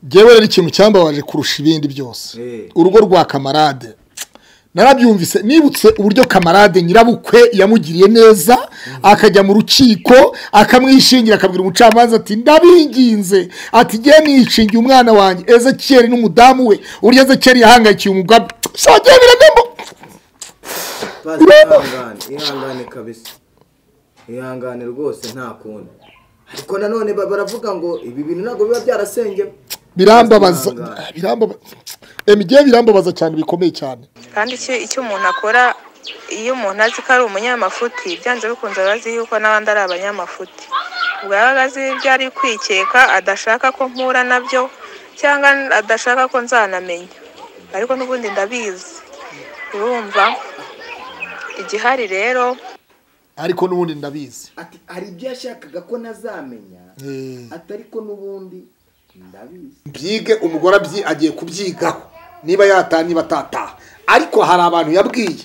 ngewe rero ikintu cyambabaje kurusha ibindi byose urugo rwa kamarade narabyumvise nibutse uburyo kamarade nyirabukwe yamugiriye neza akajya mu rukiko akamwishingira akabwira umucamanza ati ndabinginze ati ngiye nishingiye umwana wanjye ezekiyeri n'umudamu we uburyo ezekiyeri yahangayikiye umugabo shagiye biranemo bazi ihangane ihangane kabisa ihangane rwose nta kundi ariko nanone ba- baravuga ngo ibi bintu ntabwo biba byarasengewe birambabaza Ihangane. birambabaza emigiye birambabaza cyane bikomeye cyane kandi icyo icyo umuntu akora iyo umuntu azi ko ari umunyamafuti byanze bikunze aba azi yuko n'abandi ari abanyamafuti ubwo yaba azi ibyo ari kwikeka adashaka ko mpura nabyo cyangwa adashaka ko nzanamenya ariko n'ubundi ndabizi urumva igihari rero ariko n'ubundi ndabizi ati hari ibyo yashakaga ko nazamenya Eh. ati ariko n'ubundi ndabizi byige umugore abyi agiye kubyigaho niba yataha niba atataha ariko hari abantu yabwiye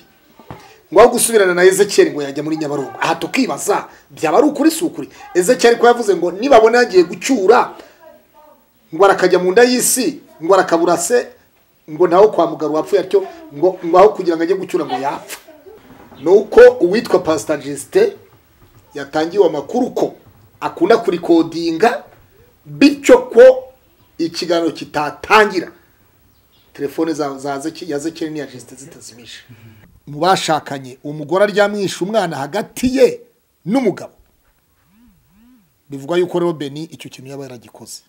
ngo aho gusubirana na ezekiyeli ngo yajya muri nyabarongo aha tukibaza byaba ari ukuri si ukuri ezekiyeli ko yavuze ngo nibabona yagiye gucyura ngo arakajya mu nda y'isi ngo arakabura se ngo ntaho kwa muganga wapfuye atyo ngo ngo aho kugira ngo ajye gucyura ngo yapfa ni uko uwitwa pasita jisite yatangiwe amakuru ko akunda kurikodinga bityo ko ikiganiro kitatangira telefone za- za Zeki- ya zekeri n'iya jesite zitazimije mu bashakanye umugore aryamwisha umwana hagati ye n'umugabo bivugwa yuko rero beni icyo kintu yaba yaragikoze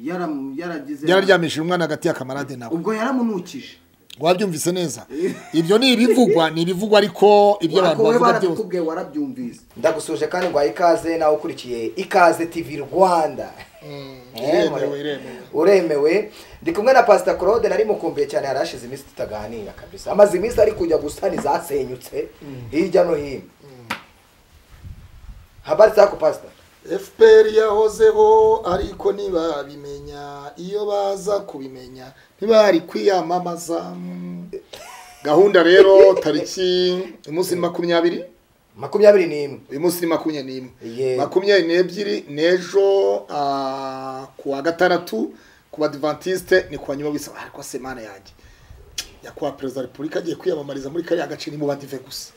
Yaram- yaragize yararyamishije umwana hagati ya kamarade nawe ubwo yaramunukije wabyumvise neza ibyo ni ibivugwa ni ibivugwa ariko ibyo abantu Ariko we bavuga byose barabikubwiye warabyumvise ndagusuje kandi ngo ikaze nawe ukurikiye ikaze tv rwanda Eh, iremewe, mure- iremewe. uremewe ndi kumwe na pasita claude nari mukumbuye cyane yari ashize iminsi tutaganira kabisa amaze iminsi ari kujya gusana izasenyutse hirya no hino habari zako pasita fpr yahozeho ariko ntibabimenya iyo baza kubimenya ntibari kwiyamamaza gahunda rero tariki umunsi ni makumyabiri makumyabiri n'imwe uyu munsi ni makumyabiri n'imwe Yeah. makumyabiri n'ebyiri n'ejo ah, ku wa gatandatu ku badivantiste ni ku nyuma bisaba ariko semana yanjye nyakubahwa perezida wa repubulika agiye kwiyamamariza muri kariya gace ni mu badive gusa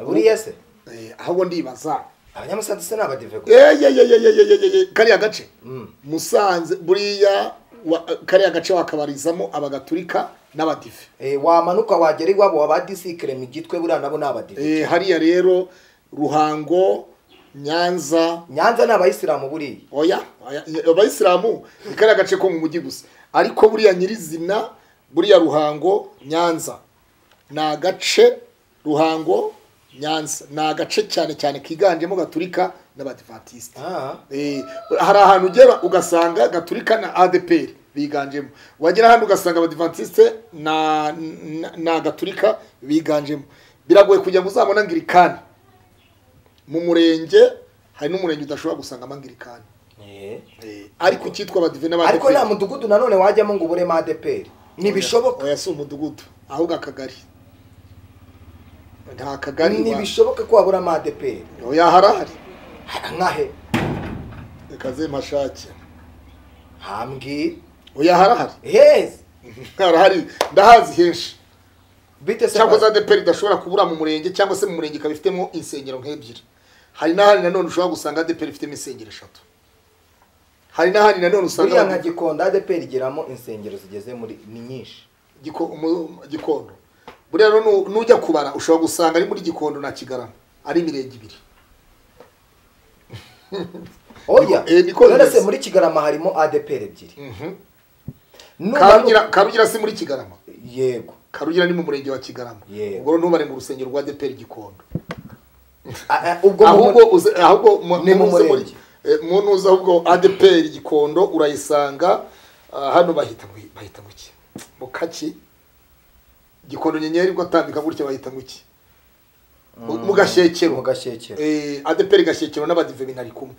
buriya se Eh, ahubwo ndibaza abanyamusanze se ni abadive gusa eyeyeyeyeyeyeye kariya gace Mm. musanze buriya wa- kariya gace wakabarizamo abagaturika n'abadive Eh, wamanuka wagera iwabo waba disikire mu gitwe buriya nabo ni abadive Eh, hariya rero ruhango nyanza nyanza ni abayisilamu buriya oya oya, abayisilamu ni kariya gace ko mu mujyi gusa ariko buriya nyirizina buriya ruhango nyanza ni agace ruhango nyanza ni agace cyane cyane kiganjemo gaturika n'abadivantisite Ah. Eh, hari ahantu ugera ugasanga gaturika na adeperi biganjemo wagera ahandi ugasanga abadivantisite na, na, na gaturika biganjemo biragoye kugira ngo uzabone angirikani mu murenge hari n'umurenge udashobora gusangamo angirikani Eh. Eh, ariko cyitwa abadive n'abadeperi ariko nta mudugudu nanone wajyamo ngo uburemo adeperi ntibishoboka oya si umudugudu ahubwo akagari nta kagari wa- ntibishoboka ko waburamo adeperi oya harahari nkahe reka zemashake hambwi oya harahari hezi harahari ndahazi henshi bite se cyangwa za adeperi idashobora kubura mu murenge cyangwa se mu murenge ikaba ifitemo insengero nk'ebyiri hari n'ahandi nanone ushobora gusanga adeperi ifitemo insengero eshatu hari n'ahandi nanone buriya usanga nka gikonda adeperi igiramo insengero zigeze muri ni nyinshi Giko- mu- gikondo buriya rero nu- nujya kubara ushobora gusanga ari muri gikondo na kigarama ari imirenge ibiri oya Eh, niko none se bimeze. muri kigarama harimo adeperi ebyiri karugira karugira si muri kigarama yego karugira ni mu murenge wa kigarama Yego. ubwo rero ntubare mu rusengero rwa adeperi gikondo Ah, ah, ubwo mu- ahubwo uze- ahubwo mu- Ni mu muze muri- murenge. eh, mu ntuza ahubwo adeperi gikondo urayisanga ah, hano bahita mu- bahita mu ki mu kaki gikondo nyenyeri ubwo atambika gutya bahita mu ki Mu- mu gashekero mu gashekero Eh, adeperi gashekero n'abadive binari kumwe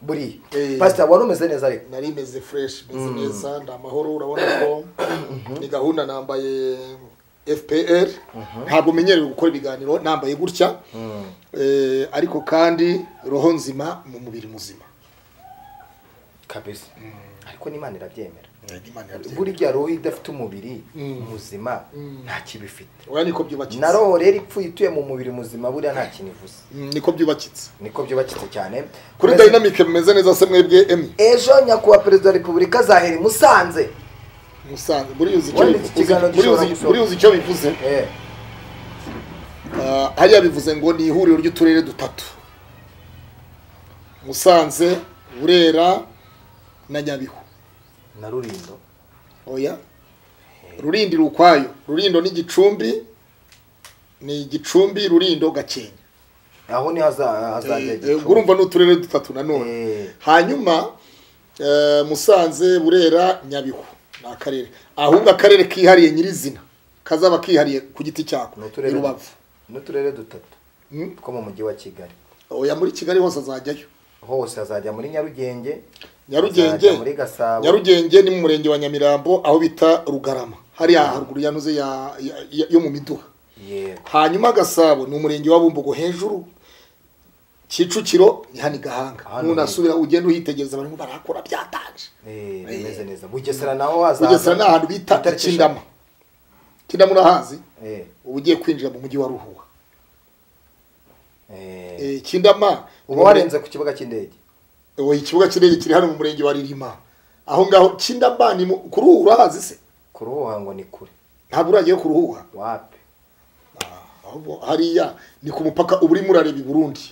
buriya Eh. pasita wari umeze neza ariko nari imeze fresh imeze neza nda amahoro urabona ko ni gahunda nambaye fpr ntabwo menyereye gukora ibiganiro nambaye gutya Eh, ariko kandi roho nzima mu mubiri muzima kabisa ariko n'imana irabyemera Imana irabyiga. buriya roho idafite umubiri muzima nta kibi ifite oya niko byubakitse na roho rero ipfuye ituye mu mubiri muzima buriya nta kintu ivuze Mm, niko byubakitse niko byubakitse cyane kuri Perezida- dynamic mumeze neza se mwebwe emwe ejo nyakubahwa perezida wa repubulika azahera i musanze musanze buriya uzi icyo Wenda iki kiganiro bivuze- buriya gishobora uzi- gusohoka. buriya uzi icyo bivuze Eh, Ah, hariya bivuze ngo ni ihuriro ry'uturere dutatu musanze burera na nyabihu na rurindo oya rurindi iri ukwayo rurindo ni gicumbi ni gicumbi rurindo gakenke aho ni haza- hazajya Eh, Gicumbi. urumva ni uturere dutatu nanone Eh, hanyuma eh, musanze burera nyabihu ni akarere ahubwo akarere kihariye nyirizina kazaba kihariye ku giti cyako Ni i uturere rubavu n'uturere dutatu Mm. two mu mujyi wa kigali oya muri kigali hose azajyayo hose hazajya muri nyarugenge nyarugenge hazajya muri gasabo nyarugenge ni mu murenge wa nyamirambo aho bita rugarama hariya haruguru yanuze ya, ya, ya, yo mu miduha yego hanyuma gasabo ni umurenge wa bumbogo hejuru kicukiro ni hano i gahanga Hano nunasubira ugenda uhitegereza barimo barakora byatanje Eh, bimeze neza bugesera naho hazaza bugesera ni ahantu bita itariki kindama kindama urahazi eshanu. Eh, uba ugiye kwinjira mu mujyi wa ruhuha eh. Eh, kindama uba warenze ku kibuga cy'indege Oya, ikibuga cy'indege kiri hano mu murenge wa ririma aho ngaho kindama ni mu- ku ruhu urahazi se kuruhuha ngo ni kure ntabwo uragiye ku ruhuha wapi ahubwo hariya ni ku mupaka uba urimo urareba i burundi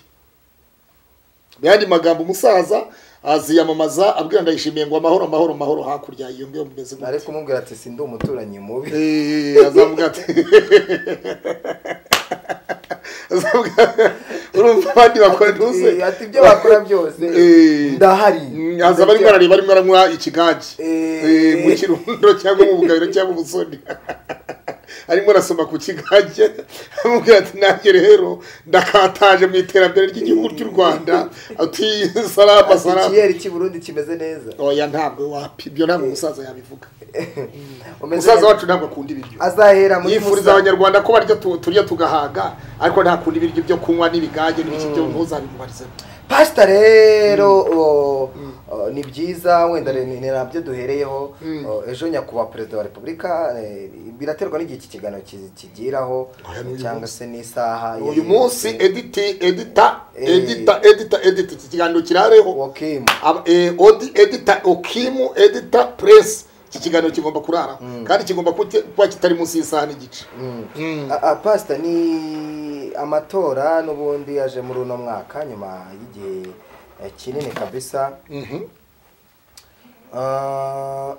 mu yandi magambo umusaza aziyamamaza abwira ndayishimiye ngo amahoro amahoro amahoro hakurya iyo mbiyo mumeze nari gute kumubwira ati sindi umuturanyi mubi Eh, azavuga ati azavuga urumva abandi bakora ntuze Eh, ati ibyo bakora byose Eh. ndahari Mm, aza barimo arareba arimo aranywa ikigage Eh. Eh, mu kirundo cyangwa mu bugabiro cyangwa ubusoni arimo arasoma ku kigage amubwira ati nanjye rero ndakataje mu iterambere ry'igihugu cy'u rwanda ati salama Ati salama ikiyeri cy'i burundi kimeze neza oya ntabwo wapi ibyo ntabwo umusaza yabivuga Umeze umusaza neza. wacu ntabwo akunda ibiryo azahera muri yifuriza musanze abanyarwanda ko barya tu- turya tugahaga ariko ntakunda ibiryo byo kunywa n'ibigage n'ibiki byo ntuzabimubarize pasita rero o, o, ni byiza wenda ni- ni nabyo duhereyeho o, ejo nyakubahwa perezida wa repubulika eh, biraterwa n'igihe iki kiganiro ki- kigiraho cyangwa se n'isaha uyu munsi editi edita Eh. edita edita edita iki kiganiro kirareho wakimu Aba- eh, odi edita okimu edita press iki kiganiro kigomba kurara kandi kigomba kute- kuba kitari munsi y'isaha n'igice A- a- pasita ni amatora n'ubundi yaje muri uno mwaka nyuma y'igihe eh, kinini kabisa Mhm. Ah,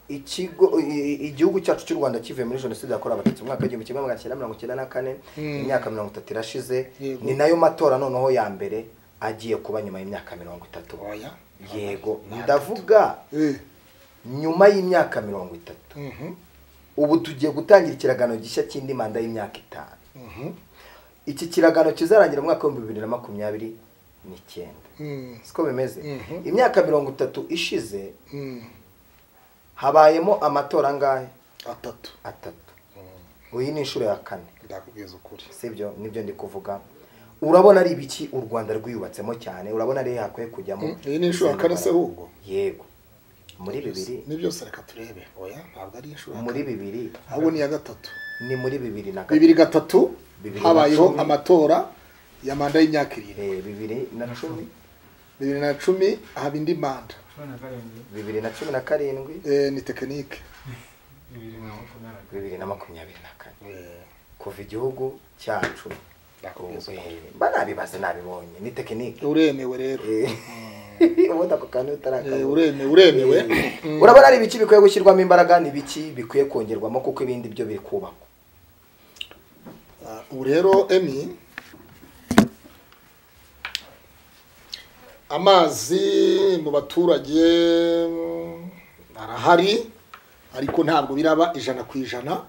ikigo i- i- igihugu cyacu cy'u rwanda kivuye muri jenoside yakorewe abatutsi mu mwaka w'igihumbi kimwe magana cyenda mirongo icyenda na kane imyaka mirongo itatu irashize Yego. ni nayo matora noneho ya mbere agiye kuba nyuma y'imyaka mirongo itatu Oya. yego ndavuga Eh, nyuma y'imyaka mirongo itatu mhm, ubu tugiye gutangira ikiragano gishya cy'indi manda y'imyaka itanu mhm, iki kiragano kizarangira mu mwaka w'ibihumbi bibiri na makumyabiri n'icyenda mhm, siko bimeze Mhm. imyaka mirongo itatu ishize mhm. habayemo amatora angahe atatu atatu uyu ni inshuro ya kane ndakubwiza ukuri sibyo nibyo ndi kuvuga urabona ari ibiki u rwanda rwiyubatsemo cyane urabona rero hakwiye kujyamo Mm, iyi ni inshuro ya kane se ahubwo? yego muri bibiri ni byose reka turebe oya ntabwo ari inshuro ya muri kane. bibiri ahubwo ni iya gatatu ni muri bibiri na bibiri gatatu gatatu Bibiri na habayeho cumi. amatora ya manda y'imyaka irindwi Eh, bibiri na cumi bibiri na cumi haba indi manda bibiri na cumi na karindwi Eh, ni tekinike bibiri na makumyabiri na kane kuva igihugu cyacu Ndakubwiza ubu, eh, mba nabibaze nabibonye ni tekinike uremewe rero Eh, ubundi ako kantu Eh, utarakabona uremewe uremewe urabona ari ibiki bikwiye gushyirwamo imbaraga ni ibiki bikwiye kongerwamo kuko ibindi byo biri kubakwa Ah, ubu rero emi amazi mu baturage mm, arahari ariko ntabwo biraba ijana ku ijana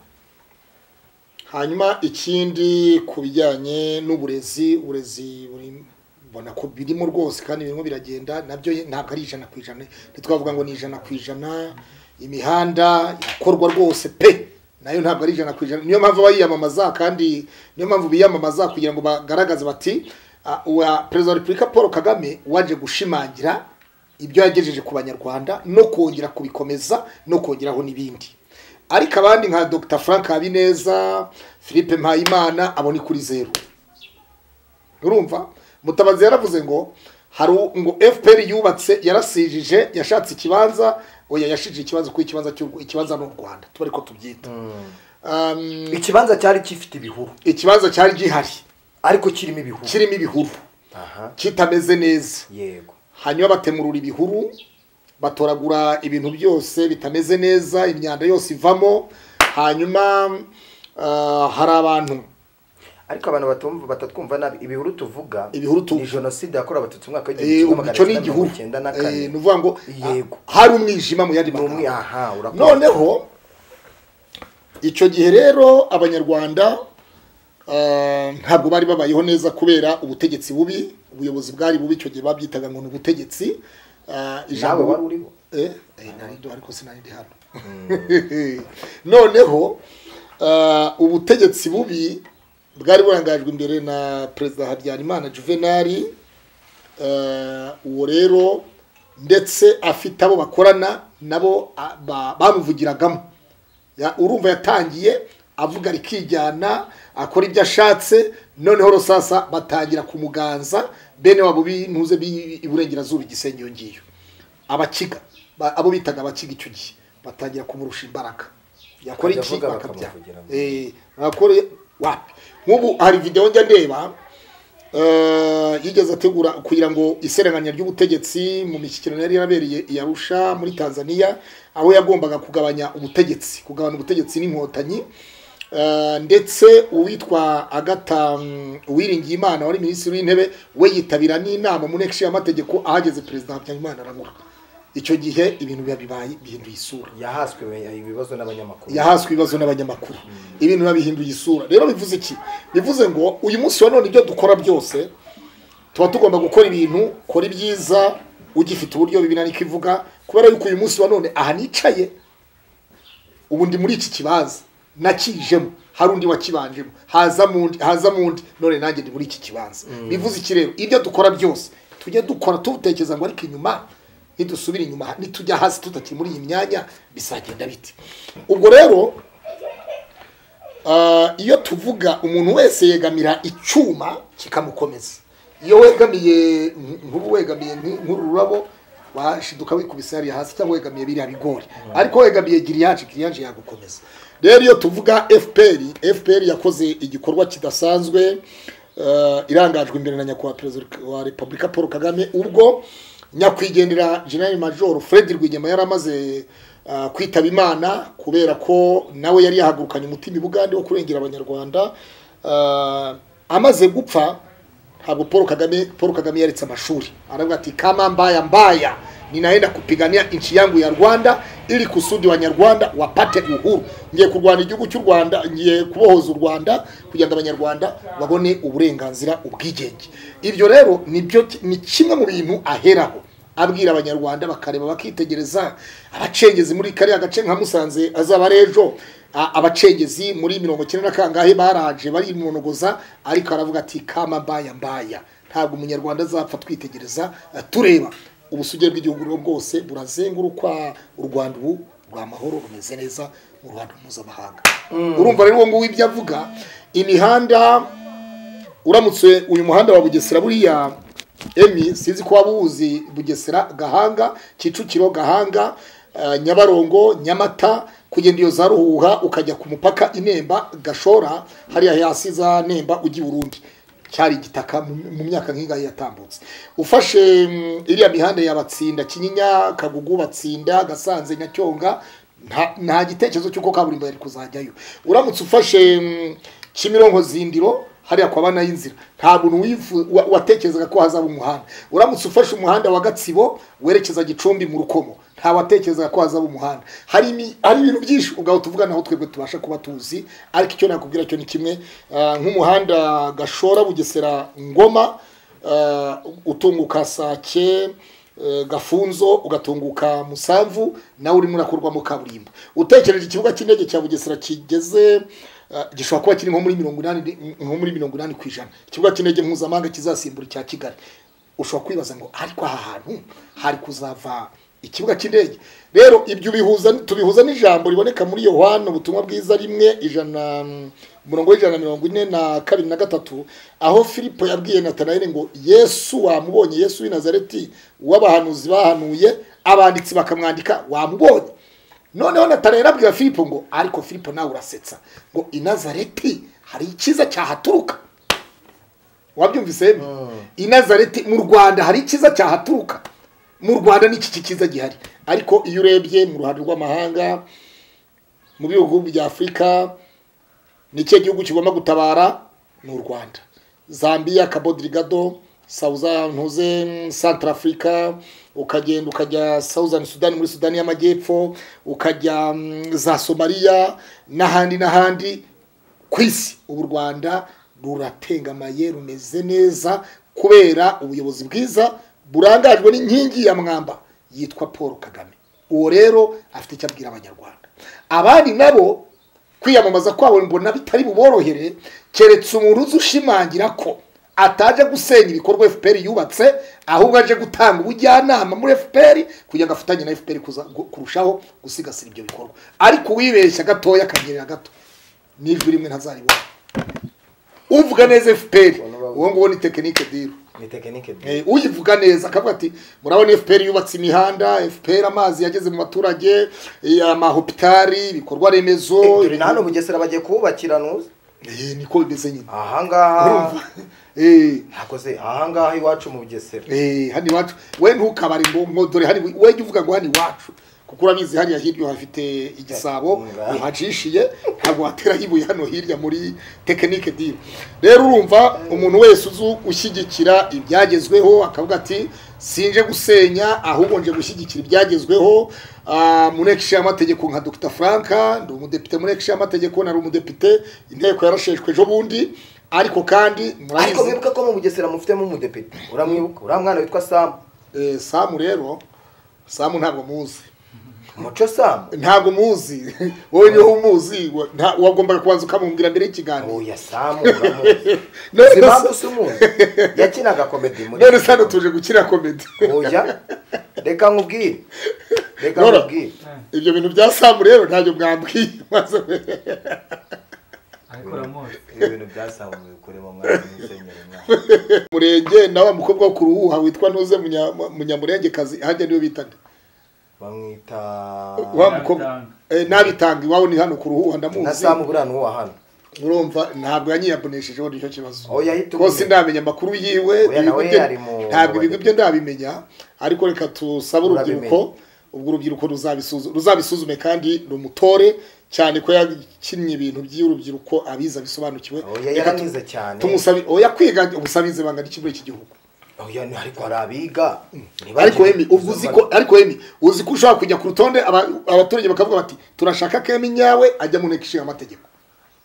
hanyuma ikindi ku bijyanye n'uburezi uburezi buri mbona ko birimo rwose kandi birimo biragenda nabyo ntabwo ari ijana ku ijana ntitwavuga ngo ni ijana ku ijana imihanda irakorwa rwose pe nayo ntabwo ari ijana ku ijana niyo mpamvu bayiyamamaza kandi niyo mpamvu biyamamaza kugira ngo bagaragaze bati "Ah, uwa perezida wa repubulika paul kagame waje gushimangira ibyo yagejeje ku banyarwanda no kongera kubikomeza no kongeraho n'ibindi ariko abandi nka dr frank habineza philippe mpayimana abo ni kuri zeru urumva mutabazi yaravuze ngo hari u- ngo fpr yubatse yarasijije yashatse ikibanza oya yashije ikibazo kuko ikibanza cy'u- ikibanza ni u rwanda tuba ariko tubyita Um, ikibanza cyari gifite ibihuru ikibanza cyari gihari ariko kirimo ibihuru kirimo ibihuru aha kitameze neza yego hanyuma batemurura ibihuru batoragura ibintu byose bitameze neza imyanda yose ivamo hanyuma ah, hari abantu ariko abantu batumva batatwumva nabi ibihuru tuvuga Ibihuru tu- ni jenoside yakorewe abatutsi mu mwaka eh, w'igihumbi umuco kimwe ni magana cyenda igihuru mirongo icyenda na Eh, kane ni ukuvuga ngo Yego. ah, hari umwijima mu yandi ni umwe magambo aha urakoze noneho icyo gihe rero abanyarwanda ah, ntabwo bari babayeho neza kubera ubutegetsi bubi ubuyobozi bwari bubi icyo gihe babyitaga ngo ni ubutegetsi Ah, nawe wari uriho Eh, eh, nari ndo ariko sinari ndi hano noneho ah, ubutegetsi bubi bwari burangajwe imbere na perezida habyarimana juvenali Ah, uwo rero ndetse afite abo bakorana nabo ah, ba- bamuvugiragamo Ya- urumva yatangiye avuga rikijyana akora ibyo ashatse noneho rusasa batangira kumuganza bene wabo bintuze iburengerazuba igisenge iyo ngiyo abakiga ba- abo bitaga abakiga icyo gihe batangira kumurusha imbaraga yakora Bakajya iki avuga bakabya bakamuvugiramo. Eh, bakore wapi nk'ubu hari videwo njya ndeba eh, yigeze ategura kugira ngo iseranganya ry'ubutegetsi mu mishyikirano yari yarabereye i Arusha muri Tanzania aho yagombaga kugabanya ubutegetsi kugabanya ubutegetsi n'inkotanyi eh, ndetse uwitwa agata mm, uwiringiye imana wari minisitiri w'intebe we yitabira n'inama mu nteko y'amategeko ahageze perezida habyarimana arabura icyo gihe ibintu biba bibaye bihinduye isura yahaswe ibibazo n'abanyamakuru yahaswe ibibazo n'abanyamakuru ibintu biba bihinduye isura rero bivuze iki bivuze ngo uyu munsi wa none ibyo dukora byose tuba tugomba gukora ibintu kora ibyiza ugifite uburyo bibina niko ivuga kubera yuko uyu munsi wa none aha nicaye ubu ndi muri iki kibanza nakijemo hari undi wakibanjemo hazamo undi hazamo undi none nanjye ndi muri iki kibanza bivuze iki rero ibyo dukora byose tujye dukora tutekereza ngo ariko inyuma nidusubira inyuma nitujya hasi tutakiri muri iyi myanya bizagenda bite ubwo rero Ah, iyo tuvuga umuntu wese yegamira icyuma kikamukomeza iyo wegamiye nk- nk'ubu wegamiye nk- nk'uru rurabo washiduka wikubise hariya hasi cyangwa wegamiye biriya bigori ariko wegamiye giriyaje giriyaje yagukomeza rero iyo tuvuga fpr fpr yakoze igikorwa kidasanzwe eh, irangajwe imbere na nyakubahwa perezida wa repubulika paul kagame ubwo nyakwigendera general major fred rwigema yari amaze ah, kwitaba imana kubera ko nawe yari yahagurukanye umutima i bugande wo kurengera abanyarwanda Ah, amaze gupfa ntabwo paul kagame paul kagame yaretse amashuri aravuga ati kama mbaya mbaya ninaenda kupigania nchi yangu ya rwanda ili kusudi wanyarwanda wapate uhuru ngiye kurwana igihugu cy'u rwanda ngiye kubohoza u rwanda kugira ngo abanyarwanda babone uburenganzira ubwigenge ibyo rero nibyo ni kimwe mu bintu aheraho abwira abanyarwanda bakareba bakitegereza abacengezi muri kariya gace nka musanze azaba ari ejo a- abacengezi muri mirongo icyenda na kangahe baraje barimunogoza ariko aravuga ati kama mbaya mbaya ntabwo umunyarwanda azapfa twitegereza eh, tureba ubusugire bw'igihugu rero bwose burazengurukwa u rwanda ubu rwa mahoro rumeze neza mu ruhando mpuzamahanga urumva rero uwo nguwo ibyo avuga imihanda uramutse uyu muhanda wa bugesera buriya emi sinzi ko waba uwuzi bugesera gahanga kicukiro gahanga eh, nyabarongo nyamata kugenda iyo za ruhuha ukajya ku mupaka inemba gashora hariya hasi za nemba ujya i burundi cyari igitaka mu- mu myaka nk'ingahe yatambutse ufashe mm, iriya mihanda ya batsinda kinyinya kagugu batsinda gasanze nyacyonga nta- nta gitekerezo cy'uko kaburimbo yari kuzajyayo uramutse ufashe mm, kimironko zindiro hariya kwaba nayo inzira nta muntu wifu- wa- watekerezaga ko hazaba umuhanda uramutse ufashe umuhanda wa gatsibo werekeza gicumbi mu rukomo nta watekerezaga ko hazaba umuhanda hari imi- hari ibintu byinshi ubwaho tuvuga naho twebwe tubasha kuba tuzi ariko icyo nakubwira cyo ni kimwe ah, nk'umuhanda gashora bugesera ngoma ah, utunguka sake eh, gafunzo ugatunguka musamvu nawe urimo urakorwamo kaburimbo utekereje ikibuga cy'indege cya bugesera kigeze eh, gishobora kuba kiri nko muri mirongo inani nko muri mirongo inani ku ijana ikibuga cy'indege mpuzamahanga kizasimbura icya kigali ushobora kwibaza ngo ariko aha hantu hari kuzava ikibuga cy'indege rero ibyo bihuza tubihuza n'ijambo riboneka muri yohani ubutumwa bwiza rimwe ijana umurongo w'ijana na mirongo ine na kabiri na gatatu aho filipo yabwiye natanayeli ngo yesu wamubonye yesu w'i nazareti w'abahanuzi bahanuye abanditsi bakamwandika wamubonye noneho natanayeli abwira filipo ngo ariko filipo nawe urasetsa ngo i nazareti hari icyiza cyahaturuka wabyumvise i nazareti mu rwanda hari icyiza cyahaturuka mu rwanda n'iki cyiza gihari ariko iyo urebye mu ruhando rw'amahanga mu bihugu bya afurika ni ikihe gihugu kigomba gutabara ni u rwanda zambia kabodirigado sawuzantuze santara afurika ukagenda ukajya sawuzani sudani muri sudani y'amajyepfo ukajya mm, za somaliya n'ahandi n'ahandi ku isi ubu u rwanda ruratengamaye rumeze neza kubera ubuyobozi bwiza burangajwe n'inkingi ya mwamba yitwa paul kagame uwo rero afite icyo abwira abanyarwanda abandi nabo kwiyamamaza kwabo mbona bitari buborohere keretse umuntu uzi ushimangira ko ataje gusenya ibikorwa fpr yubatse ahubwo aje gutanga ubujyanama muri fpr kugira ngo afatanye na fpr kuza- gu- kurushaho gusigasira ibyo bikorwa ariko uwibeshya gatoya akanyerera gato n'ijwi rimwe ntazaribona uvuga neza fpr uwo nguwo ni tekinike diro ni tekinike Eh, uyivuga neza akavuga ati murabona fpr yubatse imihanda fpr amazi yageze mu baturage eh, amahopitari ibikorwa remezo dore na hano bugesera bagiye kuhubakira ntuzi Eh, niko bimeze nyine ahangaha Urumva? Eh, ntakoze ahangaha iwacu mu bugesera eh, hano iwacu we ntukabare ngo ngo dore hano we jya uvuga ngo hano iwacu kuko urabizi hariya hirya hafite igisabo Nga. uhacishiye ntabwo wateraho ibuye hano hirya muri tekinike diro rero urumva umuntu wese uzi ushyigikira ibyagezweho akavuga ati sinje gusenya ahubwo nje gushyigikira ibyagezweho Ah, munekishi y'amategeko nka dr frank ndi umudepite munekishi y'amategeko nari umudepite inteko yarasheshwe ejo bundi ariko kandi ariko murabizi mwibuke ko mu bugesera mufitemo umudepite uramwibuka uriya mwana witwa samu Eh, samu rero samu ntabwo muzi muco samu ntabwo muzi wowe niho umuzi wa- nta- wagombaga kubanza ukamumbwira mbere y'ikiganiro oya samu uramuzi None uzi impamvu se- usa umuntu yakinaga komedi muri none se hano tuje gukira komedi oya reka nkubwire reka Nora. nkubwire ibyo bintu bya samu rero ntabyo mwambwiye maze abikora mose ibintu byasamu bikoremo mwana musenyeri mwana murenge na wa mukobwa wo ku ruhuha witwa ntuze Munya- munyamurengekazi hajya niwe bita nde? bamwita wa mukobwa Eh, nabitanga iwawe ni hano ku ruhuha na ndamuzi samu buriya nuwa hano urumva ntabwo yanyiyaboneshejeho nicyo kibazo Oya, ahita rwose umenya. ndamenya amakuru yiwe Oya, ibigo nawe bye- ari mu- ntabwo ibigo bye ndabimenya ariko reka tusabe urubyiruko ubwo urubyiruko ruzabisu- ruzabisuzume kandi rumutore cyane ko yakinnye ibintu by'urubyiruko abiza bisobanukiwe oya Reka tu- yaranize cyane tumusabe oya kwiga ubusabize banga n'ikigo iki gihugu oya ni- ariko hari abiga ariko wemi ubwo uzi ko ariko wemi uzi ko ushobora kujya ku rutonde aba- abaturage bakavuga bati turashaka kemi nyawe ajya mu nteko ishinga amategeko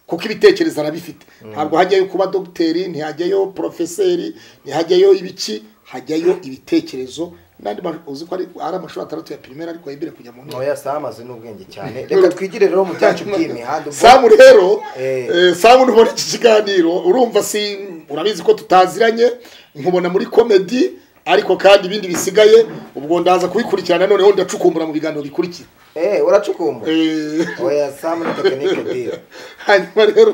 kuko ibitekerezo arabifite ntabwo hajyayo kuba dogiteri ntihajyayo porofeseri ntihajyayo ibiki hajyayo ibitekerezo n'andi ma- uzi ko ari ari amashuri atandatu ya pirimeri ariko yemerewe kujya mu nteko oya samu azi n'ubwenge cyane reka twigire rero mu byacu by'iyi mihanda ubwo- samu rero Eh. eh, samu ntubona iki kiganiro urumva si urabizi ko tutaziranye nkubona muri komedi ariko kandi ibindi bisigaye ubwo ndaza kubikurikirana noneho ndacukumbura mu biganiro bikurikira eh uracukumbura Eh, oya samu ni tekinike dira hanyuma rero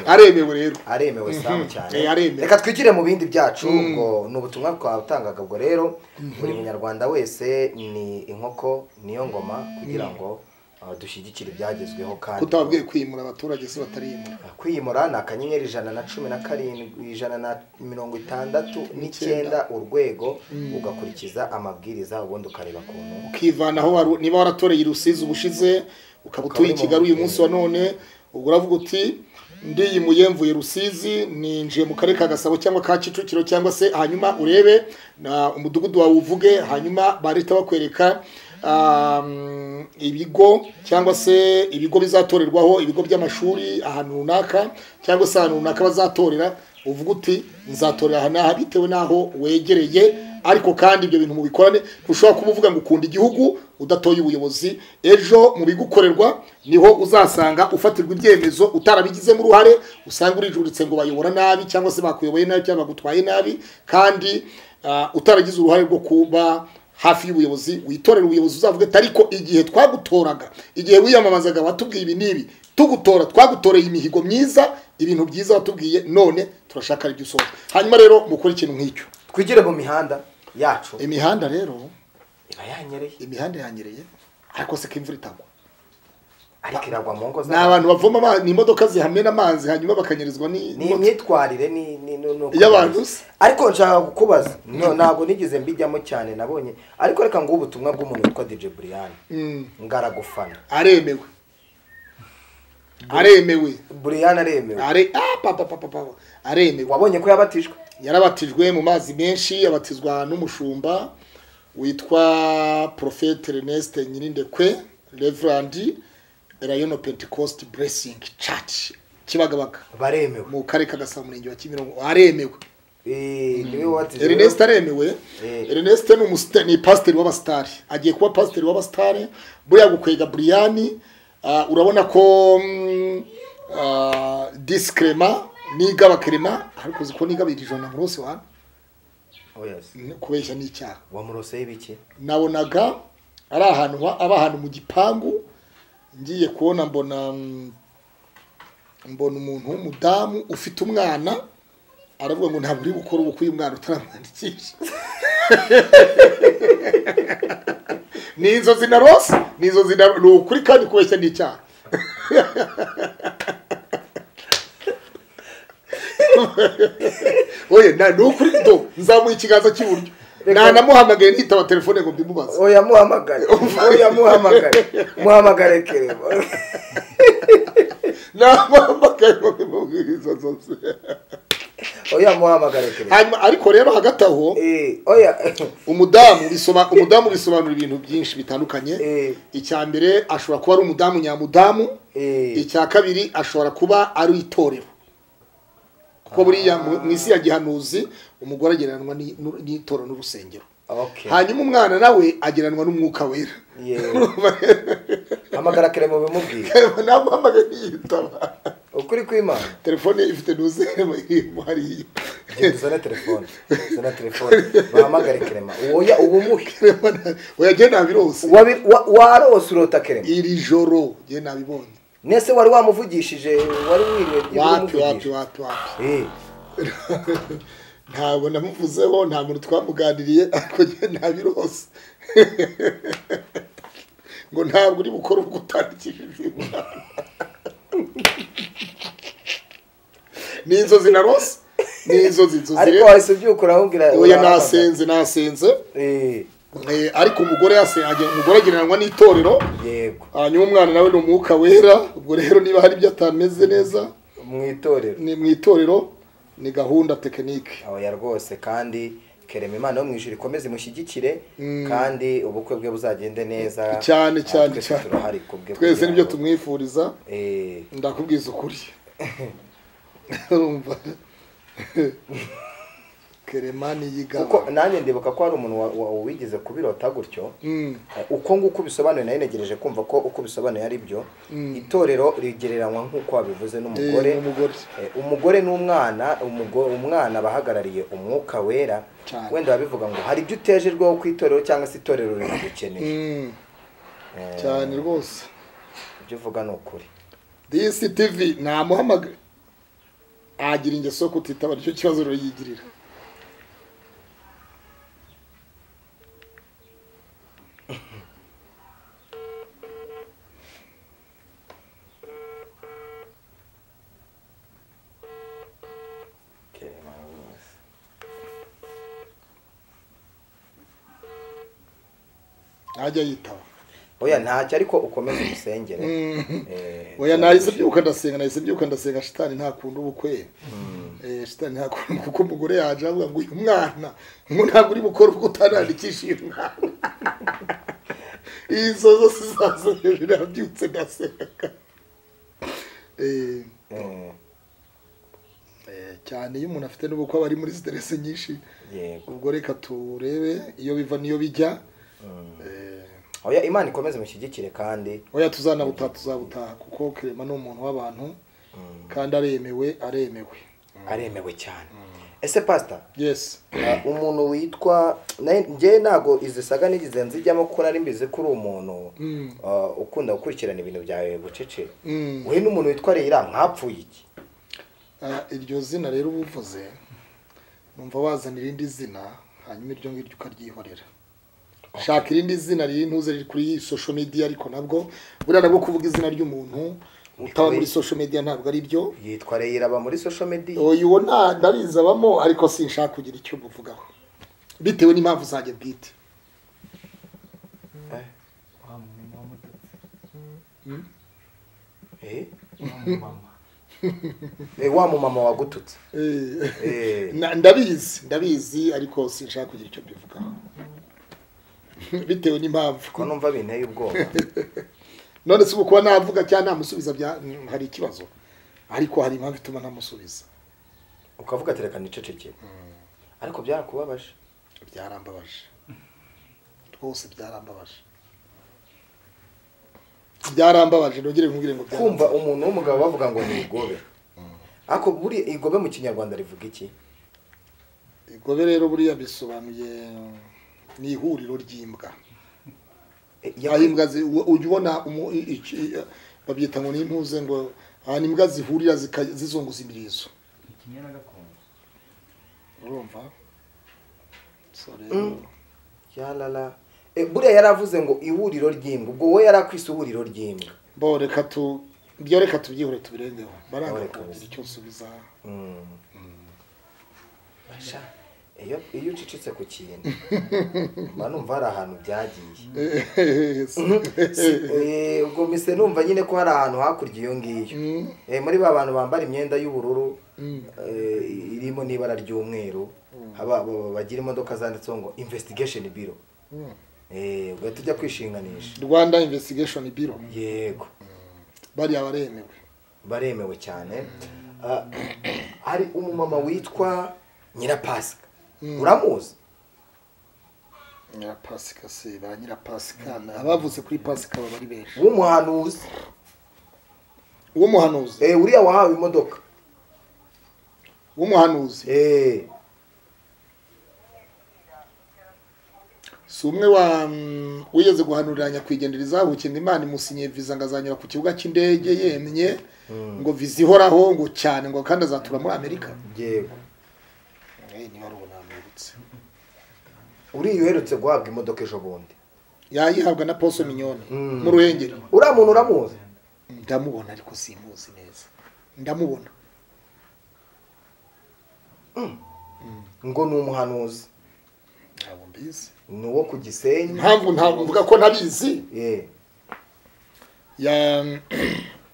aremewe rero aremewe samu cyane Eh, aremewe. reka twigire mu bindi byacu ngo ni ubutumwa twatangaga ubwo rero buri munyarwanda wese ni inkoko niyo ngoma kugira ngo uh, dushyigikire ibyagezweho kandi kutababwiye kwimura abaturage se batariyimura kwiyimura ni akanyenyeri ijana na cumi na karindwi ijana na mirongo itandatu n'icyenda urwego ugakurikiza amabwiriza ubundi ukareba ukuntu ukivanaho waru- niba waratoreye i rusizi ubushize ukaba utuye i kigali uyu munsi wa none ubwo uravuga uti ndiyimuye mvuye rusizi ninjiye mu karere ka gasabo cyangwa ka kicukiro cyangwa se hanyuma urebe na umudugudu wawe uvuge hanyuma bahita bakwereka um, ibigo cyangwa se ibigo bizatorerwaho ibigo by'amashuri ahantu runaka cyangwa se ahantu runaka bazatorera uvuga uti nzatorera aha n'aha bitewe n'aho wegereye ariko kandi ibyo bintu mubikorane ntushobora kuba uvuga ngo ukunda igihugu udatoye ubuyobozi ejo mu bigukorerwa niho uzasanga ufatirwa ibyemezo utarabigizemo uruhare usanga urijuritse ngo bayobora nabi cyangwa se bakuyoboye nabi cyangwa bagutwaye nabi kandi ah, utaragize uruhare rwo kuba hafi y'ubuyobozi witorera ubuyobozi uzavuga ati ariko igihe twagutoraga igihe wiyamamazaga watubwiye ibi n'ibi tugutora twagutoreye imihigo myiza ibintu byiza watubwiye none turashaka ibyo usohoza hanyuma rero mukore ikintu nk'icyo twigire mu mihanda yacu imihanda rero iba yanyereye imihanda yanyereye ariko se ko imvura itagwa ariko iragwa mu ngo ni abantu bavoma amazi ni imodoka zihamena amazi hanyuma bakanyirizwa ni- ni imyitwarire ni ni ni ni uko Iy'abantu bimeze. ariko nshaka kukubaza no ntabwo nigeze mbijyamo cyane nabonye ariko reka nguhe ubutumwa bw'umuntu witwa DJ Brian Mm, ngaragufana aremewe aremewe Brian aremewe are ah, papa papa papa aremewe wabonye ko yabatijwe yarabatijwe mu mazi menshi abatizwa n'umushumba witwa Prophet Ernest Nyirindekwe Reverend Rayon Pentecost Blessing Church Kibagabaga baremewe mu karere ka Gasabo murenge wa Kimirongo aremewe eh niwe wabatijwe Ernest aremewe Eh. Ernest ni umusita- ni pasiteri w'abasitari agiye kuba pasiteri w'abasitari buriya gukwega Brian ah, urabona ko mm, ah, discrema n'igaba crema ariko uzi ko n'igabira ijana muri hose wa oya se. kubeshya n'icyaha wamuroseye ibiki nabonaga ari ahantu ha- aba ahantu mu gipangu ngiye kubona mbona mm, mbona umuntu w'umudamu ufite umwana aravuga ngo ntabwo uri gukora ubukwe uyu mwana utaramwandikisha ni inzozi na rose ni inzozi na ni ukuri kandi kubeshya ni icyaha oye na ni ukuri do nzamuha ikiganza cy'iburyo nanamuhamagaye nitaba telefone ngo mbimubaze oya muhamagare oya muhamagare muhamagare kereba nanamuhamagaye ngo mbimubwiriza zose oya muhamagare kereba hanyuma ariko rero hagati aho eh oya umudamu bisoma umudamu bisobanura ibintu byinshi bitandukanye Eh. icya mbere ashobora kuba ari umudamu nyamudamu Eh. icya kabiri ashobora kuba ari itorero kuko buriya mu mu isi ya gihanuzi umugore agereranwa ni- n'u- n'itorero n'urusengero okay hanyuma umwana nawe agereranwa n'umwuka wera yeah hamagara kereba bimubwiye namuhamagaye ntiyitaba ukuri kw'imana telefone ifite n'uzeremo irimo hariya Genda uzane telefone uzane telefone bahamagare kerema woya ubumuke oya jye nabirose Wabi- wa- warose urota kerema iri joro jye nabibonye nese wari wamuvugishije wari wiriwe wapi wapi wapi wapi wapi ntabwo namuvuzeho nta muntu twamuganiriye ariko njye ntabirose ngo ntabwo uri bukore ubwo utandikishije uyu mwana ni inzozi na rose ni inzozi inzozi ariko rero wahise ubyukura ahubwira oya nasenze nasenze Eh, ariko umugore yase- ajya- umugore agereranwa n'itorero yego hanyuma umwana nawe ni umwuka wera ubwo rero niba hari ibyo atameze neza mu itorero ni mu itorero ni gahunda tekinike oya rwose kandi kerema imana yo mu ijuru ikomeze imushyigikire kandi ubukwe bwe buzagende neza cyane Ah, cyane twese cyane turahari kubwe twese kugira nibyo ngo- tumwifuriza Eh, ndakubwiza ukuri urumva keremani kuko yigaba nanjye ndibuka ko hari umuntu wa- wa- wigeze kubirota gutyo Mm, Eh, uko nguko bisobanuye nayo negereje kumva ko uko bisobanuye ari byo itorero rigereranywa nk'uko wabivuze n'umugore Eh, n'umugore. Eh, umugore n'umwana umugo- umwana bahagarariye umwuka wera Cyane. wenda babivuga ngo hari ibyo utejerweho ku itorero cyangwa se itorero riragukeneye mm, cyane rwose ibyo uvuga ni ukuri disi tivi namuhamagara agira ingeso yo kutitaba nicyo kibazo rero yigirira ntajya yitaba oya ntacyo ariko ukomeze umusengere Eh, oya nahise mbyuka ndasenga nahise mbyuka ndasenga shitani ntakunda ubukwe Eh, shitani ntakunda kuko umugore yaje avuga ngo uyu mwana ngo ntabwo uri bukore ubwo utanandikisha uyu mwana izo zose zasoreje nabyutse ndasenga Eh, eh, eh, cyane iyo umuntu afite n'ubukwe aba ari muri siteresi nyinshi yego ubwo reka turebe iyo biva n'iyo bijya Eh, oya imana ikomeze imushyigikire kandi oya tuzanabutaha tuzabutaha kuko kerema ni umuntu w'abantu kandi aremewe aremewe aremewe cyane ese pasita yesi umuntu witwa nawe- njyewe ntabwo izo saga nigeze nzijyamo kuko nari mbizi ko uri umuntu ah, ukunda gukurikirana ibintu byawe bucece Mm. we n'umuntu witwa reyira mwapfuye iki Ah, iryo zina rero uba uvuze numva wazana irindi zina hanyuma iryo ngiryo ukaryihorera shaka irindi zina riri ntuze riri kuri iyi social media ariko nabwo buriya nabwo kuvuga izina ry'umuntu utaba muri social media ntabwo ari byo yitwa reyira aba muri social media uyu wo nta ndabizi abamo ariko sinshaka kugira icyo muvugaho bitewe n'impamvu zanjye bwite Eh? Eh, wa mumama wagututse Eh, Eh. na- ndabizi ndabizi ariko sinshaka kugira icyo mbivugaho bitewe n'impamvu ko numva binteye ubwoba none se ubu kuba navuga cyangwa namusubiza bya hari ikibazo ariko hari impamvu ituma ntamusubiza ukavuga ati reka nicecekere ariko byarakubabaje byarambabaje rwose byarambabaje byarambabaje ntugire nkubwire ngo kumva umuntu w'umugabo bavuga ngo ni igobe ariko buri igobe mu kinyarwanda rivuga iki igobe rero buriya bisobanuye ni ihuriro ry'imbwa Eh, aho yakwi- imbwa zi- u- ujya ubona umu- i- iki- babyita ngo ni impuze ngo ahantu imbwa zihurira zika- zizunguza imirizo ikinyana gakondo urumva So rero- yarara Eh, buriya yari avuze ngo ihuriro ry'imbwa ubwo we yari akwise ihuriro ry'imbwa bo reka tu ibyo reka tubyihore tubirengeho baranga Reka kugira bisa. icyo nsubiza Mm. Sha, iyo iyo ucecetse ku kintu mba numva hari ahantu byagiye Eh, ubwo mise numva nyine ko hari ahantu hakurya iyo ngiyo Eh, muri ba bantu bambara imyenda y'ubururu eh, irimo n'ibara ry'umweru haba- ba- ba- bagira imodoka zanditseho ngo investigation biro Eh, ugahita ujya kwishinganisha rwanda investigation biro yego bariya baremewe baremewe cyane Ah, hari umumama witwa nyirapasika uramuzi nyirapasika se ba nyirapasika abavuze kuri pasika baba ari benshi w'umuhanuzi w'umuhanuzi Eh, uriya wahawe imodoka w'umuhanuzi Eh, si umwe wa mm, wigeze guhanurira nyakwigendera izabukinga imana imusinyiye viza ngo azanyura ku kibuga cy'indege yemye ngo viza ihoraho ngo cyane ngo kandi azatura muri amerika yego Eh, niba ari ubu namwibutse uriya uherutse guhabwa imodoka ejo bundi yayihabwa na poso minyoni Mm. mu ruhengeri uriya muntu uramuzi ndamubona ariko simuzi neza ndamubona ngo ni umuhanuzi ntabwo mbizi ni uwo ku gisenyi impamvu ntabwo mvuga ko ntabizi Eh, Ya-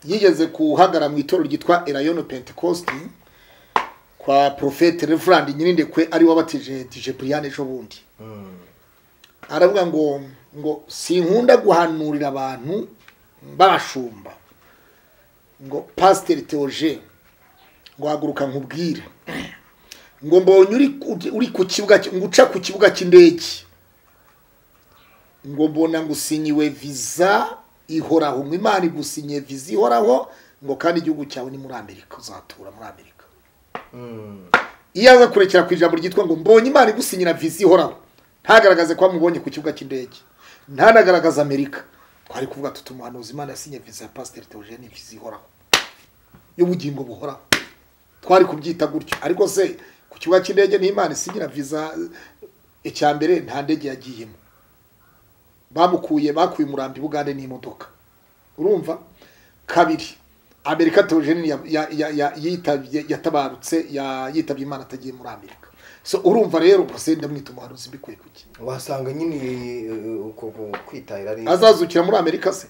yigeze kuhagara mu itorero ryitwa erayono pentecosti kwa profete reverand nyirindekwe ari wabatije dije brian ejo bundi mm, aravuga ngo ngo sinkunda guhanurira abantu babashumba ngo pasiteri teoje ngo haguruka nkubwire ngo mbonye uri ku- uri ku kibuga cy- ngo uca ku kibuga cy'indege ngo mbona ngusinyiwe viza ihoraho ngo imana igusinyiye viza ihoraho ngo kandi igihugu cyawe ni muri amerika uzatura muri amerika mm. iyo aza kurekera ku ijambo ryitwa ngo mbonye imana igusinyira viza ihoraho ntagaragaze ko wamubonye ku kibuga cy'indege ntanagaragaze amerika twari kuvuga tuti umuhanuzi imana yasinye viza ya pasiteri teogene viza ihoraho y'ubugingo buhoraho twari kubyita gutyo ariko se ku kibuga cy'indege ni imana isinyira viza icya mbere nta ndege yagiyemo bamukuye bakuye umurambi bugande n'imodoka urumva kabiri amerika teogene yatabarutse ya- yitabye imana atagiye muri amerika so urumva rero ubwo ndamwita umuhanuzi mbikuye kuki wasanga nyine eh, eh, uko ku- kwitahira ari azazukira muri amerika se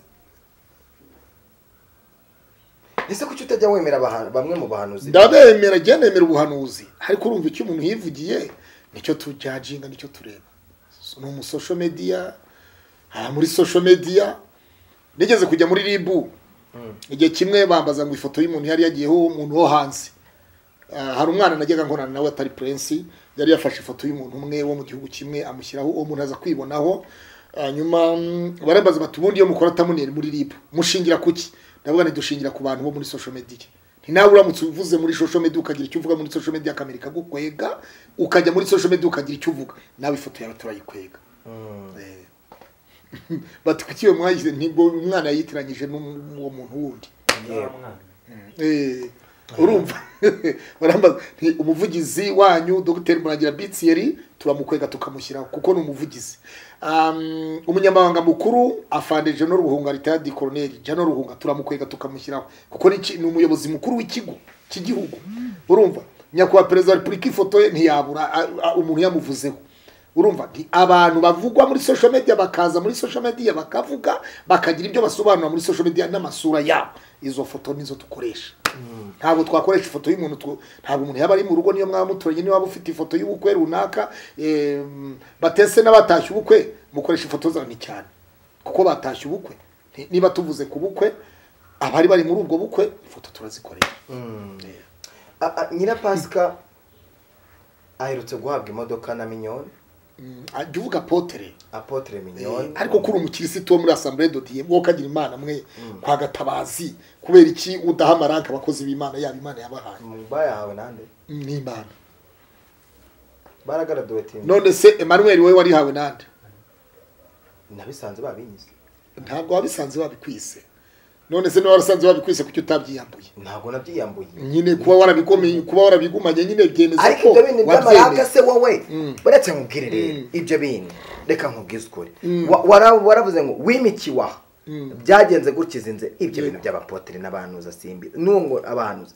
ese kuki utajya wemera abahan- bamwe mu bahanuzi ndabemera njye nemera ubuhanuzi ariko urumva icyo umuntu yivugiye nicyo tujajinga nicyo tureba So, ni umusosho media aha muri social media nigeze kujya muri ribu igihe kimwe bambaza ngo ifoto y'umuntu yari yagiyeho umuntu wo hanze Ah, hari umwana najyaga nkorana nawe atari prince yari yafashe ifoto y'umuntu umwe wo mu gihugu kimwe amushyiraho uwo muntu aza kwibonaho hanyuma mm, barambaza bati ubundi iyo mukora atamunera muri rib mushingira kuki ndavuga nti dushingira ku bantu bo muri social media nawe uramutse uvuze muri social media ukagira icyo uvuga muri social media kamera ikagukwega ukajya muri social media ukagira icyo uvuga nawe ifoto yawe turayikwega Eh. bati kuki iyo mwagize nibwo umwana yitiranyije n'uwo muntu wundi Eh, urumva barambaza nti umuvugizi wanyu dogiteri murangira bitiyeri turamukwega tukamushyiraho kuko ni umuvugizi Um, umunyamabanga mukuru afande jano ruhunga ritadi koroneri jano ruhunga turamukwega tukamushyiraho kuko ni iki- ni umuyobozi mukuru w'ikigo cy'igihugu urumva nyakubahwa perezida wa repubulika ifoto ye ntiyabura a- a- umuntu yamuvuzeho urumva nti abantu bavugwa muri social media bakaza muri social media bakavuga bakagira ibyo basobanura muri social media n'amasura yabo izo foto nizo dukoresha ntabwo twakoresha ifoto y'umuntu tu- ntabwo umuntu yaba ari mu rugo niyo mwaba muturanye niba ufite ifoto y'ubukwe runaka em, batese n'abatashye ubukwe mukoresha ifoto zawe ni cyane kuko batashye ubukwe Ni- niba tuvuze ku bukwe abari bari muri ubwo bukwe ifoto turazikoresha A- a- nyira pasika aherutse guhabwa imodoka na minyoni Mm, ajya uvuga potere apotre minyoni ariko kuri umukirisitu wo muri asambure dodiye wowe ukagira imana mwe kwa gatabazi kubera iki udaha amaranka abakozi b'imana yaba imana yabahaye Mu- bayahawe nande ni imana baragaraduwe tini none se emmanuel wowe warihawe nande nabisanze babinyise ntabwo wabisanze wabikwise none se niba warasanze wabikwise kuki utabyiyambuye ntabwo nabyiyambuye nyine kuba warabigomeye kuba warabigumanye nyine byemeza ariko ko ibyo bintu by'amaraka wabyemeye se wowe Mm. buretse nkubwire rero Mm. ibyo bintu reka nkubwize ukuri Mm. Wa- wara- waravuze ngo wimikiwe aha Mm. byagenze gutya izinze ibyo Yego. bintu by'abapotere n'abahanuza simbi n'uwo ngo abahanuza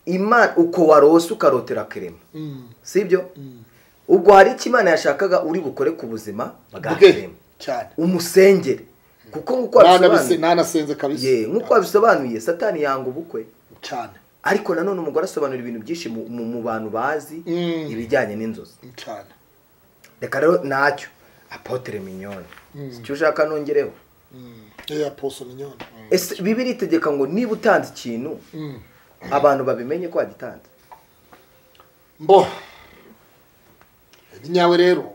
imana uko warose ukarotera kirema Mm, si ibyo mm. ubwo hari icyo imana yashakaga uri bukore ku buzima bwa bwe kirema cyane umusengere kuko nk'uko Nanabise- wabisobanuye nanasenze kabisa Ye, nk'uko wabisobanuye satani yanga ubukwe cyane ariko nanone umugore asobanura ibintu byinshi mu, mu, mu bantu bazi Mm. ibijyanye n'inzozi cyane reka rero nacyo apotere minyoni Mm. si cyo ushaka nongereho Mm. eya poso minyoni ese bibiri itegeka ngo niba utanze ikintu Mm. abantu babimenye ko wagitanze mbo nyawe rero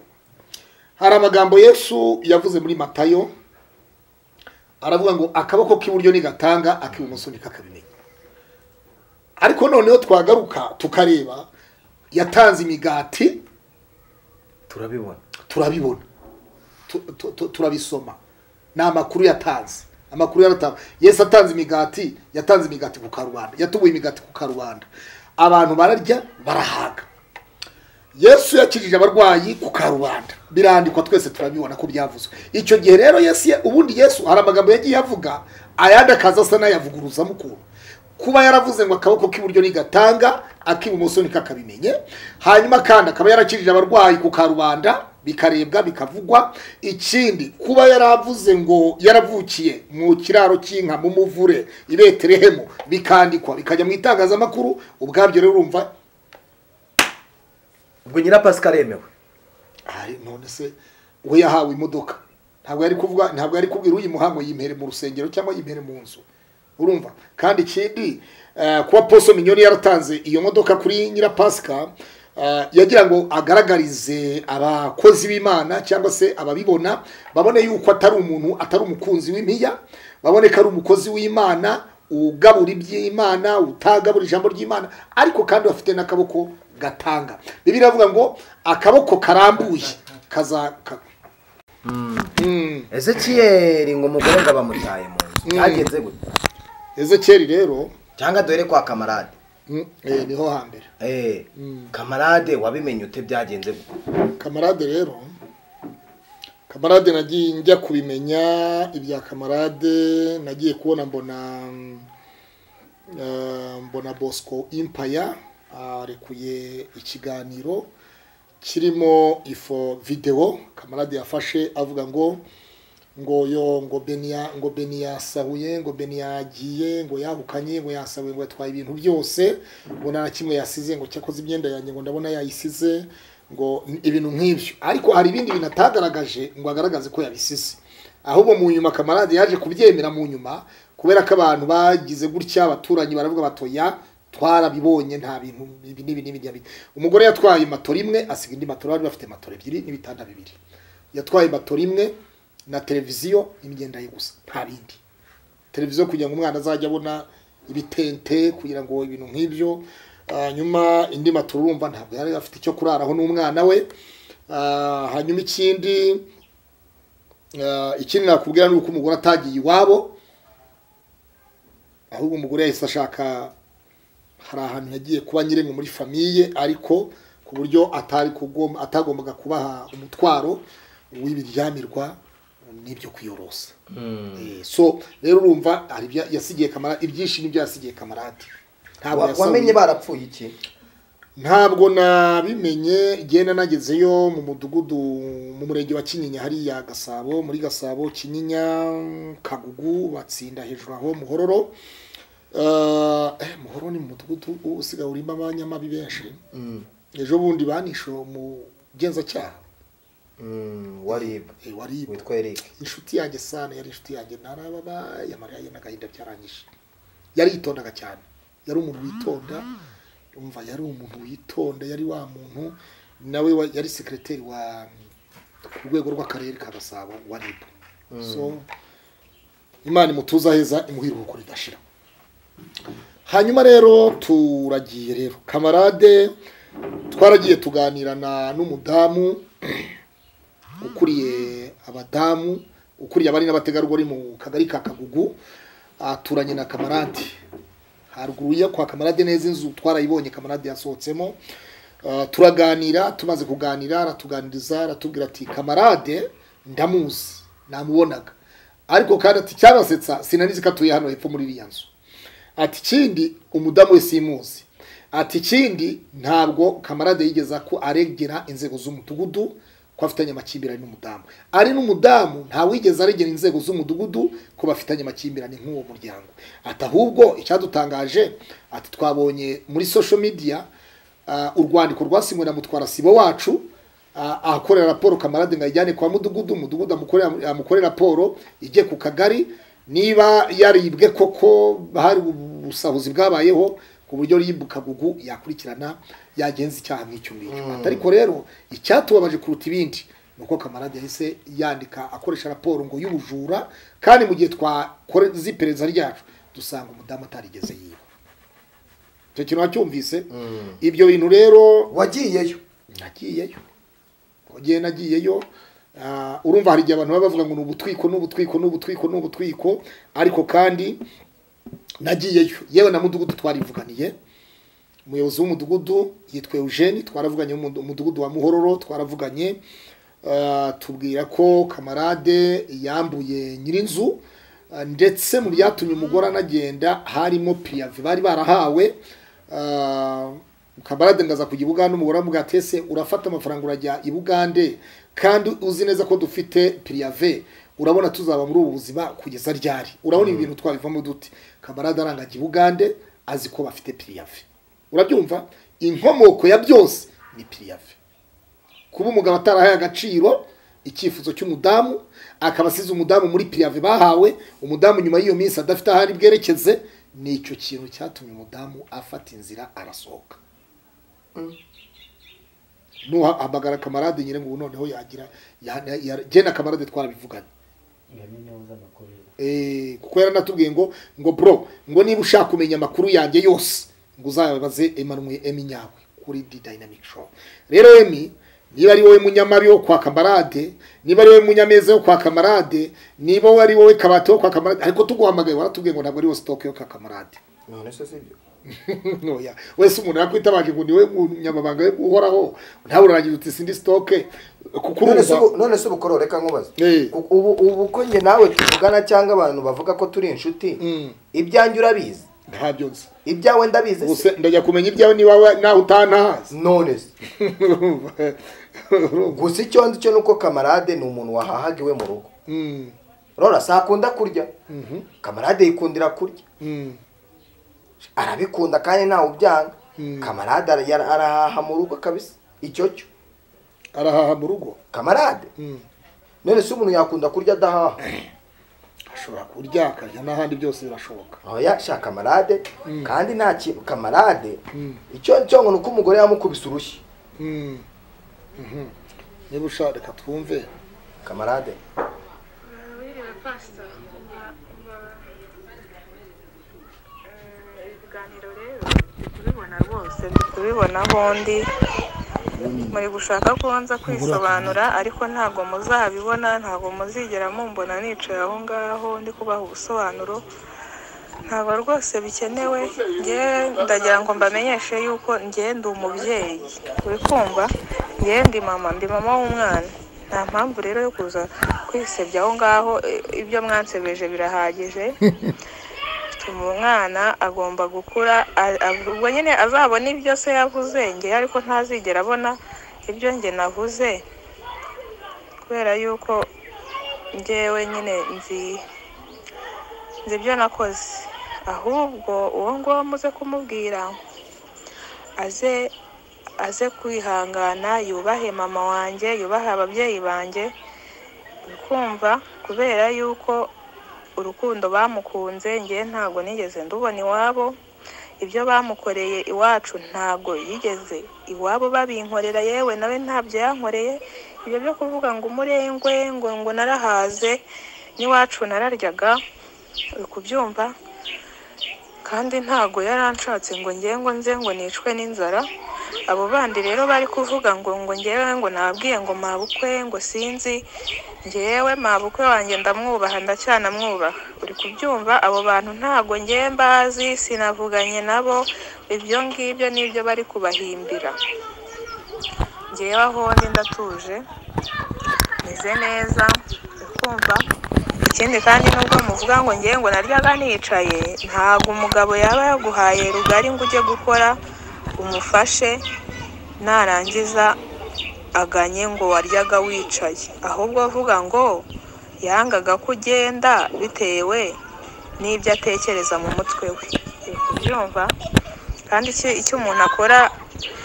hari amagambo yesu yavuze muri matayo aravuga ngo akaboko k'iburyo nigatanga ak'ibumoso ntikakabimenya ariko noneho twagaruka tukareba yatanze imigati turabibona turabibona Tu- tu- tu- turabisoma ni amakuru yatanze amakuru yaratanze yesu atanze imigati yatanze imigati ku karubanda yatubuye imigati ku karubanda abantu bararya barahaga yesu yakijije abarwayi ku karubanda birandikwa twese turabibona ko byavuzwe icyo gihe rero yesu ya- ubundi yesu hari amagambo yagiye avuga ayandi akaza asa n'ayavuguruzamo ukuntu kuba yaravuze ngo akaboko k'iburyo nigatanga ak'ibumoso ntikakabimenye hanyuma kandi akaba yarakijije abarwayi ku karubanda bikarebwa bikavugwa ikindi kuba yaravuze ngo yaravukiye mu kiraro cy'inka mu muvure i betelehemu bikandikwa bikajya mu itangazamakuru ubwabyo rero urumva ubwo nyira pasika aremewe ari none se we yahawe imodoka ntabwo yari kuvuga ntabwo yari kubwira uyimuha ngo yimpere mu rusengero cyangwa yimpere mu nzu urumva kandi ikindi eh, kuba poso minyoni yaratanze iyo modoka kuri nyirapasika eh, yagira ngo agaragarize abakozi b'imana cyangwa se ababibona babone yuko atari umuntu atari umukunzi w'impiya babone ko ari umukozi w'imana ugabura iby'imana utagabura ijambo ry'imana ariko kandi bafite n'akaboko gatanga bibiri iravuga ngo akaboko karambuye kaza ka- Mm. ezekiyeri ngo umugore ngo bamutaye mu nzu byagenze gutya ezekiyeli rero cyangwa duhere kwa kamarade mm, eh, niho hambere Eh, kamarade wabimenye ute byagenze gutya kamarade rero kamarade nagiye njya kubimenya ibya kamarade nagiye kubona mbona mm, eh, mbona bosco impaya arekuye ikiganiro kirimo ifo videwo kamarade yafashe avuga ngo ngo yo ngo beniya ngo beniya yasahuye ngo beniya yagiye ngo yahukanye ngo yasahuye ngo yatwaye ibintu byose ngo nta na kimwe yasize ngo cyakoze imyenda yanjye ngo ndabona yayisize ngo n- ibintu nk'ibyo ariko hari ibindi bintu atagaragaje ngo agaragaze ko yabisize ahubwo mu nyuma kamarade yaje kubyemera mu nyuma kubera ko abantu bagize gutya abaturanyi baravuga batoya twarabibonye nta bintu ibi n'ibi n'ibi n'ibi umugore yatwaye matora imwe asiga indi matora bari bafite matora ebyiri n'ibitanda bibiri yatwaye matora imwe na televiziyo n'imyenda ye gusa nta bindi televiziyo kugira ngo umwana azajye abona ibitente kugira ngo ibintu nk'ibyo hanyuma indi maturumva ntabwo yari afite icyo kuraraho n'umwana we Ah, hanyuma ikindi ah, ikindi nakubwira ni uko umugore atagiye iwabo ahubwo umugore yahise ashaka hari ahantu yagiye kuba nyirimo muri famiye ariko ku buryo atari kugom- atagombaga kubaha umutwaro w'ibiryamirwa n'ibyo kwiyorosa Eh, so rero urumva hari ibyo yasigiye kamara ibyinshi n'ibyo yasigiye kamarade ntabwo Wa- wamenye yasahuye barapfuye iki ntabwo nabimenye igenda nagezeyo mu mudugudu mu murenge wa kinyinya hariya gasabo muri gasabo kinyinya kagugu batsinda hejuru aho muhororo Eh, eh, muhororo ni mu mudugudu usigaye urimo abanyamabi benshi ejo bundi banishe umugenzacyaha Mm, warib Eh, waribwe witwa eric inshuti yanjye sana yari inshuti yanjye narababa yamarira n'agahinda byarangije yaritondaga cyane yari umuntu witonda umva yari umuntu witonda yari wa muntu nawe wa- yari sekireteri wa ku rwego rw'akarere ka gasabo wa rib so imana imutuza heza imuhira uko ridashira hanyuma rero turagiye rero kamarade twaragiye tuganirana n'umudamu ukuriye abadamu ukuriye abari n'abategarugori mu kagari ka kagugu aturanye na kamarade haruguru yo kwa kamarade neza inzu twarayibonye kamarade yasohotsemo Ah, turaganira tumaze kuganira aratuganiriza aratubwira ati kamarade ndamuzi namubonaga ariko kandi ati cyabasetsa sinanizi ko atuye hano hepfo muri iriya nzu ati ikindi umudamu we simuzi ati ikindi ntabwo kamarade yigeze ko aregera inzego z'umudugudu ko afitanye amakimbirane n'umudamu ari n'umudamu ntawigeze aregera inzego z'umudugudu ko bafitanye amakimbirane nk'uwo muryango ati ahubwo icyadutangaje ati twabonye muri social media ah, urwandiko rwasinywe na mutwara sibo wacu ah, ahakorera raporo kamarade ngo ayijyane kwa mudugudu umudugudu amukorere amukore raporo ijye ku kagari niba yaribwe koko hari ubusahuzi bwabayeho ku buryo rib kagugu yakurikirana yagenza icyaha nk'icyo ngicyo ariko rero icyatubabaje kuruta ibindi ni uko kamarade yahise yandika akoresha raporo ngo y'ubujura kandi mu gihe twakoze iperereza ryacu dusanga umudamu atarigeze yiba icyo kintu wacyumvise ibyo bintu rero wagiyeyo nagiyeyo wagiye nagiyeyo ah, urumva hari igihe abantu baba bavuga ngo ni ubutwiko ni ubutwiko ni ubutwiko ni ubutwiko ariko kandi nagiyeyo yewe na mudugudu twarivuganiye umuyobozi w'umudugudu yitwa Eugene twaravuganye mu mudugudu wa Muhororo twaravuganye ah, tubwira ko kamarade yambuye nyirinzu ah, ndetse mu byatumye umugore anagenda harimo piyave bari barahawe ah, kamarade ngaza kujya i Bugande umugore aramubwira ati ese urafata amafaranga urajya i Bugande kandi uzi neza ko dufite piyave urabona tuzaba muri ubu buzima kugeza ryari urabona ibi bintu twabivamo duti kamarade arangajya i Bugande azi ko bafite piyave urabyumva inkomoko ya byose ni piyave kuba umugabo atarahaye agaciro icyifuzo cy'umudamu akaba asize umudamu muri piyave bahawe umudamu nyuma y'iyo minsi adafite aho ari bwerekeze ni icyo kintu cyatumye umudamu afata inzira arasohoka nuhamagara kamarade nyine ngo noneho yagira ya- ya- genda kamarade twarabivuganye Eh, kuko yaranatubwiye ngo ngo bro ngo niba ushaka kumenya amakuru yanjye yose ngo uzabaze Emmanuel Emi nyawe kuri The Dynamic Show rero Emi niba ari wowe munyamabi wo kwa kamarade niba ari wowe munyameza wo kwa kamarade niba wowe ari wowe kabati wo kwa kamarade ariko tuguhamagaye waratubwiye ngo ntabwo ari wowe stock yo kwa kamarade none se sibyo noya wese umuntu yakwitabaje ngo niwe munyamabanga we uhoraho ntawe urangira uti sindi stoke kuko none se urumva ubu- none se ubukororo reka nkubaze Eh. U- ubu ubu ko njye nawe tuvugana cyangwa abantu bavuga ko turi inshuti Mm. ibyanjye urabizi ntabyo nzi ibyawe ndabizi se Ubuse- ndajya kumenya ibyawe niba we- nawe utantazi none se gusa icyo nzi cyo ni uko kamarade ni umuntu wahahaga iwe mu rugo Mm, rora si akunda kurya kamarade yikundira kurya mm, arabikunda kandi ntawe ubyanga kamarade ara- yara- arahaha mu rugo kabisa icyo cyo arahaha mu rugo kamarade Mm. none se umuntu yakunda kurya adahaha ashobora kurya akarya n'ahandi byose birashoboka oya sha kamarade kandi nta kintu kamarade icyo cyo ngo ni uko umugore yamukubise urushyi Mm, mhm. niba ushaka reka twumve kamarade Biriwe pasita ibiganiro rero ndi kubibona rwose ndi kubibona bombi muri gushaka ko nza kwisobanura ariko ntabwo muzabibona ntabwo muzigera mumbona nicaye aho ngaho ndi kubaha ubusobanuro ntabwo rwose bikenewe njye ndagira ngo mbamenyeshe yuko ngenda umubyeyi uri kumva ngenda mama ndi mama w'umwana nta mpamvu rero yo kuza kwisebya aho ngaho i- ibyo mwansebeje birahagije bituma umwana agomba gukura a- a- ubwo nyine azabona ibyo se yavuze nge ariko ntazigera abona ibyo nge navuze kubera yuko ngewe nyine nzi nzi ibyo nakoze ahubwo uwo nguwo muze kumubwira aze aze kwihangana yubahe mama wanjye yubahe ababyeyi banjye ukumva kubera yuko urukundo bamukunze nge ntabwo nigeze ndubona iwabo ibyo bamukoreye iwacu ntabwo yigeze iwabo babinkorera yewe nawe ntabyo yankoreye ibyo byo kuvuga ngo umurengwe ngo ngo narahaze n'iwacu nararyaga uri kubyumva kandi ntabwo yaranshatse ngo njye ngo nze ngo nicwe n'inzara abo bandi rero bari kuvuga ngo ngo ngewe ngo nababwiye ngo mabukwe ngo sinzi ngewe mabukwe wanjye ndamwubaha ndacyanamwubaha uri kubyumva abo bantu ntabwo ngewe mbazi sinavuganye nabo ibyo ngibyo nibyo bari kubahimbira ngewe aho ndi ndatuje meze neza ukumva ikindi kandi nubwo muvuga ngo ngewe ngo naryaga nicaye ntabwo umugabo yaba yaguhaye rugari ngo ujye gukora umufashe narangiza aganye ngo waryaga wicaye ahubwo avuga ngo yangaga ko ugenda bitewe n'ibyo atekereza mu mutwe we uri kubyumva kandi icyo icyo umuntu akora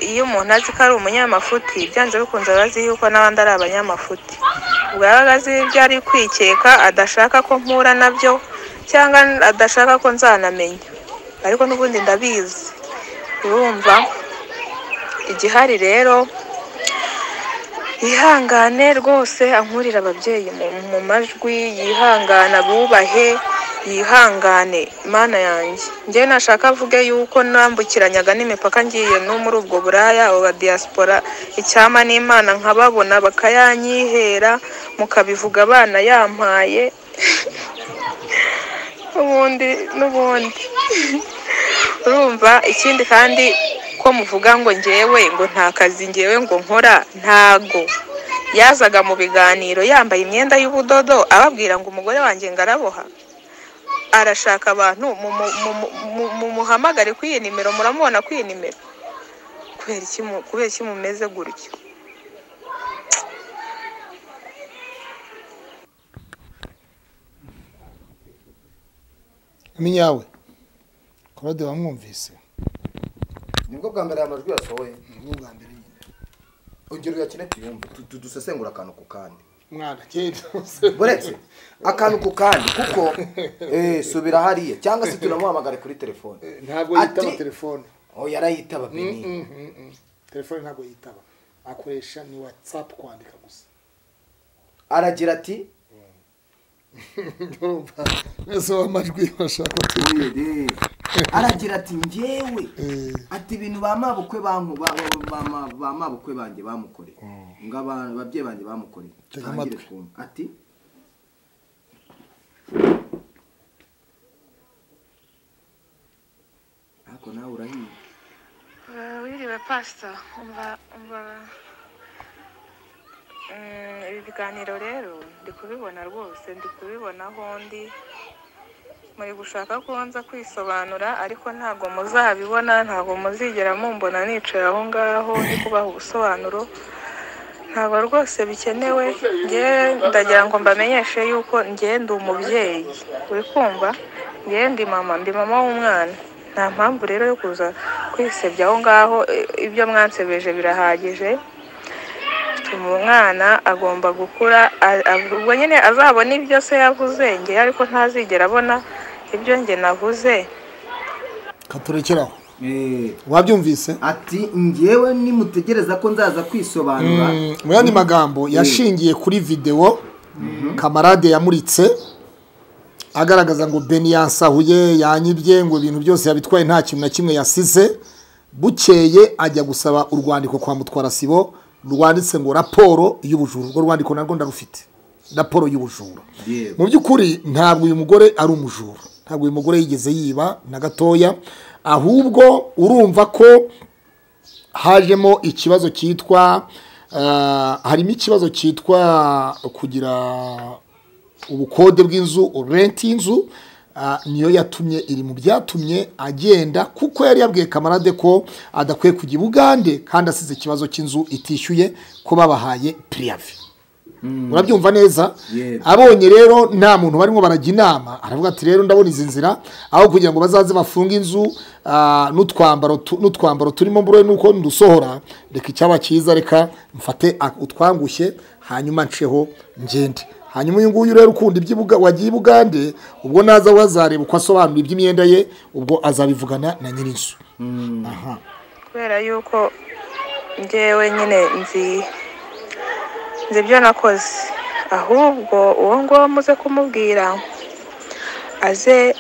iyo umuntu azi ko ari umunyamafuti byanze bikunze aba azi yuko n'abandi ari abanyamafuti ubwo yaba azi ibyo ari kwikeka adashaka ko mpura nabyo cyangwa adashaka ko nzanamenya ariko n'ubundi ndabizi urumva igihari rero yihangane rwose ankurira ababyeyi mu- mu majwi yihangane abubahe yihangane mana yanjye njye nashaka avuge yuko nambukiranyaga n'imipaka ngiye no muri ubwo buraya aba diaspora icyama n'imana nkababona bakayanyihera mukabivuga abana yampaye n'ubundi n'ubundi urumva ikindi kandi ko muvuga ngo ngewe ngo nta kazi ngewe ngo nkora ntago yazaga mu biganiro yambaye imyenda y'ubudodo ababwira ngo umugore wanjye ngo araboha arashaka abantu mu- mu- mu- mu- mumuhamagare kuri iyi nimero muramubona kuri iyi nimero kubera iki mu- kubera iki mumeze gutyo imenya yawe korode wamwumvise nibwo bwa mbere aya majwi yasohoye ni ubwa mbere nyine ongera uyakine tuyumve tu- tu- dusesengura akantu ku kandi mwana genda umusore. buretse akantu ku kandi kuko eh, subira hariya cyangwa se tunamuhamagare kuri telefone ntabwo Ati- yitaba telefone oh yarayitaba bini Mm, mm, mm. telefone ntabwo yitaba akoresha ni watsapu kwandika gusa aragira ati urumva mwese w'amajwi bashaka kutubwira aragira ati ngewe Eh. ati ibintu ba mabukwe banku- ba- ba- ba- ba- ba mabukwe banjye bamukoreye ngo aba- ababyeyi banjye bamukoreye Tega Tangire amatwi. kumva. ati ariko nawe urahiye wiriwe pasita umva umva Mm, ibi biganiro rero ndi kubibona rwose ndi kubibona aho ndi muri gushaka ko nza kwisobanura ariko ntabwo muzabibona ntabwo muzigera mumbona nicaye aho ngaho ndi kubaha ubusobanuro ntabwo rwose bikenewe nge ndagira ngo mbamenyeshe yuko ngenda umubyeyi uri kumva ngenda mama ndi mama w'umwana nta mpamvu rero yo kuza kwisebya aho ngaho i- ibyo mwansebeje birahagije bituma umwana agomba gukura a- a- ubwo nyine azabona ibyo se yavuze nge ariko ntazigera abona ibyo nge navuze katurekeraho Eh, wabyumvise ati ngewe nimutegereza ko nzaza kwisobanura mu yandi magambo yashingiye kuri videwo kamarade yamuritse agaragaza ngo beni yansahuye yanyibye ngo ibintu byose yabitwaye nta kintu na kimwe yasize bukeye ajya gusaba urwandiko kwa mutwara sibo rwanditse ngo raporo y'ubujura urwo rwandiko narwo ndarufite raporo y'ubujura Yewe. mu by'ukuri ntabwo uyu mugore ari umujura ntabwo uyu mugore yigeze yiba na gatoya ahubwo urumva ko hajemo ikibazo cyitwa ah, harimo ikibazo cyitwa kugira ubukode bw'inzu renti y'inzu ah, niyo yatumye iri mu byatumye agenda kuko yari yabwiye kamarade ko adakwiye kujya i bugande kandi asize ikibazo cy'inzu itishyuye ko babahaye piriyavi urabyumva neza Yego. abonye rero nta muntu barimo barajya inama aravuga ati rero ndabona izi nzira aho kugira ngo bazaze bafunge inzu ah, n'utwambaro tu- n'utwambaro turimo mbure nuko ndusohora reka icyaba cyiza reka mfate a- utwangushye hanyuma nsheho ngende hanyuma uyu nguyu rero ukunda iby'ibuga wagiye i bugande ubwo naza wazareba uko asobanura iby'imyenda ye ubwo azabivugana na nyir'inzu aha kubera yuko njyewe nyine nzi nzi ibyo nakoze ahubwo uwo nguwo muze kumubwira aze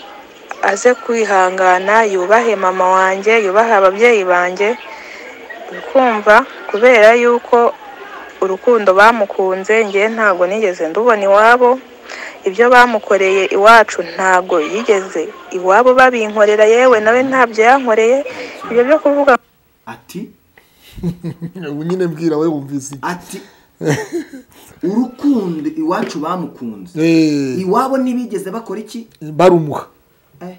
aze kwihangana yubahe mama wanjye yubahe ababyeyi banjye ukumva kubera yuko urukundo bamukunze njye ntabwo nigeze ndubona iwabo ibyo bamukoreye iwacu ntabwo yigeze iwabo babinkorera yewe nawe ntabyo yankoreye ibyo byo kuvuga ati ubu nyine mbwira we wumvise iki? ati urukundo iwacu bamukunze Eh, iwabo ntibigeze bakora iki barumuha Eh,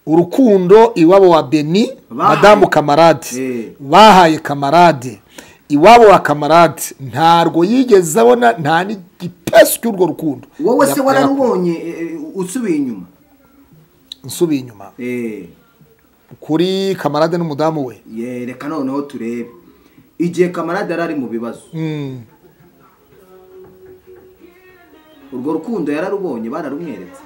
urukundo iwabo wa beni Bahaye. madamu kamarade Eh. bahaye kamarade iwabo wa kamarade ntabwo yigeze abona nta n'igipesu cy'urwo rukundo wowe se Ya- wararubonye eh, eh, usubiye inyuma ya- nsubiye inyuma Eh, kuri kamarade n'umudamu we ye, reka noneho turebe igihe kamarade yari ari mu bibazo Mm, urwo rukundo yararubonye bararumweretse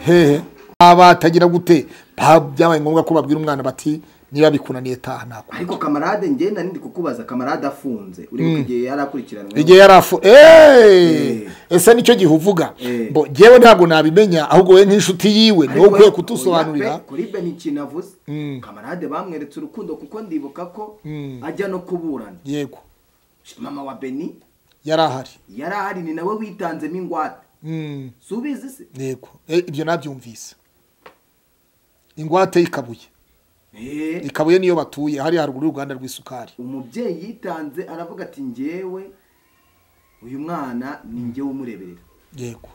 hehe abatagira gute ba- byabaye ngombwa ko babwira umwana bati niba bikunaniye taha nako ariko kamarade njye nari ndi kukubaza kamarade afunze ureba igihe yari akurikiranwe igihe yari afu eee ese nicyo gihe uvuga Eh. Bo, jyewe ntabwo nabimenya ahubwo we nk'inshuti yiwe niwe Ariko ukwiye we- kutusobanurira oya pe, kuri ben ikintu avuze kamarade bamweretse urukundo kuko ndibuka ko ajya no kuburana yego mama wa beni yari ahari yari ahari ni nawe witanzemo ingwate Mm, subizi se yego Eh, ibyo nabyumvise ingwate ikabuye Eh, ikabuye niyo batuye hariya haruguru y'uruganda rw'isukari umubyeyi yitanze aravuga ati njyewe uyu mwana ni njyewe umureberera yego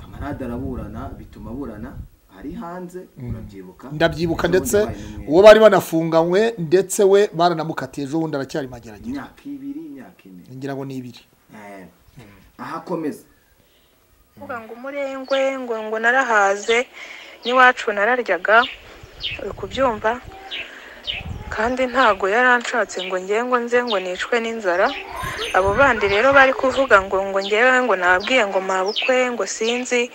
kamarade araburana bituma aburana ari hanze urabyibuka ndabyibuka Ejo bundi ndetse babaye n'umwe. uwo bari banafunganywe ndetse we baranamukatiye ejo bundi aracyari mageragere imyaka ibiri imyaka ine ngira ngo ni ibiri Eh, ahakomeza kuvuga ngo umurengwe ngo ngo narahaze n'iwacu nararyaga uri kubyumva kandi ntabwo yaranshatse ngo njye ngo nze ngo nicwe n'inzara abo bandi rero bari kuvuga ngo ngo ngewe ngo nabwiye ngo mabukwe ngo sinzi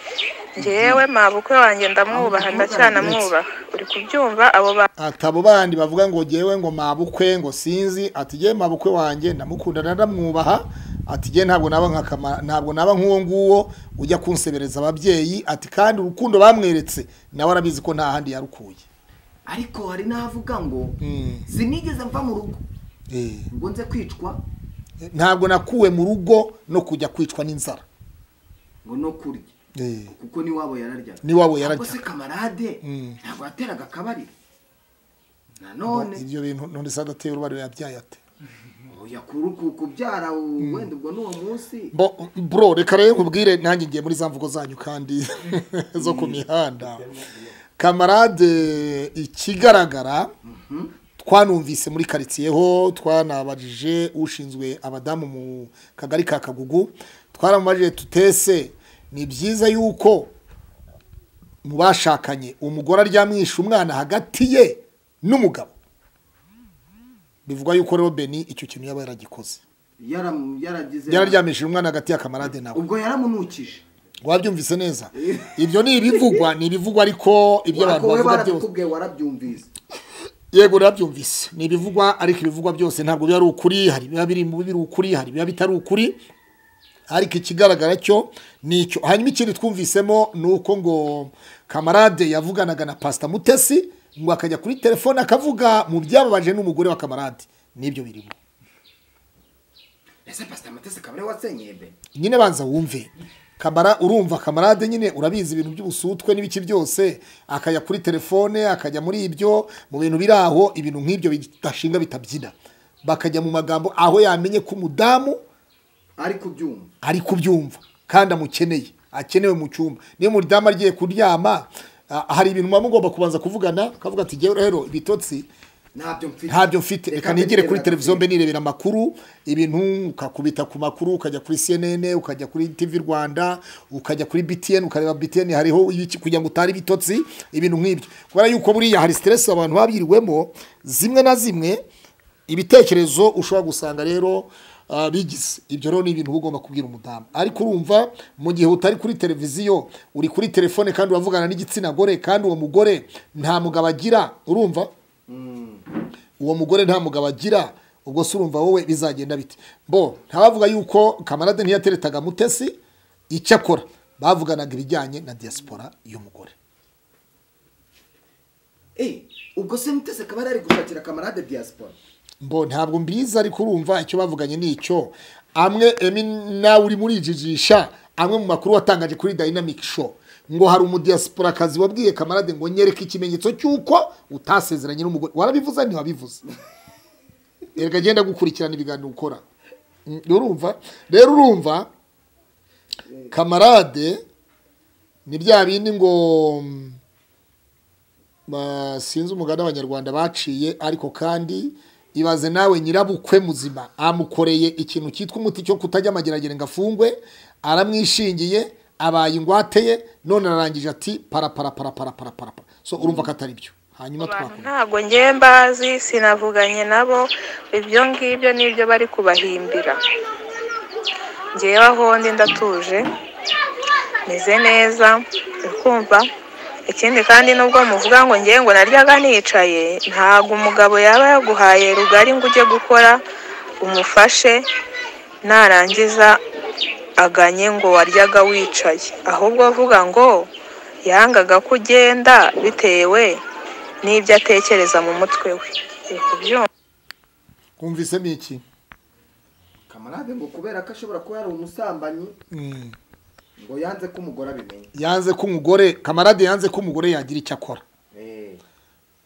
ngewe mabukwe wanjye ndamwubaha ndacyanamwubaha uri kubyumva abo bantu atabo bandi bavuga ngo jyewe ngo mabukwe ngo sinzi ati jye mabukwe wanjye ndamukunda ndamwubaha ati jye ntabwo naba nka Kama- ntabwo naba nk'uwo nguwo ujya kunsebereza ababyeyi ati kandi urukundo bamweretse nawe arabizi ko nta handi yarukuye ariko hari n'ahavuga ngo Mm. sinigeze mva mu rugo Eh, ngo nze kwicwa ntabwo nakuwe mu rugo no kujya kwicwa n'inzara ngo no kurya Eh, kuko n'iwabo yararyaga N'iwabo Ntabwo yararyaga. se kamarade Mm. ntabwo yateraga akabariro nanone ibyo bintu none se adateye urubariro yabyaye ate oya kuru- ku- kubyara u- wenda ubwo n'uwo munsi Bo- bro reka rero nkubwire nanjye ngiye muri za mvugo zanyu kandi zo ku mihanda kamarade ikigaragara twanumvise muri karitsiye ho twanabajije ushinzwe abadamu mu kagari ka kagugu twaramubajije tutese ni byiza yuko mu bashakanye umugore aryamwisha umwana hagati ye n'umugabo bivuga yuko rero beni icyo kintu yaba yaragikoze yaram- yaragize yararyamishije umwana hagati ya kamarade nawe ubwo yaramunukije wabyumvise neza ibyo ni ibivugwa ni ibivugwa ariko ibyo abantu ariko we bavuga byose barabikubwiye warabyumvise yego nabyumvise ni ibivugwa ariko ibivugwa byose ntabwo biba ari ukuri hari ibiba biri mu biba biri ukuri hari ibiba bitari ukuri ariko ikigaragara cyo ni icyo hanyuma ikindi twumvisemo ni uko ngo kamarade yavuganaga na pasita mutesi ngo akajya kuri telefone akavuga mu byababaje n'umugore wa kamarade nibyo birimo ese pasita mutesi akaba ariwe wasenyeye be nyine banza wumve kamara urumva kamarade nyine urabizi ibintu by'ubusutwe n'ibiki byose akajya kuri telefone akajya muri ibyo mu bintu biri aho ibintu nk'ibyo bidashinga bitabyina bakajya mu magambo aho yamenye ko umudamu ari kubyumva ari kubyumva kandi amukeneye akenewe mu cyumba niyo umudamu agiye kuryama ah, hari ibintu muba mugomba kubanza kuvugana akavuga ati "Jyewe rero ibitotsi ntabyo mfite ntabyo mfite reka nigire kuri mbireba televiziyo gato." mbe nirebera amakuru ibintu ukakubita ku makuru ukajya kuri cnn ukajya kuri tv rwanda ukajya kuri btn ukareba btn hariho ibiki kugira ngo utari bitotsi ibintu nk'ibyo kubera yuko buriya hari siteresi abantu baba biriwemo zimwe na zimwe ibitekerezo ushobora gusanga rero ah, bigize ibyo rero ni ibintu uba ugomba kubwira umudamu ariko urumva mu gihe utari kuri televiziyo uri kuri telefone kandi uravugana n'igitsina gore kandi uwo mugore nta mugabo agira urumva uwo mugore nta mugabo agira ubwo se urumva wowe bizagenda bite bo ntabavuga yuko kamarade ntiyateretaga mutesi icyo akora bavuganaga ibijyanye na diaspora y'umugore Eh, ubwo se mutesi akaba yari ari gushakira kamarade diaspora bo ntabwo mbizi ariko urumva icyo bavuganye ni icyo amwe emi nawe urimo urijijisha amwe mu makuru watangaje kuri dynamic show ngo hari umudiasporakazi wabwiye kamarade ngo nyereke ikimenyetso cy'uko utasezeranye n'umugore warabivuze ntiwabivuze erega genda gukurikirana ibiganiro ukora Mm, urumva rero urumva kamarade ni bya bindi ngo mm, ba- sinzi umugani abanyarwanda baciye ariko kandi ibaze nawe nyirabukwe muzima amukoreye ikintu cyitwa umuti cyo kutajya amageragere ngo afungwe aramwishingiye abaye ingwate ye none ararangije ati para para para para para para para so urumva ko atari byo hanyuma abantu twakora ntabwo ngewe mbazi sinavuganye nabo ibyo ngibyo nibyo bari kubahimbira ngewe aho ndi ndatuje meze neza uri kumva ikindi kandi nubwo muvuga ngo ngewe ngo naryaga nicaye ntabwo umugabo yaba yaguhaye rugari ngo ujye gukora umufashe narangiza aganye ngo waryaga wicaye ahubwo avuga ngo yangaga ko ugenda bitewe n'ibyo atekereza mu mutwe we Uri kubyumva? kumvisemo iki kamarade ngo kubera ko ashobora kuba yari umusambanyi Mm. ngo yanze ko umugore abimenya yanze ko umugore kamarade yanze ko umugore yagira icyo akora Eh,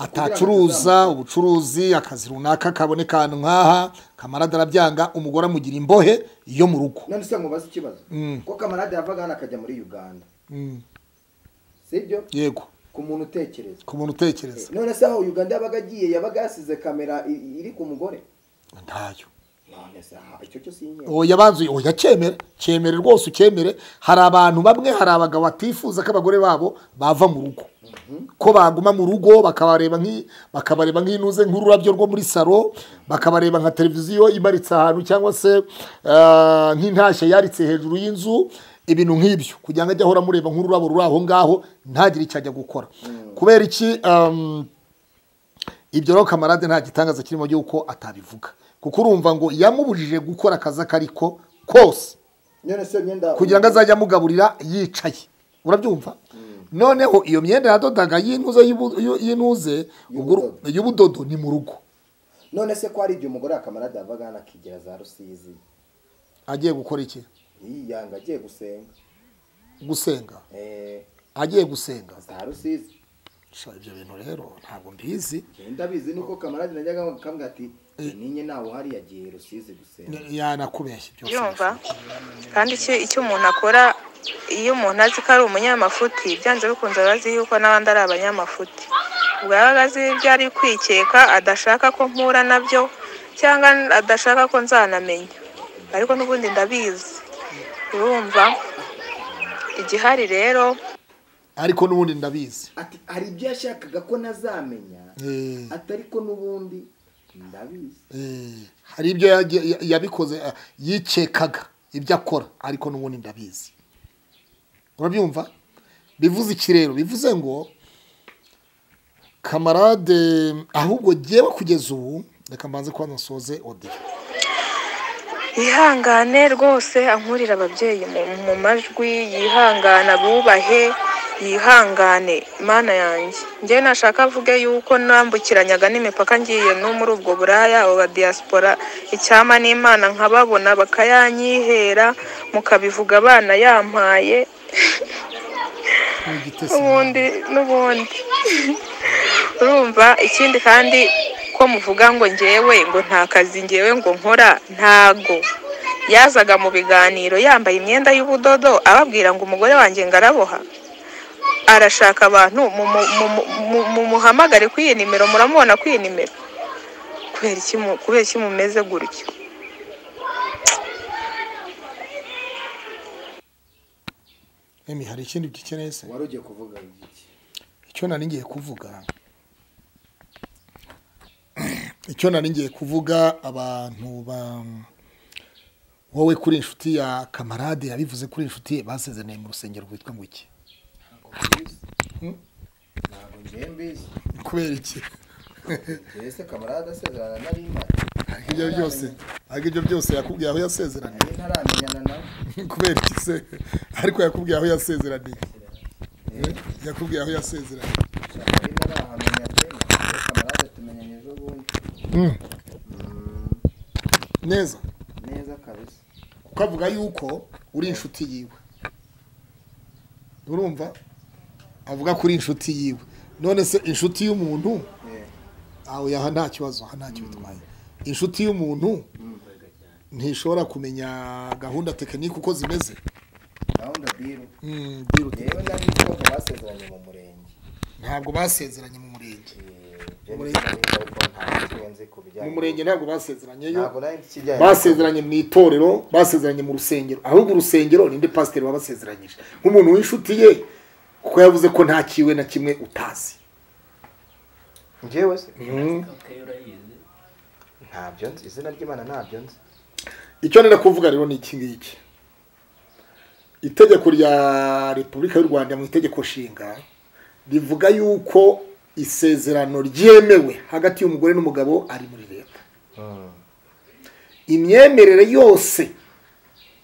atacuruza ubucuruzi akazi runaka kaboneka ahantu nk'aha kamarade arabyanga umugore amugira imbohe yo mu rugo none se mubaze ikibazo Mm. ko kamarade yavaga hano akajya muri uganda Mm, sibyo yego ku muntu utekereza ku muntu utekereza none se aho uganda yabaga agiye yabaga yasize kamera i- i- iri ku mugore ntayo none se aha icyo cyo si inyenyeri oya banzuye oya cyemere cyemere rwose ucyemere hari abantu bamwe hari abagabo batifuza ko abagore babo bava mu rugo ko baguma mu rugo bakabareba nk'i- bakabareba nk'inuze nk'ururabyo rwo muri salo bakabareba nka televiziyo imaritse ahantu cyangwa se ah, nk'intashya yaritse hejuru y'inzu ibintu nk'ibyo kugira ngo ajye ahora amureba nk'ururabo ruri aho ngaho ntagire icyo ajya gukora kubera iki um, ibyo rero kamarade nta gitangaza kirimo yuko atabivuga kuko urumva ngo yamubujije gukora akazi ako ariko kose none se imyenda kugira ngo azajye amugaburira yicaye urabyumva noneho iyo myenda yadodaga y'intuze y'ubu- y'u- y'intuze ubwo uru- y'ubudodo ni mu rugo none se ko hari igihe umugore wa kamarade yavaga hano akigira za rusizi agiye gukora iki yiyanga agiye gusenga gusenga Eh, agiye gusenga za rusizi Sha, ibyo bintu rero ntabwo mbizi Njye ndabizi nuko kamarade najyaga akamubwira ati ninye nawe uhari yagiye rusizi gusenga Ni- yanakubeshya byose Byumva? kandi icyo icyo umuntu akora iyo umuntu azi ko ari umunyamafuti byanze bikunze aba azi yuko n'abandi ari abanyamafuti ubwo yaba azi ibyo ari kwikeka adashaka ko mpura nabyo cyangwa adashaka ko nzanamenya ariko n'ubundi ndabizi urumva igihari rero ariko n'ubundi ndabizi ati hari ibyo yashakaga ko nazamenya Eh. ati ariko n'ubundi ndabizi Eh, hari ibyo yagiye- ya- yabikoze eh, yikekaga ibyo akora ariko n'ubundi ndabizi urabyumva bivuze iki rero bivuze ngo kamarade ahubwo ngewe kugeza ubu reka mbanze kuba nasoze odiyo yihangane rwose ankurira ababyeyi mu- mu majwi yihangane abubahe yihangane imana yanjye njye nashaka avuge yuko nambukiranyaga n'imipaka ngiye no muri ubwo buraya abo ba diaspora icyama n'imana nkababona bakayanyihera mukabivuga abana yampaye Igitesi. ubundi n'ubundi urumva ikindi kandi ko muvuga ngo ngewe ngo nta kazi ngewe ngo nkora ntago yazaga mu biganiro yambaye imyenda y'ubudodo ababwira ngo umugore wanjye ngaraboha arashaka abantu mu- mu- mu- mu- mumuhamagare kuri iyi nimero muramubona kuri iyi nimero kubera iki mu- kubera iki mumeze gutyo Emi hari ikindi dukeneye se wari ugiye kuvuga iki icyo nari ngiye kuvuga icyo nari ngiye kuvuga abantu ba wowe kuri inshuti ya kamarade yabivuze kuri inshuti ye basezeraniye mu rusengero rwitwa ngo iki ntabwo ngiye mbizi kubera iki mbese kamarade asezerana na rima ariko ibyo byose ariko ibyo byose yakubwiye aho yasezeraniye nari ntaramenyana nawe kubera iki se ariko yakubwiye aho yasezeraniye yakubwiye aho yasezeraniye nari ntarahamenya pe mbese kamarade tumenyanye ejo bundi Mm. neza neza kabisa kuko avuga yuko uri inshuti yiwe urumva avuga ko uri inshuti yiwe none se inshuti y'umuntu Yeah. aho yaha nta kibazo aha ntacyo bitwaye inshuti y'umuntu ntishobora kumenya gahunda tekinike uko zimeze gahunda biru Mm, biruta. rero nari nzi ko basezeranye mu murenge ntabwo basezeranye mu murenge mu murenge ariko ntabwo nzi ku bijyanye mu murenge ntabwo basezeranyeyo ntabwo nari nzi ikijyanye basezeranye mu itorero basezeranye mu rusengero ahubwo urusengero ninde pasiteri wabasezeranyije nk'umuntu w'inshuti ye kuko yavuze ko nta kiwe na kimwe utazi ngewe se urayizi ntabyo nzi izina ry'imana ntabyo nzi icyo nenda kuvuga rero ni iki ngiki itegeko rya repubulika y'u rwanda mu itegeko nshinga rivuga yuko isezerano ryemewe hagati y'umugore n'umugabo ari muri leta imyemerere yose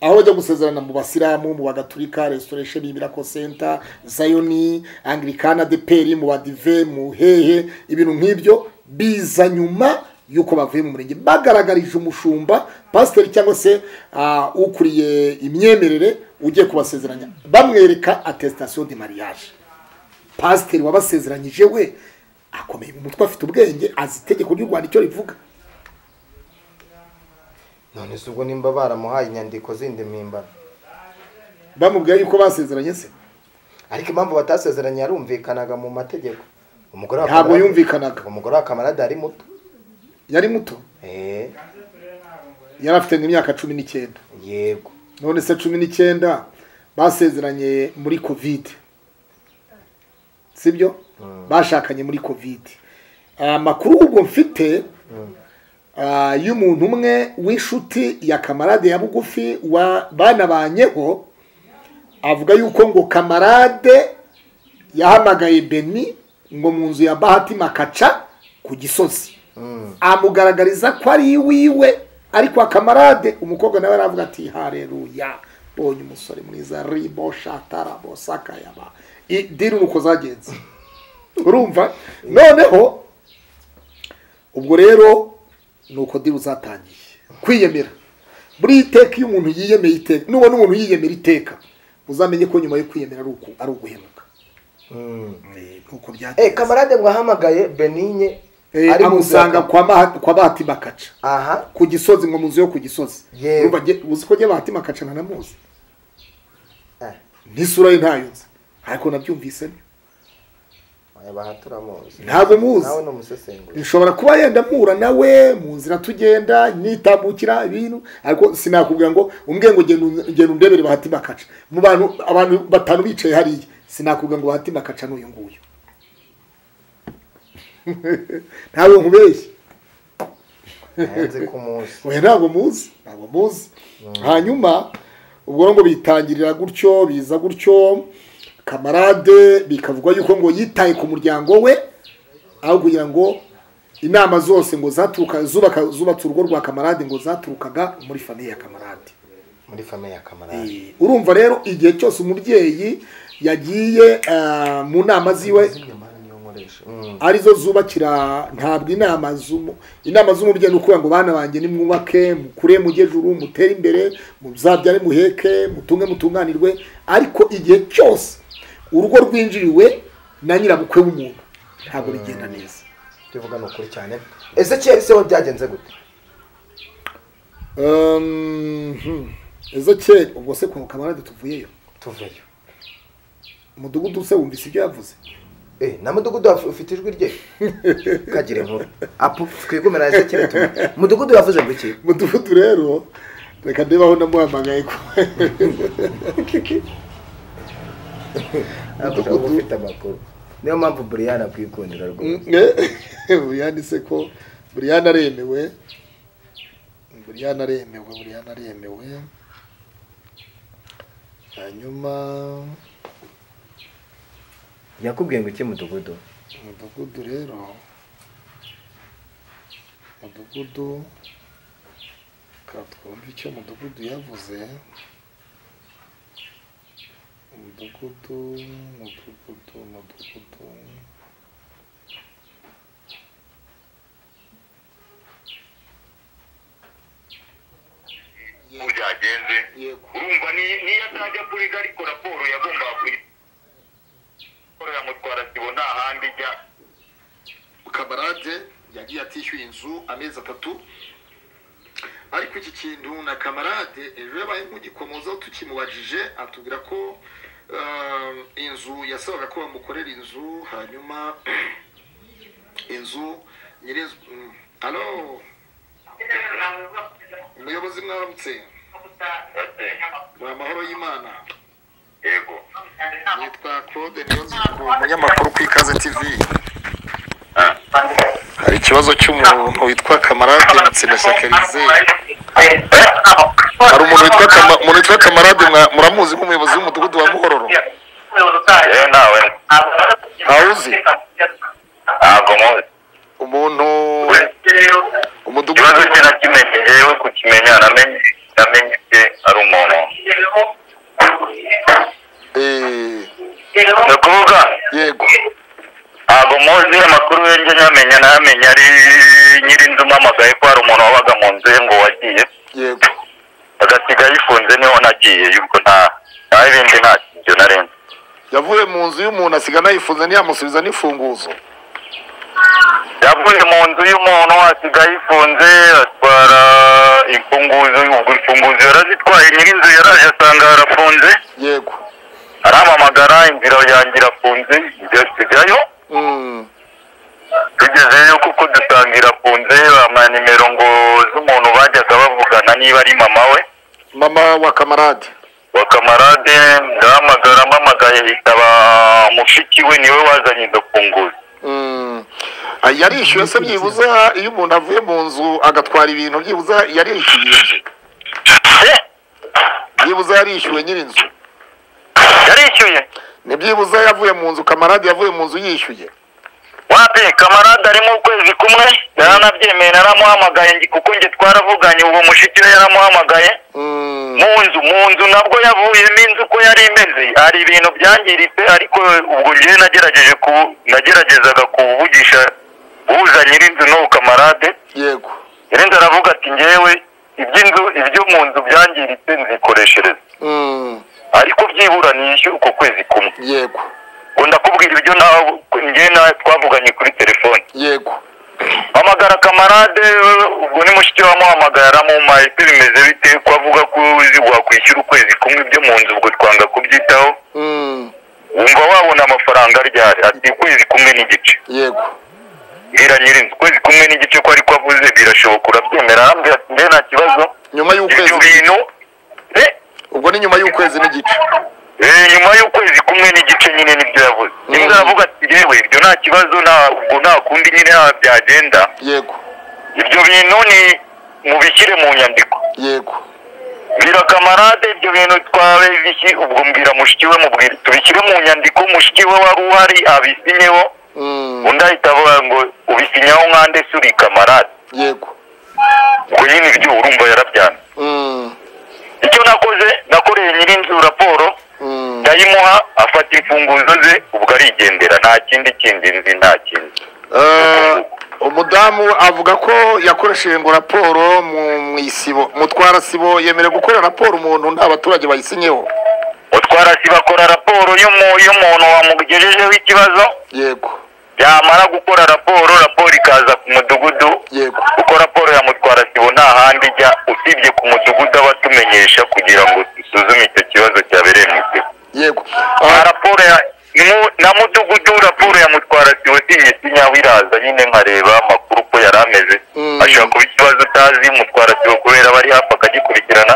aho bajya gusezerana mu basilamu mu bagatulika restoration ibirako center zayoni anglikana deperi mu badive mu hehe ibintu nk'ibyo biza nyuma y'uko bavuye mu murenge bagaragarije umushumba pasiteri cyangwa se ah, ukuriye imyemerere ugiye kubasezeranya bamwereka attestation de mariage pasiteri wabasezeranyije we akomeye mu mutwe afite ubwenge azi itegeko ry'u rwanda icyo rivuga none se ubwo nimba baramuhaye inyandiko zindi mpimbano bamubwira yuko basezeranye se ariko impamvu batasezeranye yarumvikanaga mu mategeko umugore wa ntabwo Kamarade- yumvikanaga umugore wa kamarade ari muto yari muto Eh, yari afite nk'imyaka cumi n'icyenda yego none se cumi n'icyenda basezeranye muri kovide sibyo bashakanye muri kovide amakuru ubwo mfite ah, y'umuntu umwe w'inshuti ya kamarade ya bugufi wa bana banyeho avuga yuko ngo kamarade yahamagaye beni ngo mu nzu ya bahati makaca ku gisozi amugaragariza ko ari iwiwe ariko akamarade umukobwa nawe aravuga ati hareruya mbonye umusore mwiza ribo shatara bosaka yaba I- diri uko zagenze urumva noneho ubwo rero ni uko diri uzatangiye kwiyemera buri iteka iyo umuntu yiyemeye iteka nubona umuntu yiyemera iteka uzamenye ko nyuma yo kwiyemera ari uku- ari uguhemuka Eh, nuko byagenze. Eh, kamarade ngo ahamagaye benigne Eh, ari mu nzu ya amusanga Kam- kwa Maha- kwa bahati bakaca aha ku gisozi ngo mu nzu yo ku gisozi Yewe. Urumva jye- uzi ko jye bahatima kacana namuzi Eh, n'isura ye ntayo nzi ariko nabyumvise oya, baha turamuzi Ntabwo muzi. nawe ni umusesenguzi nshobora kuba yenda mpura nawe mu nzira tugenda nitambukira ibintu ariko sinakubwira ngo umbwe ngo genda un- genda undebere bahatima kaca mu bantu abantu batanu bicaye hariya sinakubwira ngo bahatima kaca n'uyu nguyu ntawe nkubeshye nzi ko umuzi oya ntabwo muzi ntabwo muzi hanyuma ubwo rero ngo bitangirira gutyo biza gutyo kamarade bikavugwa yuko ngo yitaye ku muryango we aho kugira ngo inama zose ngo zaturuka zubaka zubatse urugo rwa kamarade ngo zaturukaga muri famiye ya kamarade muri famiye ya kamarade Eh, urumva rero igihe cyose umubyeyi yagiye eh, mu nama ziwe arizo zubakira ntabwo inama z'umu inama z'umubyeyi ni ukuvuga ngo bana banjye nimwubake mukure mujye juru mutere imbere muzabyare muheke mutunge mutunganirwe ariko igihe cyose urugo rwinjiriwe na nyirabukwe w'umuntu ntabwo bigenda neza tuvuga ni ukuri cyane ezekiyeli se ho byagenze gute Um, hmm. ezo kera ubwo se kwa kamarade tuvuyeyo tuveyo umudugudu se wumvise ibyo yavuze Eh, na mudugudu wafu- ufite ijwi rye kagire nkuru apu twigumira ezekiyeli tumwe mudugudu yavuze ngo iki umudugudu rero reka ndebaho namuhamagaye ko Avuga ko ufite amakuru niyo mpamvu buriyani akwikundira rwose buriyani se ko buriyani aremewe buriyani aremewe buriyani aremewe hanyuma yakubwiye ngo iki mudugudu umudugudu rero umudugudu reka twumve icyo umudugudu yavuze umudugudu umudugudu umudugudu byagenze urumva ni- niyo atajya kuriga ariko raporo yagombaga kuyikorera mutwara sibo nta handi ijya kamarade yagiye atishyuye inzu amezi atatu ariko iki kintu na kamarade ejo yabaye nk'ugikomozaho tukimubajije atubwira ko eh, inzu yasabaga ko bamukorera inzu hanyuma inzu nyir'inzu mm, halo umuyobozi mwaramutse ni amahoro y'imana yego nitwa claude niyonziko umunyamakuru ku ikaze tv hari ikibazo cy'umuntu witwa kamarade mutsindashyaka elize hari umuntu witwa Kama- umuntu witwa kamarade mwa- muramuzi nk'umuyobozi w'umudugudu wa muhororo Awuzi? Ntabwo muzi. umuntu Ikibazo umudugudu cye nakimenye yewe kukimenya namenye namenye ke ari umuntu. Eh, Ni ukuvuga yego ntabwo muzi amakuru ye njye nyamenya nayamenya ari nyir'inzu mpamagaye ko hari umuntu wabaga mu nzu ye ngo wagiye yego agasiga yifunze niho nagiye yuko nta nta bindi nta ibyo narenze. yavuye mu nzu y'umuntu asiga anayifunze ntiyamusubiza n'ifunguzo yavuye mu nzu y'umuntu asiga yifunze atwara imfunguzo ubwo imfunguzo yarazitwaye nyir'inzu yaraje asanga harafunze yego arampamagara inzira yanjye irafunze njya tujyayo Mm, tugezeyo kuko dusanga irafunze amanimero ngo z'umuntu bajyaga bavugana niba ari mama we mama wa kamarade wa kamarade ndahamagara mpamagaye ikaba mushiki we niwe wazanye izo funguzo Mm. Ah, yarishyuye se byibuze iyo umuntu avuye mu nzu agatwara ibintu byibuze yarishyuye inzu Eh, byibuze yarishyuwe nyir'inzu yarishyuye ni byibuze yavuye mu nzu kamarade yavuye mu nzu yishyuye wapi kamarade ari mu kwezi kumwe yaranabyemeye naramuhamagaye ngi- kuko njye twaravuganye uwo mushiki we yaramuhamagaye Mm, mu nzu mu nzu nabwo yavuyemo inzu uko yari imeze hari ibintu byangiritse ariko ubwo njyewe nagerageje ku nageragezaga kuvugisha uhuza nyir'inzu n'uwo kamarade yego nyir'inzu aravuga ati ngewe iby'inzu ibyo mu nzu byangiritse nzikoreshereza Mm, ariko byibura niyishyure uko kwezi kumwe yego ngo ndakubwira ibyo nawe njyewe nawe twavuganye kuri telefone yego hamagara kamarade ubwo ni mushiki wamuhamagaye aramumaye se bimeze bite ko avuga ko uzi wakwishyura ukwezi kumwe ibyo mu nzu ubwo twanga kubyitaho Mm, wumva wabona amafaranga aryari ati ukwezi kumwe n'igice yego bwira nyirinzu ukwezi kumwe n'igice ko ariko avuze birashoboka urabyemera arambwira ati nde nta kibazo nyuma y'ukwezi ibyo bintu Eh, ubwo ni nyuma y'ukwezi n'igice eh, nyuma y'ukwezi kumwe n'igice nyine nibyo yavuze nibwo aravuga ati yewe ibyo nta kibazo nta ubwo nta kundi nyine ha- byagenda yego ibyo bintu ni mubishyire mu nyandiko yego bwira kamarade ibyo bintu twawe bishyi ubwo mbwira mushiki we mubwira tubishyire mu nyandiko mushiki we wari uhari abisinyeho Mm, undi ahita avuga ngo ubisinyaho nkande se uri kamarade yego ubwo nyine ibyo urumva yarabyanze Mm, icyo nakoze nakoreye nyir'inzu raporo mm. ndayimuha afata imfunguzo ze ubwo arigendera nta kindi kindi nzi nta kindi Eh, umudamu avuga ko yakoresheje ngo raporo mu mu isibo mutwara sibo yemerewe gukora raporo umuntu nta baturage bayisinyeho utwara si bakora raporo y'umu- y'umuntu wamugejejeho ikibazo yego yamara gukora raporo raporo ikaza ku mudugudu yego kuko raporo ya mutwara sibo nta handi ijya usibye ku mudugudu aba atumenyesha kugira ngo dusuzume icyo kibazo cyabereye mu isibo yego nta Ah, raporo ya mu- na mudugudu raporo ya mutwara sibo sinye sinyaho iraza nyine nkareba amakuru uko yari ameze Mm. ashobora kuba ikibazo utazi mutwara sibo kubera aba ari hafi akagikurikirana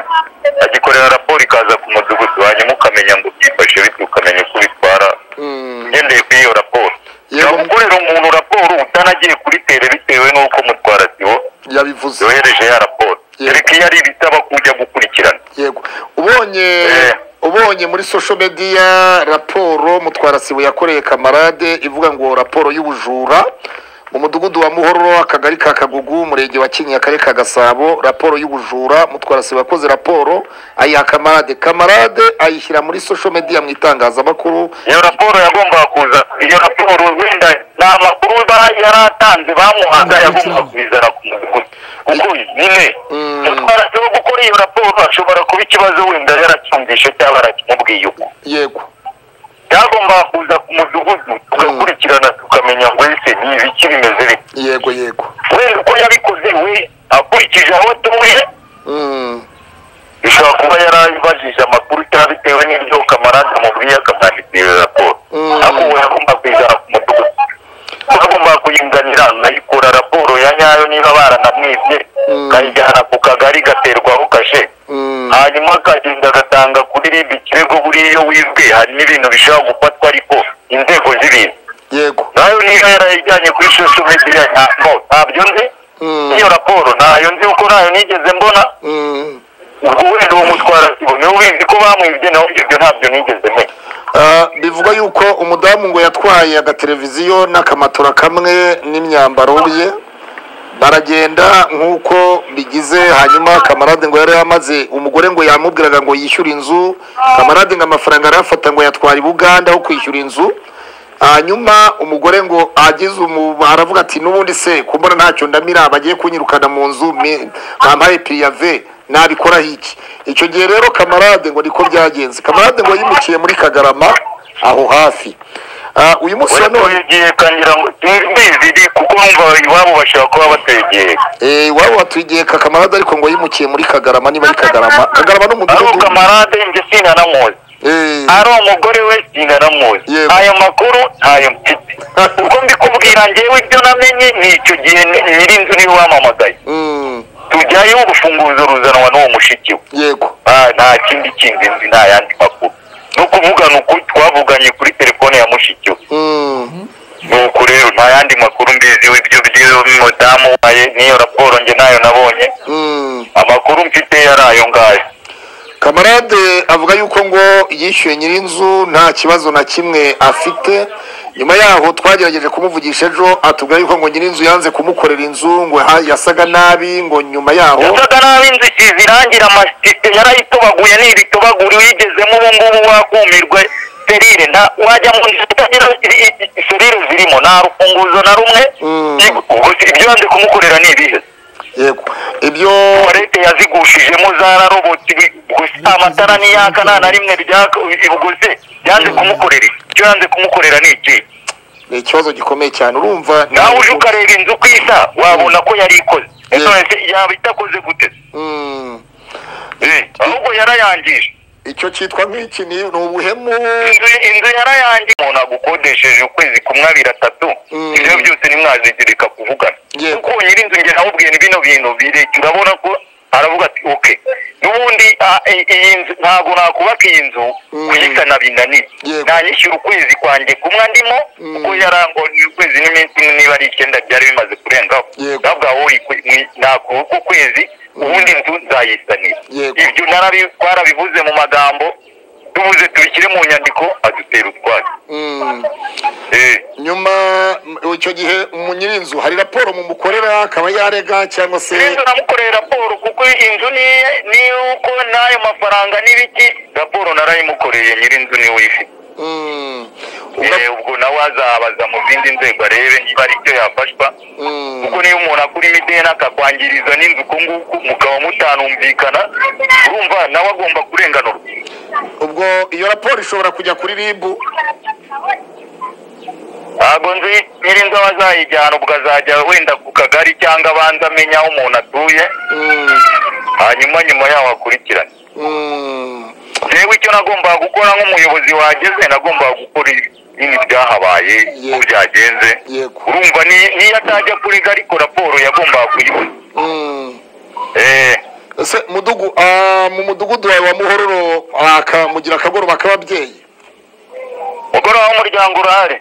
agikorera raporo ikaza ku mudugudu hanyuma ukamenya ngo byifashe bityo ukamenya uko ubitwara mm, ugendeye kuri iyo raporo Yego. ushobora gukorera umuntu raporo utanagiye kuri tere bitewe n'uko mutwara sibo yabivuze yohereje ya raporo Yego. ariko iyo ari ibisaba kujya gukurikirana yego ubonye Eh. ubonye muri social media raporo mutwara sibo yakoreye kamarade ivuga ngo raporo y'ubujura mu mudugudu wa muhororo akagari ka kagugu umurenge wa kinyinya akarere ka gasabo raporo y'ubujura mutwara sibo yakoze raporo ayiha kamarade kamarade ayishyira muri social media mu itangazamakuru iyo raporo yagombaga kuza iyo raporo wenda nta makuru ba- yari atanze bamuhaga yagombaga kubizana ku mudugudu kuko nyine Mm. mutwara sibo gukora iyo raporo ashobora kuba ikibazo wenda yaracyumvishe cyangwa arakimubwiye uko yego byagombaga kuza ku mudugudu tugakurikirana tukamenya ngo ese ni ibiki bimeze bite yego yego wenda uko yabikoze we akurikije aho atuye Mm, bishobora kuba yarabajije amakuru cyangwa bitewe n'ibyo kamarade amubwiye akamwandikira iyo raporo Mm. ariko ubu yagomba kuyijyana ku mudugudu yagomba kuyinganira nayikura raporo ya nyayo niba baranamwibye Mm. kayijyana ku kagari gaterwaho kashe mm, hanyuma akagenda agatanga kuri rib ikirego buriya iyo wibwe hari n'ibintu bishobora gufatwa ariko inzego z'ibintu yego nayo niba yarayijyanye kuri sosho mediya ntabwo ntabyo nzi Mm, iyo raporo ntayo nzi kuko ntayo nigeze mbona mm. ubwo wenda uwo mutwara sibo niwe ubizi ko bamwibye nawe ibyo ntabyo nigeze menya Ah, bivugwa yuko umudamu ngo yatwaye agateleviziyo n'akamatora kamwe n'imyambaro ye baragenda nk'uko bigize hanyuma kamarade ngo yari yamaze umugore ngo yamubwiraga ngo yishyure inzu kamarade ngo amafaranga arayafata ngo yatwara i buganda aho kwishyura inzu hanyuma umugore ngo agize umu aravuga ati n'ubundi se kumbona ntacyo ndamira bagiye kunyirukana mu nzu mi- bampaye piriyave nabikoraho iki icyo gihe rero kamarade ngo niko byagenze kamarade ngo yimukiye muri kagarama aho hafi Ah, uyu munsi wa none watugiye kangira ngo mbizi kuko numva iwabo bashobora kuba bategeye Eh, iwabo watwigeka kamarade ariko ngo yimukiye muri kagarama niba ari kagarama kagarama ari n'umudugudu kamarade njye sinanamuzi Eh, ari umugore we sinanamuzi Yego. ayo makuru ntayo mfite uko mbikubwira njyewe ibyo namenye ni icyo gihe ni- nyir'inzu niwe wamamagaye mm, tujyayo urufunguzo ruzanwa n'uwo mushiki we yego Ah, nta kindi kindi nzi nta yandi makuru ni ukuvugana uku twavuganye kuri telefone ya mushiki we mm, nuko rero nta yandi makuru mbizi ibyo by'umudamu waye n'iyo raporo njye nayo nabonye mm. amakuru mfite yari ayo ngayo kamarade avuga yuko ngo yishyuye nyir'inzu nta kibazo na kimwe afite nyuma yaho twagerageje kumuvugisha ejo atubwira yuko ngo nyir'inzu yanze kumukorera inzu ngo ha- yasaga nabi ngo nyuma yaho yasaga nabi inzu isize irangi amasite yarayitobaguye n'ibitobaguri wigezemo ubu ngubu wakumirwe serire nta wajya mu nzu itagira i- i- i- serire zirimo nta rufunguzo na rumwe Mm. ubwo se ibyo yanze kumukorera ni ibihe yego ibyo tuwarete yazigushijemo zararobotse ibi- gusa amatara niyaka nta na rimwe ryaka ubwo se yanze kumukorera iki? icyo yanze kumukorera ni iki ni ikibazo gikomeye cyane urumva nawe uje ukareba inzu ku isa wabona ko yari ikoze Yeah. none se yaba itakoze gute Mm, Eh, ahubwo yarayangije icyo cyitwa nk'iki ni ni ubuhemu inzu inzu yarayangije umuntu agukodesheje ukwezi kumwe abiri atatu Mm. ibyo byose nimwazigirika kuvugana Yeah. kuko nyir'inzu nge nawubwiye ni bino bintu birekire urabona ko aravuga ati oke n'ubundi ah, i- iyi nzu ntabwo nakubaka iyi nzu Mm. kuyisana binaniye Yego. nanyishyura ukwezi kwanjye kumwe ndimo Mm. kuko yarangoniye ukwezi n'iminsi imwe niba ari icyenda byari bimaze kurengaho Yego. ndavuga wowe nakuba uko kwezi ubundi nzu nzayisanira Yego. ibyo narabi- twarabivuze mu magambo tubuze tubishyire mu nyandiko adutera utwatsi Mm. Eh, nyuma mu- icyo gihe mu nyirinzu hari raporo mumukorera akaba yarega cyangwa se n'inzu namukoreye raporo kuko inzu ni ni uko n'ayo mafaranga n'ibiki raporo narayimukoreye nyir'inzu niwe uyifite Mm. Ubwo- Eh, ubwo nawe azabaza mu zindi nzego arebe niba ari cyo yafashwa Mm. kuko niyo umuntu akura imideni akakwangiriza n'inzu uku nguku mukaba mutanumvikana urumva nawe agomba kurenganurwa ubwo iyo raporo ishobora kujya kuri ribu ntabwo nzi nyir'inzu aba azayijyana ubwo azajya wenda ku kagari cyangwa abanza amenya aho umuntu atuye Mm. hanyuma nyuma yaho akurikirane Mm. yewe icyo nagombaga gukora nk'umuyobozi wageze nagombaga gukora ibintu byahabaye uko byagenze Yego. urumva ni- niyo atajya kuriga ariko raporo yagombaga kuyibona Mm. Eh, ese mudugu ah, mu mudugudu wawe wa muhororo akamugira akagoroba k'ababyeyi mugoroba w'umuryango urahari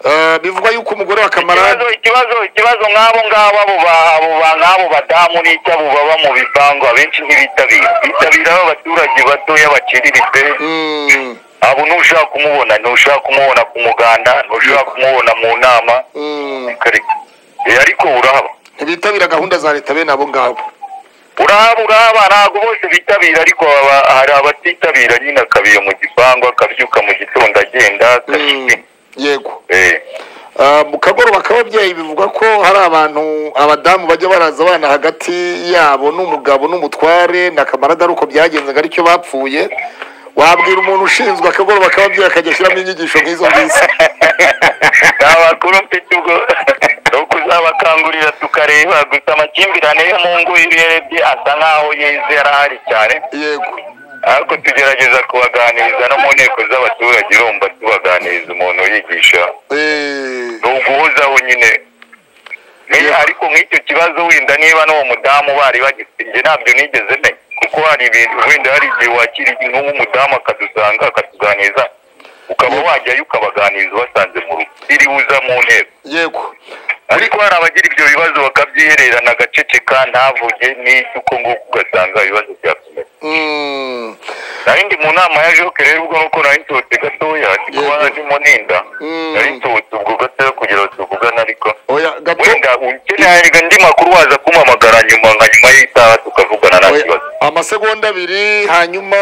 Ah, bivugwa yuko umugore wa ikibazo kamarade ikibazo ikibazo nk'abo ngabo abo ba- abo ba- nk'abo badamu n'icyabo baba mu bipangu abenshi ntibitabira bitabira abaturage batoya baciriritse Mm. abo ntushaka kumubona ntushaka kumubona ku muganda ntushaka kumubona mu nama Mm. Eh, ariko urahaba ntibitabira gahunda za leta bene abo ngabo uraba uraba ntabwo bose bitabira ariko haba- hari abatitabira nyine akabiye mu gipangu akabyuka mu gitondo agenda akashyika Mm. yego Eh, Ah, mu kagoroba k'ababyeyi bivugwa ko hari abantu abadamu bajya baraza abana hagati yabo n'umugabo n'umutware na kamarada ari uko byagenzaga aricyo bapfuye wabwira umuntu ushinzwe akagoroba k'ababyeyi akajya ashyiramo inyigisho nk'izo ngizo nta bakuru mfite ubwo ni ukuzabakangurira tukareba gusa amakimbirane yo mu ngo iyo uyarebye asa nk'aho yeze yarahari cyane yego ariko tugerageza kubaganiriza no mu nteko z'abaturage urumva tubaganiriza umuntu yigisha Eh, ni uguhozaho nyine Ni- ariko nk'icyo kibazo wenda niba n'uwo mudamu bari bagifite ntabyo nigeze menya kuko hari ibintu wenda hari igihe wakira ikintu nk'umudamu akadusanga akatuganiriza ukaba wajyayo ukabaganiriza ubasanze mu rugo iriwe uza mu nteko yego ariko hari abagira ibyo bibazo bakabyihererana agaceceka ntavuge n'icyo uko nguko ugasanga ibibazo byakomeye Mm, narindi mu nama ya joke rero ubwo nuko nari nsohotse gatoya kuba ndimo ninda Mm. nari nsohotse ubwo gatoya kugira ngo tuvugane ariko oya gato wenda ukeneye andi makuru waza kumpamagara nyuma nka nyuma y'isaha tukavugana nta oya, kibazo amasegonda abiri hanyuma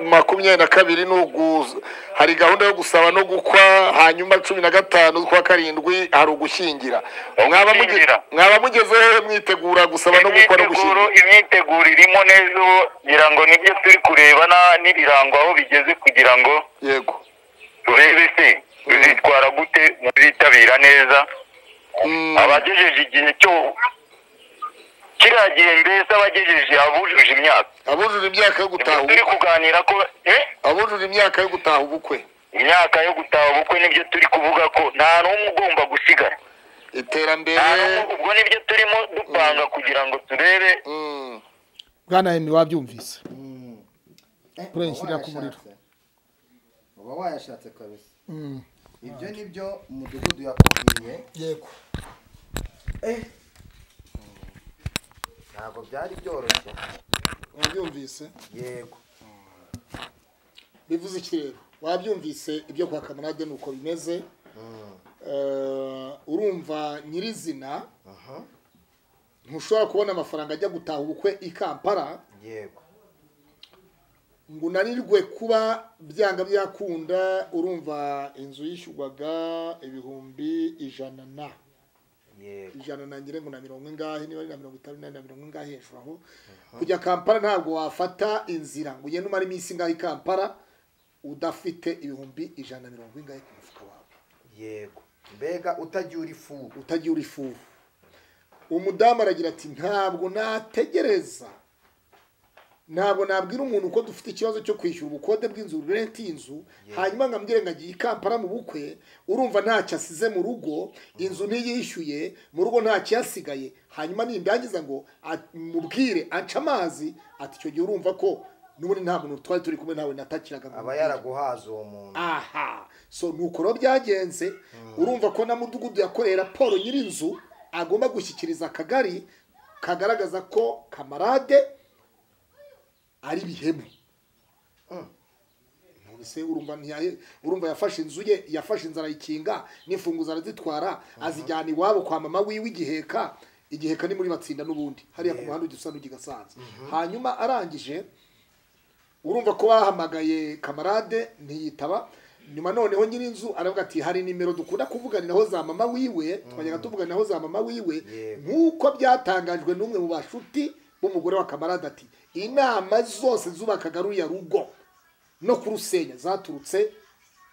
makumyabiri na kabiri ni uguza hari gahunda yo gusaba no gukwa hanyuma cumi na gatanu z'ukwa karindwi hari ugushyingira Mwaba muge- Ugushyingira. mwaba mugezeho mwitegura gusaba no gukwa no imyiteguro gushyingira imyiteguro irimo neza ubu ngira ngo nibyo turi kureba na- n'ibirango aho bigeze kugira ngo yego turebe se bizitwara gute muzitabira neza Mm, abagejeje igihe cyo kiriya gihe mbese abagejeje abujuje imyaka abujuje imyaka yo Ibyo gutaha turi ubukwe kuganira ko eh? abujuje imyaka yo gutaha ubukwe imyaka yo gutaha ubukwe nibyo turi kuvuga ko nta n'umwe ugomba gusigara iterambere nta n'umwe ubwo nibyo turimo dupanga kugira ngo turebe mm, bwana emi wabyumvise uba Kurengera ku muriro. wayashatse. uba wayashatse kabisa Mm. ibyo ni byo umudugudu yakubwiye yego ntabwo byari byoroshye wabyumvise yego bivuze iki rero wabyumvise ibyo kwa kamarade ni uko bimeze Eh, urumva nyirizina ntushobora kubona amafaranga ajya gutaha ubukwe i kampala yego ngo unanirwe kuba byanga byakunda urumva inzu yishyurwaga ibihumbi ijana na yego ijana na ngire ngo na mirongo ingahe niba ari na mirongo itanu na mirongo ingahe hejuru aho kujya kampala ntabwo wafata inzira ngo ugende umara iminsi ingahe i kampala udafite ibihumbi ijana na mirongo ingahe ku mufuka wawe yego mbega utagira uri fu utagiye uri fufu umudamu aragira ati ntabwo nategereza ntabwo nabwira umuntu ko dufite ikibazo cyo kwishyura ubukode bw'inzu renti y'inzu hanyuma nkambwire ngo agiye i kampala mu bukwe urumva ntacyo asize mu rugo inzu ntiyishyuye mu rugo ntacyo yasigaye hanyuma nimbangiza ngo a- mubwire aca amazi ati icyo gihe urumva ko n'ubundi nta muntu twari turi kumwe ntawe natakiraga ngo aba mubwire." yaraguhaza uwo muntu aha so nuko rero byagenze urumva ko na mudugudu yakoreye raporo nyir'inzu agomba gushyikiriza akagari kagaragaza ko kamarade ari bihemu ese urumva ntiyahe- urumva yafashe inzu ye yafashe inzu arayikinga n'imfunguzo arazitwara azijyana iwabo kwa mama wiwe igiheka igiheka ni muri batsinda n'ubundi hariya ku muhanda ugisa n'ugigasanze hanyuma arangije urumva ko bahamagaye kamarade ntiyitaba nyuma noneho nyir'inzu aravuga ati hari nimero dukunda kuvuganiraho za mama wiwe twajyaga tuvuganiraho za mama wiwe Yego. nk'uko byatangajwe n'umwe mu bashuti b'umugore wa kamarade ati inama zose zubakaga ruriya rugo no kurusenya zaturutse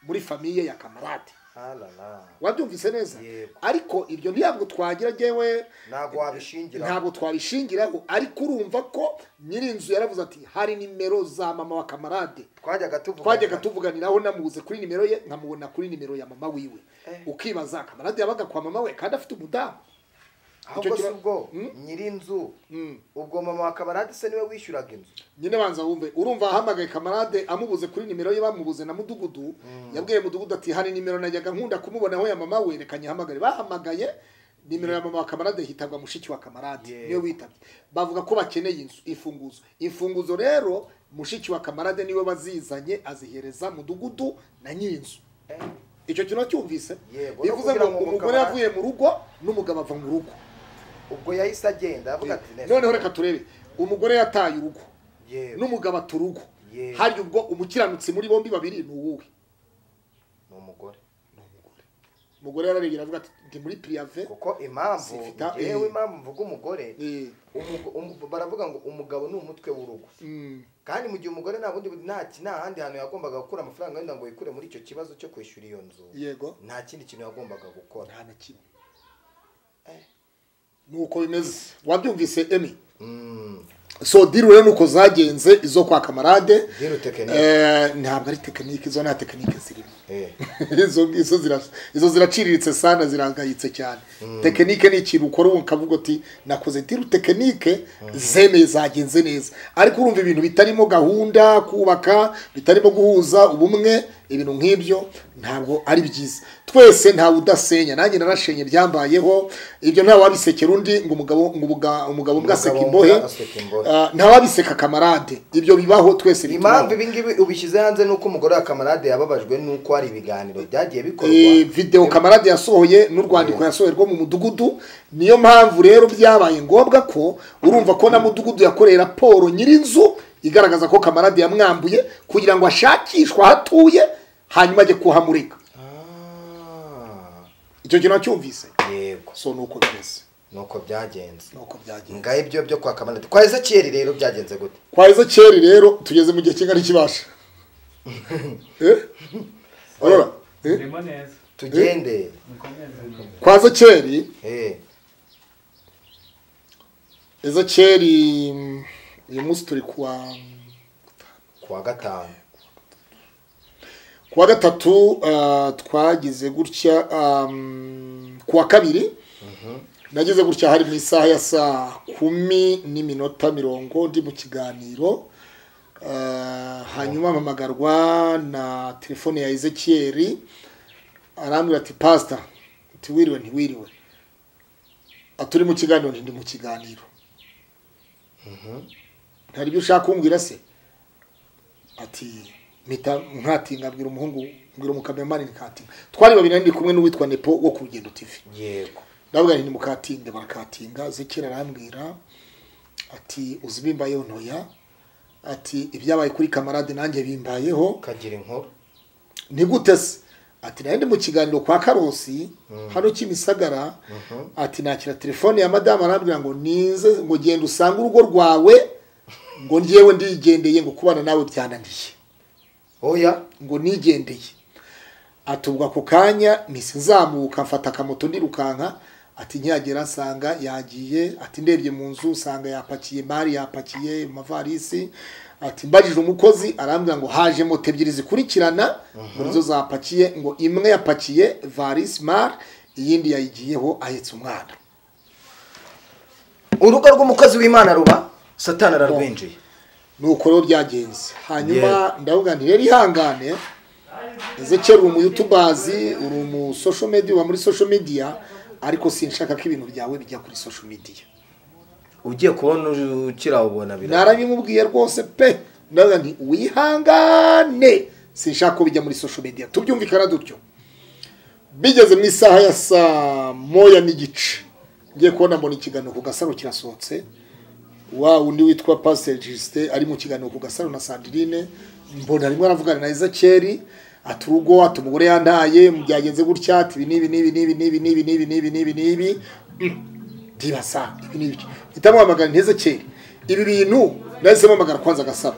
muri famiye ya kamarade harara wabyumvise neza Yego. ariko ibyo ntabwo twagira njyewe ntabwo wabishingira ntabwo twabishingiraho ariko urumva ko nyir'inzu yaravuze ati hari nimero za mama wa kamarade twajyaga tuvuga twajyaga tuvuganiraho namubuze kuri nimero ye nkamubona kuri nimero ya mama wiwe Eh. ukibaza kamarade yabaga kwa mama we kandi afite umudamu ahubwo icyo si kiba- ubwo Hmm? nyir'inzu Mm. ubwo mama wa kamarade se niwe wishyuraga inzu nyine banza wumve urumva ahamagaye kamarade amubuze kuri nimero ye bamubuze na mudugudu yabwiye mudugudu ati hari nimero najyaga nkunda kumubonaho ya mama we reka nyihamagare bahamagaye nimero ya mama wa kamarade hitabwa mushiki wa kamarade Yeah. niwe witabye bavuga ko bakeneye inzu imfunguzo imfunguzo rero mushiki wa kamarade niwe wazizanye azihereza mudugudu na nyir'inzu Eh, icyo kintu wacyumvise Yego, no bivuze kugira ngo ngo umugore umugabo- yavuye mu rugo n'umugabo ava mu rugo ubwo yahise agenda avuga ati "Ne- noneho reka turebe umugore yataye urugo Yego. n'umugabo ata urugo Yego. hari ubwo umukiranutsi muri bombi babiri ni uwuwe ni umugore umugore yararebye aravuga ati ndi muri piriyave kuko impamvu Sifita, yewe eh. impamvu mvuga umugore Eh. umugo- umu- baravuga ngo umugabo ni umutwe w'urugo Mm, kandi mu gihe umugore nta bundi nta ki- nta handi hantu yagombaga gukura amafaranga wenda ngo yikure muri icyo kibazo cyo kwishyura iyo nzu yego nta kindi kintu yagombaga gukora nta na kimwe nuko bimeze wabyumvise emi so diri rero nuko zagenze izo kwa kamarade Diri tekinike. Eh, ntabwo ari tekinike izo nta tekinike zirimo izo izo zira izo ziraciriritse sana zirangayitse cyane tekinike ni ikintu ukora ubu ukavuga uti nakoze tiru tekinike zemeye zagenze neza ariko urumva ibintu bitarimo gahunda kubaka bitarimo guhuza ubumwe ibintu nk'ibyo ntabwo ari byiza twese ntawe udasenya nanjye narashenye byambayeho ibyo nta wabisekera undi ngo umugabo ngo ubuga- umugabo mbwa aseka Umugabo imbohe mbwa aseka imbohe. Ah, nta wabiseka kamarade ibyo bibaho twese impamvu bitubaho ibi ngibi ubishyize hanze ni uko umugore wa kamarade yababajwe n'uko hari ibiganiro byagiye Eh, bikorwa video kamarade yasohoye n'urwandiko yasohoye rwo mu mudugudu niyo mpamvu rero byabaye ngombwa ko urumva ko na mudugudu yakoreye raporo nyir'inzu igaragaza ko kamarade yamwambuye kugira ngo ashakishwe aho atuye hanyuma ajye kuhamurika Ah, icyo kintu wacyumvise yego so nuko bimeze nuko byagenze nuko byagenze ngaho ibyo byo kwa kamarade kwa ezekiyeli rero byagenze gute kwa ezekiyeli rero tugeze mu gihe kingana ikibasha Eh? Urora? Eh? Ndimo neza tugende mukomeze kwa ezekiyeli Eh, ezekiyeli mm, uyu munsi turi kuwa kuwa gatanu kuwa gatatu uh, twagize gutya um, kuwa kabiri nagize gutya hari mu isaha ya saa kumi n'iminota mirongo ndi mu kiganiro Uh, hanyuma mpamagarwa na telefone ya ezekiyeri arambwira ati pasita ati wiriwe ntiwiriwe aturi mu kiganiro nti ndi mu kiganiro ntari ibyo ushaka kumbwira se ati mpita nkatinga mbwira umuhungu mbwira umukameramani nkatinga twari babiri ndi kumwe n'uwitwa nepo wo ku rugendo tivi yego ndavuga nti mukatinge barakatinga zikira arambwira ati uzi bimbayeho ntoya ati ibyabaye kuri kamarade nanjye bimbayeho ukagira inkuru ni gute se ati nari ndi mu kiganiro kwa karosi hano kimisagara ati nakira telefone ya madamu arambwira ngo nize ngo genda usange urugo rwawe ngo njyewe ndigendeye ngo kubana nawe byananiye oya ngo nigendeye atubwa ku kanya mpise nzamuka mfata akamoto ndirukanka ati nkihagera nsanga yagiye ati ndebye mu nzu usanga yapakiye mari yapakiye amavarisi ati mbajije umukozi arambwira ngo haje moto ebyiri zikurikirana muri zo zapakiye ngo imwe yapakiye varisi mari iyindi yayigiyeho ahetse umwana urugo rw'umukozi w'imana ruba satani ararwinjiye nuko rero byagenze hanyuma ndavuga nti rero ihangane ezekeri uri umuyutubazi uri umusosho media uba muri social media ariko sinshaka ko ibintu byawe bijya kuri social media ugiye kubona ukirawubona biraba narabimubwiye rwose pe ndavuga nti wihangane sinshaka ko bijya muri social media tubyumvikana dutyo bigeze mu isaha ya saa moya n'igice ngiye kubona mbona ikiganiro ku gasaro kirasohotse wa undi witwa pasiteri jisite ari mu kiganiro ku gasaro na sandirine mbona arimo aravugana na ezakeri ati urugo ati umugore yandaye byagenze gutya ati ibi n'ibi n'ibi n'ibi n'ibi n'ibi n'ibi n'ibi n'ibi n'ibi ndibaza ibi n'ibi mpita muhamagara ntezekeri ibi bintu nahise mpamagara kwanza agasaro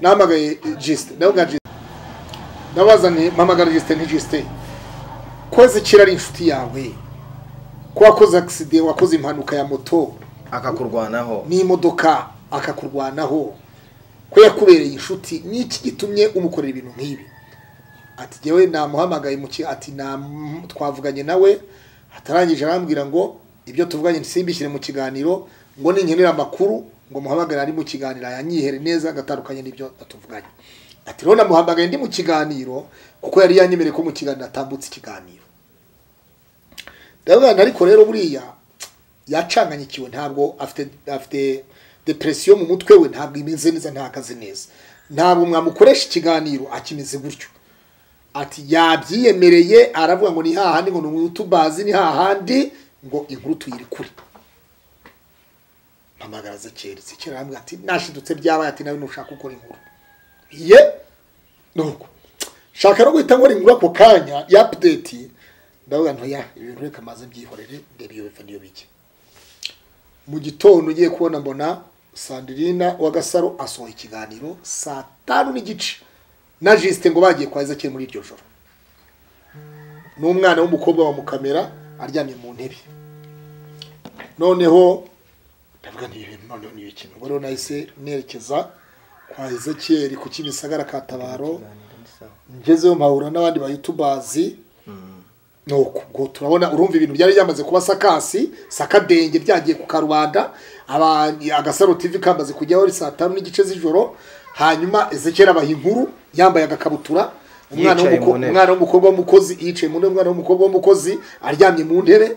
nahamagaye jisite nawe bwa jisite nabazaniye mpamagara jisite ntijisite ko ezekeri ari inshuti yawe ko wakoze akiside wakoze impanuka ya moto akakurwanaho n'imodoka akakurwanaho ko yakubereye inshuti n'iki gitumye umukorera ibintu nk'ibi ati jyewe namuhamagaye mu ki ati nam- twavuganye nawe atarangije arambwira ngo ibyo tuvuganye simbishyire mu kiganiro ngo ninkenera amakuru ngo muhamagare ari mu kiganiro ayanyihere neza agatandukanye n'ibyo atuvuganye ati rero namuhamagaye ndi mu kiganiro kuko yari yanyemereye ko mu kiganiro atambutse ikiganiro ndabona ariko rero buriya yacanganyikiwe ntabwo afite afite depresiyo mu mutwe we ntabwo imeze neza ntihagaze neza ntabwo mwamukoresha ikiganiro akimeze gutyo ati yabyiyemereye aravuga ngo ni hahandi ngo ni umutubazi ni hahandi ngo inkuru tuyirekure mpamagara zekeri zekeri arambwira ati nashidutse byabaye ati nawe ntushaka gukora inkuru ye nuko shaka no guhita nkora inkuru ako kanya ya update ndavuga ngo ya ibintu reka maze byihorere ndebe iyo biva niyo bijya mu gitondo ugiye kubona mbona sandirina wa gasaro asohoye ikiganiro saa tanu n'igice na jisite ngo bagiye kwa ezekeri muri iryo joro n'umwana w'umukobwa wa mukamera aryamye mu ntebe noneho ndavuga nti ibi bintu noneho ni ibiki ubwo rero nahise nerekeza kwa ezekeri ku kimisagara ka tabaro ngezeyo mpahura n'abandi bayutubazi nuko ubwo turabona urumva ibintu byari byamaze kuba sakasi sakadenge byagiye ku karubanda aba- agasaro tv kamaze kujyaho ari saa tanu n'igice z'ijoro hanyuma ezekera abaha inkuru yambaye agakabutura umwana Yicaye w'umuko- mu ntebe. umwana w'umukobwa w'umukozi yicaye mu ntebe umwana w'umukobwa w'umukozi aryamye mu ntebe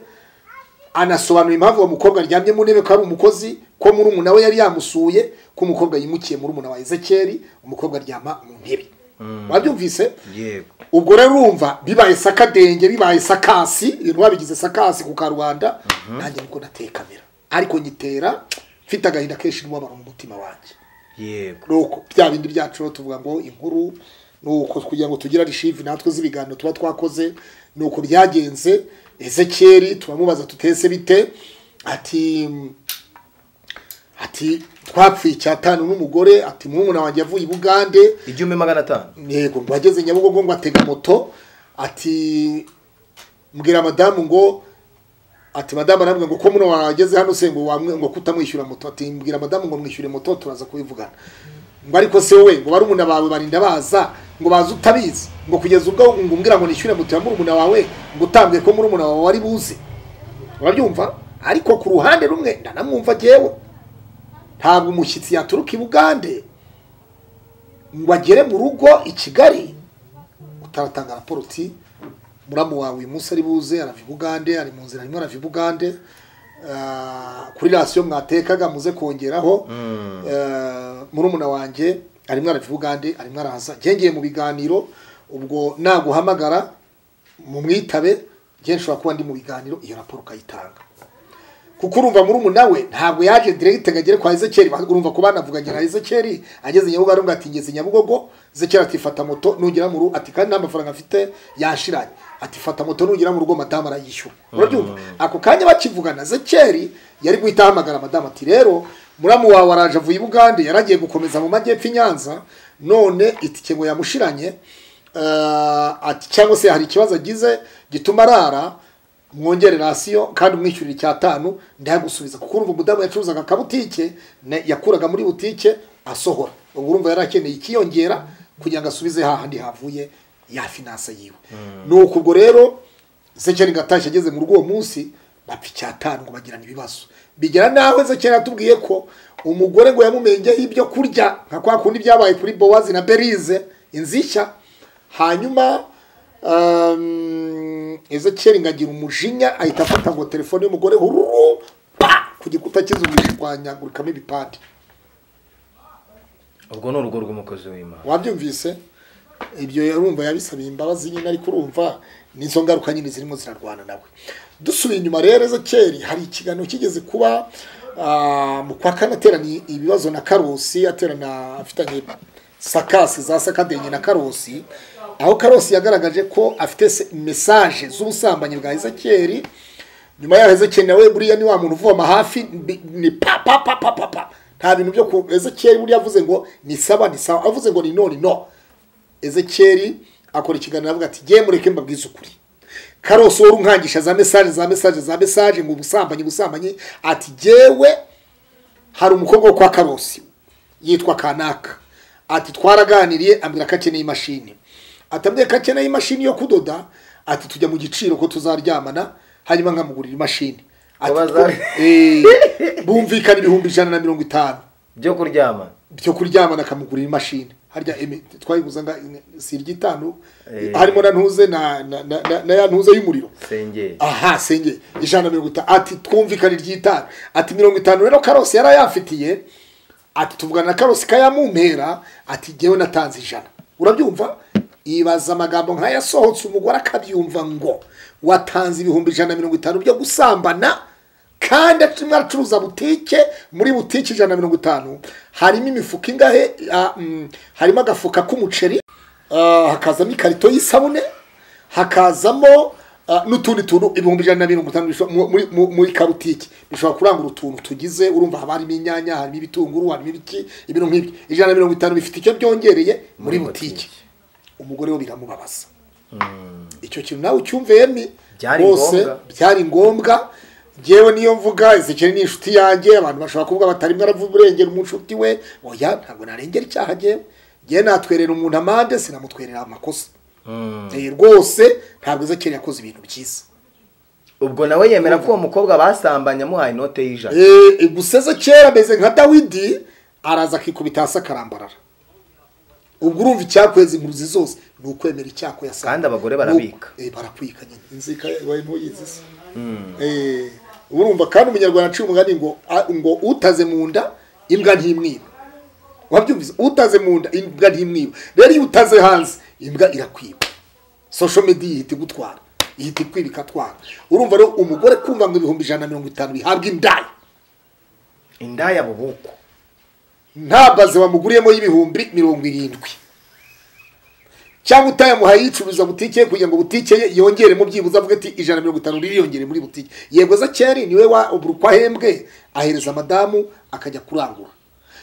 anasobanura impamvu uwo mukobwa aryamye mu ntebe ko ari umukozi ko muri umuntu we yari yamusuye ko umukobwa yimukiye muri umuntu wa ezekeri umukobwa aryama mu ntebe wabyumvise yego ubwo rero urumva bibaye sakadenge bibaye sakasi ibintu babigize sakasi ku karubanda nanjye niko nateye kamera ariko nyitera mfite agahinda kenshi n'umubabaro mu mutima wanjye yego nuko bya bindi byacu rero tuvuga ngo inkuru nuko kugira ngo tugire arishive natwe z'ibiganiro tuba twakoze nuko byagenze ezekeri turamubaza tutese bite ati ati twapfuye icyatanu n'umugore ati murumuna wanjye yavuye i bugande igihumbi magana atanu yego ngo ageze nyabugogo ngo atega moto ati mbwira madamu ngo ati madamu arambwira ngo ko muno wageze hano se ngo wamwe ngo kutamwishyura moto ati mbwira madamu ngo mwishyure moto turaza kubivugana ngo ariko se wowe ngo barumuna bawe barinda baza ngo baze utabizi ngo kugeza ubwo ngo umbwira ngo nishyure moto ya murumuna wawe ngo utambwe ko murumuna wawe wari buze urabyumva ariko ku ruhande rumwe ndanamwumva jyewe ntabwo umushyitsi yaturuka i bugande ngo agere mu rugo i kigali utaratanga raporo uti muramu wawe uyu munsi ari buze arava i bugande ari mu nzira arimo arava i bugande Ah, kuri rasiyo mwatekaga muze kongeraho Ah, murumuna wanjye arimo arava i bugande arimo araza ngengeye mu biganiro ubwo naguhamagara mu mwitabe njye nshobora kuba ndi mu biganiro iyo raporo ukayitanga kuko urumva muri umu nawe ntabwo yaje direct ngo agere kwa Ezekeri urumva ko banavuganye na Ezekeri ageze Nyabugogo ngo ati ngeze Nyabugogo Ezekeri ati fata moto nugera mu rugo ati kandi nta mafaranga afite yashiranye ati fata moto nugera mu rugo madamu arayishyura urabyumva ako kanya bakivugana Ezekeri yari guhita ahamagara madamu ati rero muramu wawe araje avuye i Bugande yaragiye gukomeza mu majyepfo i Nyanza none itike ngo yamushiranye eh, ati cyangwa se hari ikibazo agize gituma arara mwongere rasiyo kandi umwishyurire icyatanu ndayagusubiza kuko urumva umudamu yacuruzaga akabutike ne- yakuraga muri butike asohora ubwo urumva yari akeneye ikiyongera kugira ngo asubize hahandi havuye ya finanse yiwe nuko ubwo rero zekeri gatashye ageze muri uwo munsi bapfa icyatanu ngo bagirane ibibazo bigera nawe zekeri yatubwiye ko umugore ngo yamumenyeho ibyo kurya nka kwa kundi byabaye kuri bowazi na berize inzishya hanyuma um, ezekiyeli ngo agira umujinya ahita afata ngo telefone y'umugore hururu pa ku gikuta cy'inzu ngo ishwanyagurikamo ibipande ubwo ni urugo rw'umukozi w'imana wabyumvise ibyo yarumva yabisabiye imbabazi nyine ariko urumva nizo ngaruka nyine zirimo zirarwana nawe dusubiye inyuma rero ezekeri hari ikiganiro kigeze kuba ah, mu kwa kane ateraniye ibibazo na karosi aterana afitanye sakasi za sakadenye na karosi aho karosi yagaragaje ko afite se- mesaje z'ubusambanyi bwa ezekeri nyuma yaho ezekeri nawe buriya ni wa muntu uvoma hafi mbi- ni pa pa pa pa pa pa nta bintu byo ku ezekeri buriya avuze ngo ni saba ni sawa avuze ngo ni no ni no ezekeri akora ikiganiro avuga ati jye mureke mbabwize ukuri karosi wari unkangisha za mesaje za mesaje za mesaje ngo ubusambanyi ubusambanyi ati jyewe hari umukobwa wo kwa karosi yitwa kanaka ati twaraganiriye ambwira ko akeneye imashini atabwiye ko akeneye imashini yo kudoda ati tujya mu giciro ko tuzaryamana hanyuma nkamugurira imashini Ati, Babaza- "Eh, bumvikana ibihumbi ijana na mirongo itanu byo kuryama byo kuryamana akamugurira imashini harya emi- twayiguza nga si iry'itanu Eh. harimo na ntuze na na- na na- na ya ntuze y'umuriro sengeri aha senge ijana na mirongo itanu ati twumvikane iry'itanu ati mirongo itanu rero karosi yari ayamfitiye ati tuvugana na karosi kayamumpera ati jyewe natanze ijana urabyumva ibaza amagambo nk'aya asohotse umugore akabyumva ngo watanze ibihumbi ijana na mirongo itanu byo gusambana kandi tumwe acuruza butike muri butike ijana na mirongo itanu harimo imifuka ingahe Ah, mm, harimo agafuka k'umuceri Ah, hakazamo ikarito y'isabune hakazamo ah, n'utundi tuntu ibihumbi ijana na mirongo itanu bishobora- mu- muri- mu- muri kabutike bishobora kurangura utuntu tugize urumva haba harimo inyanya harimo ibitunguru harimo ibiki ibintu nk'ibyo ijana na mirongo itanu bifite icyo byongereye muri butike umugore we biramubabaza icyo kintu nawe ucyumve yemi Byari ngombwa. byari ngombwa ngewe niyo mvuga ezekeri ni inshuti yanjye abantu bashobora kuvuga batarimo aravuga urengera umushuti we oya ntabwo narengera icyaha ngewe ngewe natwerera umuntu amande sinamutwerera amakosa Eh, rwose ntabwo ezekeri yakoze ibintu byiza ubwo nawe yemera ko uwo mukobwa basambanye amuhaye inote y'ijana Eh, gusa ezekeri ameze nka dawidi araza akikubita hasi akarambarara ubwo urumva icyakweza impunzi zose ni ukwemera icyako yasanga Kandi abagore barabika. Eh, barakwika nyine inzika ibaye ntuyizi se Eh, urumva kandi umunyarwanda aciye umugani ngo a- ngo utaze mu nda imbwa ntimwiba wabyumvise utaze mu nda imbwa ntimwiba rero iyo utaze hanze imbwa irakwiba social media ihita igutwara ihita ikwiba ikatwara urumva rero umugore kumva ngo ibihumbi ijana na mirongo itanu bihabwa indaya indaya bubuko nta baze bamuguriyemo y'ibihumbi mirongo irindwi cyangwa utayamuhaye yicuruza butike ye kugira ngo butike ye yongeremo byibuze avuga ati ijana na mirongo itanu ririyongere muri butike yego zakeri niwe wa buri uko ahembwe ahereza madamu akajya kurangura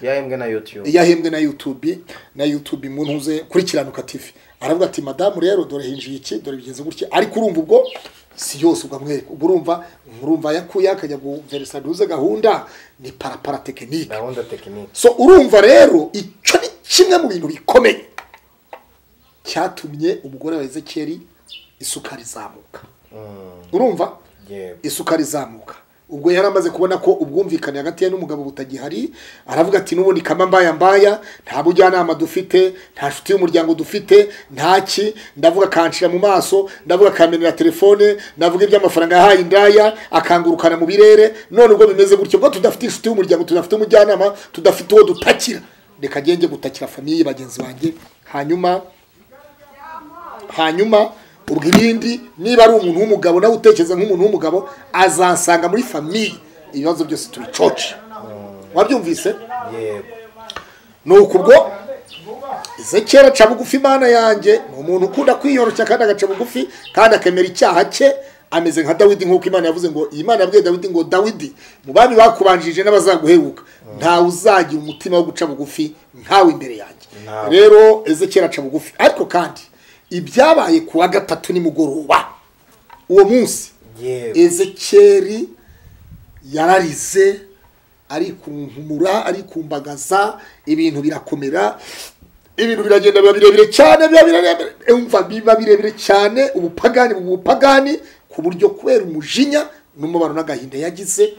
yahembwe na yutube yahembwe na youtube na youtube mu ntuze kurikiranuka tv aravuga ati madamu rero dore hinjiye iki dore bigenze gutya ariko urumva ubwo si yose ugamwereka ubwo urumva urumva yakuye akajya guveresa ntuze gahunda ni parapara tekinike gahunda tekiniki so urumva rero icyo ni kimwe mu bintu bikomeye cyatumye umugore wa ezekeri isukari izamuka urumva yego isukari izamuka ubwo yari amaze kubona ko ubwumvikane hagati ye n'umugabo butagihari aravuga ati n'ubundi kama mbaya mbaya nta bujyanama dufite nta nshuti y'umuryango dufite nta ki ndavuga akanshira mu maso ndavuga akamenera telefone ndavuga iby'amafaranga yahaye indaya akangurukana mu birere none ubwo bimeze gutyo ubwo tudafite inshuti y'umuryango tudafite umujyanama tudafite uwo dutakira reka agende gutakira famiye bagenzi banjye hanyuma hanyuma ubwo ibindi niba ari umuntu w'umugabo nawe utekereza nk'umuntu w'umugabo azansanga muri famiye ibibazo byose tubicoce wabyumvise yego nuko ubwo ezekera aca bugufi imana yanjye ni umuntu ukunda kwiyoroshya kandi agaca bugufi kandi akemera icyaha cye ameze nka dawidi nk'uko imana yavuze ngo iyi mana yabwiye dawidi ngo dawidi mu bami bakubanjirije n'abazaguheruka ntawe uzagira umutima wo guca bugufi ntawe imbere yanjye rero ezekera aca bugufi ariko kandi ibyabaye ku wa gatatu nimugoroba uwo munsi yego ezekeri yararize arikunkumura arikumbagaza ibintu birakomera ibintu biragenda biba birebire cyane biba birebire umva biba birebire cyane ubupagani mu bupagani ku buryo kubera umujinya n'umubano n'agahinda yagize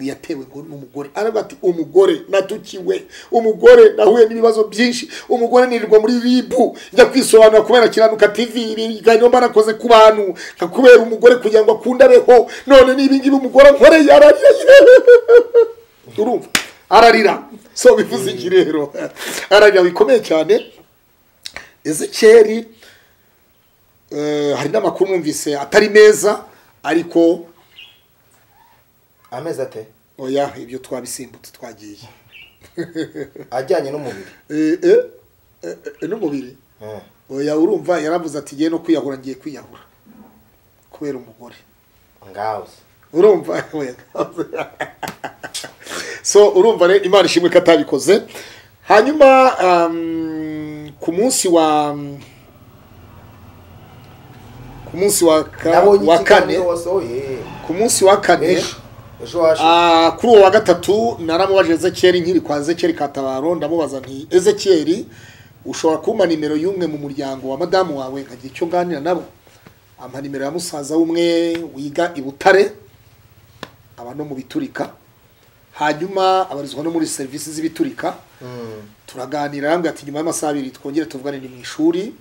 yatewe ngo n'umugore aravuga ati umugore natukiwe umugore nahuye n'ibibazo byinshi umugore nirirwa muri ribu njya kwisobanura kubera kiranuka tv ibiganiro mba nakoze ku bantu nka kubera umugore kugira ngo akunde abeho none n'ibingibi umugore nkoreye ararira urumva ararira so bivuze iki rero ararira bikomeye cyane ezekeri eh, hari n'amakuru mwumvise atari meza ariko amezi ate oya ibyo twabisimbutse twagiye ajyanye n'umubiri Eh, eh, eh, eh, n'umubiri oya urumva yaravuze ati ngiye no kwiyahura ngiye kwiyahura kubera umugore ngawuze urumva so urumva rero imana ishimwe ko atabikoze hanyuma um, ku munsi wa ku munsi wa, ka, nabonye wa kane ikiganiro wasohoye ku munsi wa kane ejo ejo washize Ah, kuri uwo wa gatatu naramubajije ezekiyeri nkiri kwa ezekiyeri katabaro ndamubaza nti ezekiyeri ushobora kumpa nimero y'umwe mu muryango wa madamu wawe nkagira icyo nganira nabo ampa nimero ya musaza w'umwe wiga i butare aba no mu biturika hanyuma abarizwa no muri serivisi z'ibiturika turaganira arambwira ati nyuma y'amasaha abiri twongere tuvugane ni mu ishuri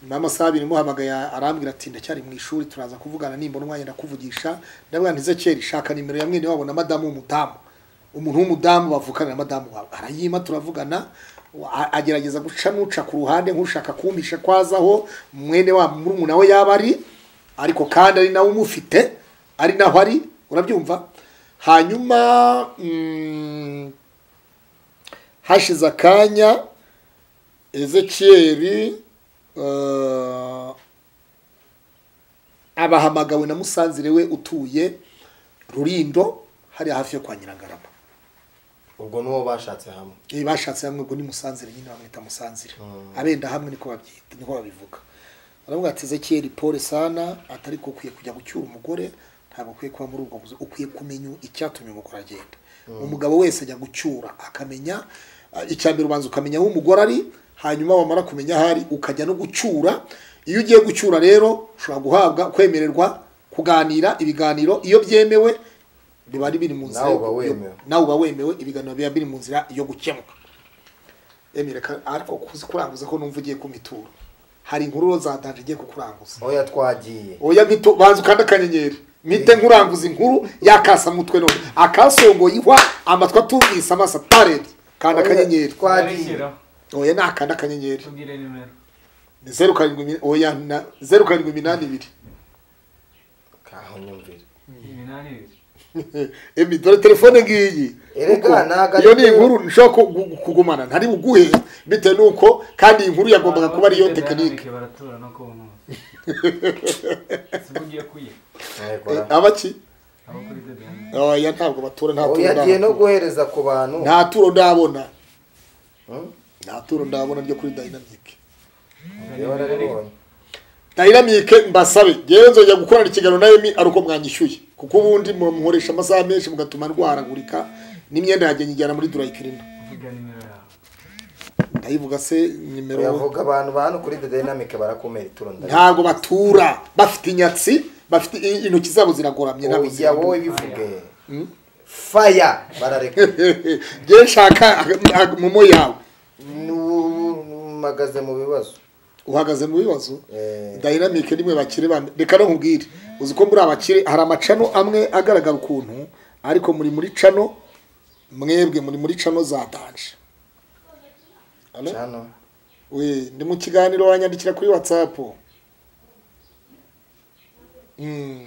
nyuma y'amasaha abiri muhamagaye arambwira ati ndacyari mu ishuri turaza kuvugana nimbona umwanya ndakuvugisha ndabwira nti zekeri shaka nimero ya mwene wabo na madamu w'umudamu umuntu w'umudamu bavukana na madamu wawe arayima turavugana a- agerageza guca n'uca ku ruhande nk'ushaka kumpisha kwazaho mwene wa murumuna we yaba ari ariko kandi ari nawe umufite ari naho ari urabyumva hanyuma mm, hashize akanya ezekiyeri eh, abahamagawe na musanzire we utuye rurindo hariya hafi yo kwa nyirangarama ubwo n'uwo bashatse hamwe Eh, bashatse hamwe ubwo ni musanzire nyine bamwita musanzire abenda hamwe niko babyita niko babivuga baravuga ati ezekiyeri pole sana atari ko ukwiye kujya gucyura umugore ntabwo ukwiye kuba muri ubwo buzima ukwiye kumenya icyatumye umugore agenda umugabo wese ajya gucyura akamenya eh, icya mbere ubanza ukamenya aho umugore ari hanyuma wamara kumenya aho ari ukajya no gucyura iyo ugiye gucyura rero ushobora guhabwa kwemererwa kuganira ibiganiro iyo byemewe biba biri mu nzira Nawe yo- uba wemewe. nawe uba wemewe ibiganiro biba biri mu nzira yo gukemuka emire ka- ariko kuzi kuranguza ko numva ugiye ku mituro hari inkuru zatanje igiye kukuranguza oya twagiye oya mito banza ukanda akanyenyeri mite nkuranguza inkuru yakasa mutwe none akasongoye ihwa amatwi atumvise amaso atarebye kanda akanyenyeri twagiye oya nakanda akanyenyeri tubwire nimero ni zeru karindwi imini- oya na- zeru karindwi iminani ibiri kaho nyumvire iminani ibiri emi dore telefone ngiyi Erega, Kuko ntago iyo ari ni ryo- inkuru nshobora ku- gu- kugumana ntari buguhe bitewe n'uko kandi iyi nkuru yagombaga kuba ariyo Abafite tekinike dynamic baratura no ku nkuzi si bo ugiye kuyiha Yego, Eh, abaki abo kuri the dynamic oya ntabwo batura nta turo oya agiye no ndahabona. guhereza ku bantu nta turo ndabona Hmm? nta turo ndabona ryo kuri dynamic Niba naribonye. dynamic mbasabe ngewe nzajya gukorana ikiganiro na emi ari uko mwanyishyuye kuko ubundi mu- muhoresha amasaha menshi mugatuma ndwaragurika n'imyenda yanjye nyijyana muri durayikirina vuga nimero yawe ndayivuga se nimero Oyavuga abantu ba hano kuri The Dynamic barakumera ituro ndari. ntabwo batura bafite inyatsi bafite i- intoki zabo ziragoramye ntabwo Oya zirabura. wowe bivuge. Fire bararekura. ngewe nshaka ag- ag- momo yawe Numagaze mu bibazo. uhagaze mu bibazo Eh. dynamic nimwe bakire bane reka no nkubwire uzi ko muri abakire hari amacano amwe agaragara ukuntu ariko muri muri cano mwebwe muri muri cano zatanje Hello? Cano. we ndi mu kiganiro wanyandikira kuri whatsapp Mm.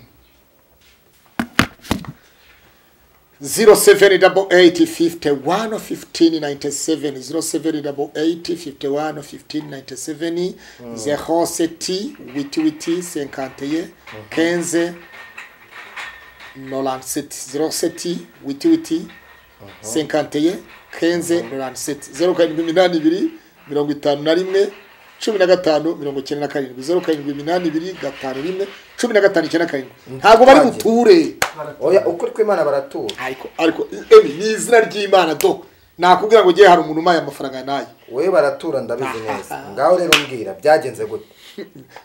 0788511597 zehose t witi witi senkanteye kenze noranseti zeroseti witi witi senkanteye kenze noranseti zeru karindwi iminani ibiri mirongo itanu na rimwe cumi na gatanu mirongo icyenda na karindwi zeru karindwi iminani ibiri gatanu rimwe cumi na gatanu icyenda karindwi ntabwo bari buture Oya ukuri kw'Imana baratura. ariko ariko emi ni izina ry'imana do nakubwira ngo ugiye hari umuntu umaye amafaranga nayo Wowe baratura ndabizi neza. Ngaho rero mbwira byagenze gute.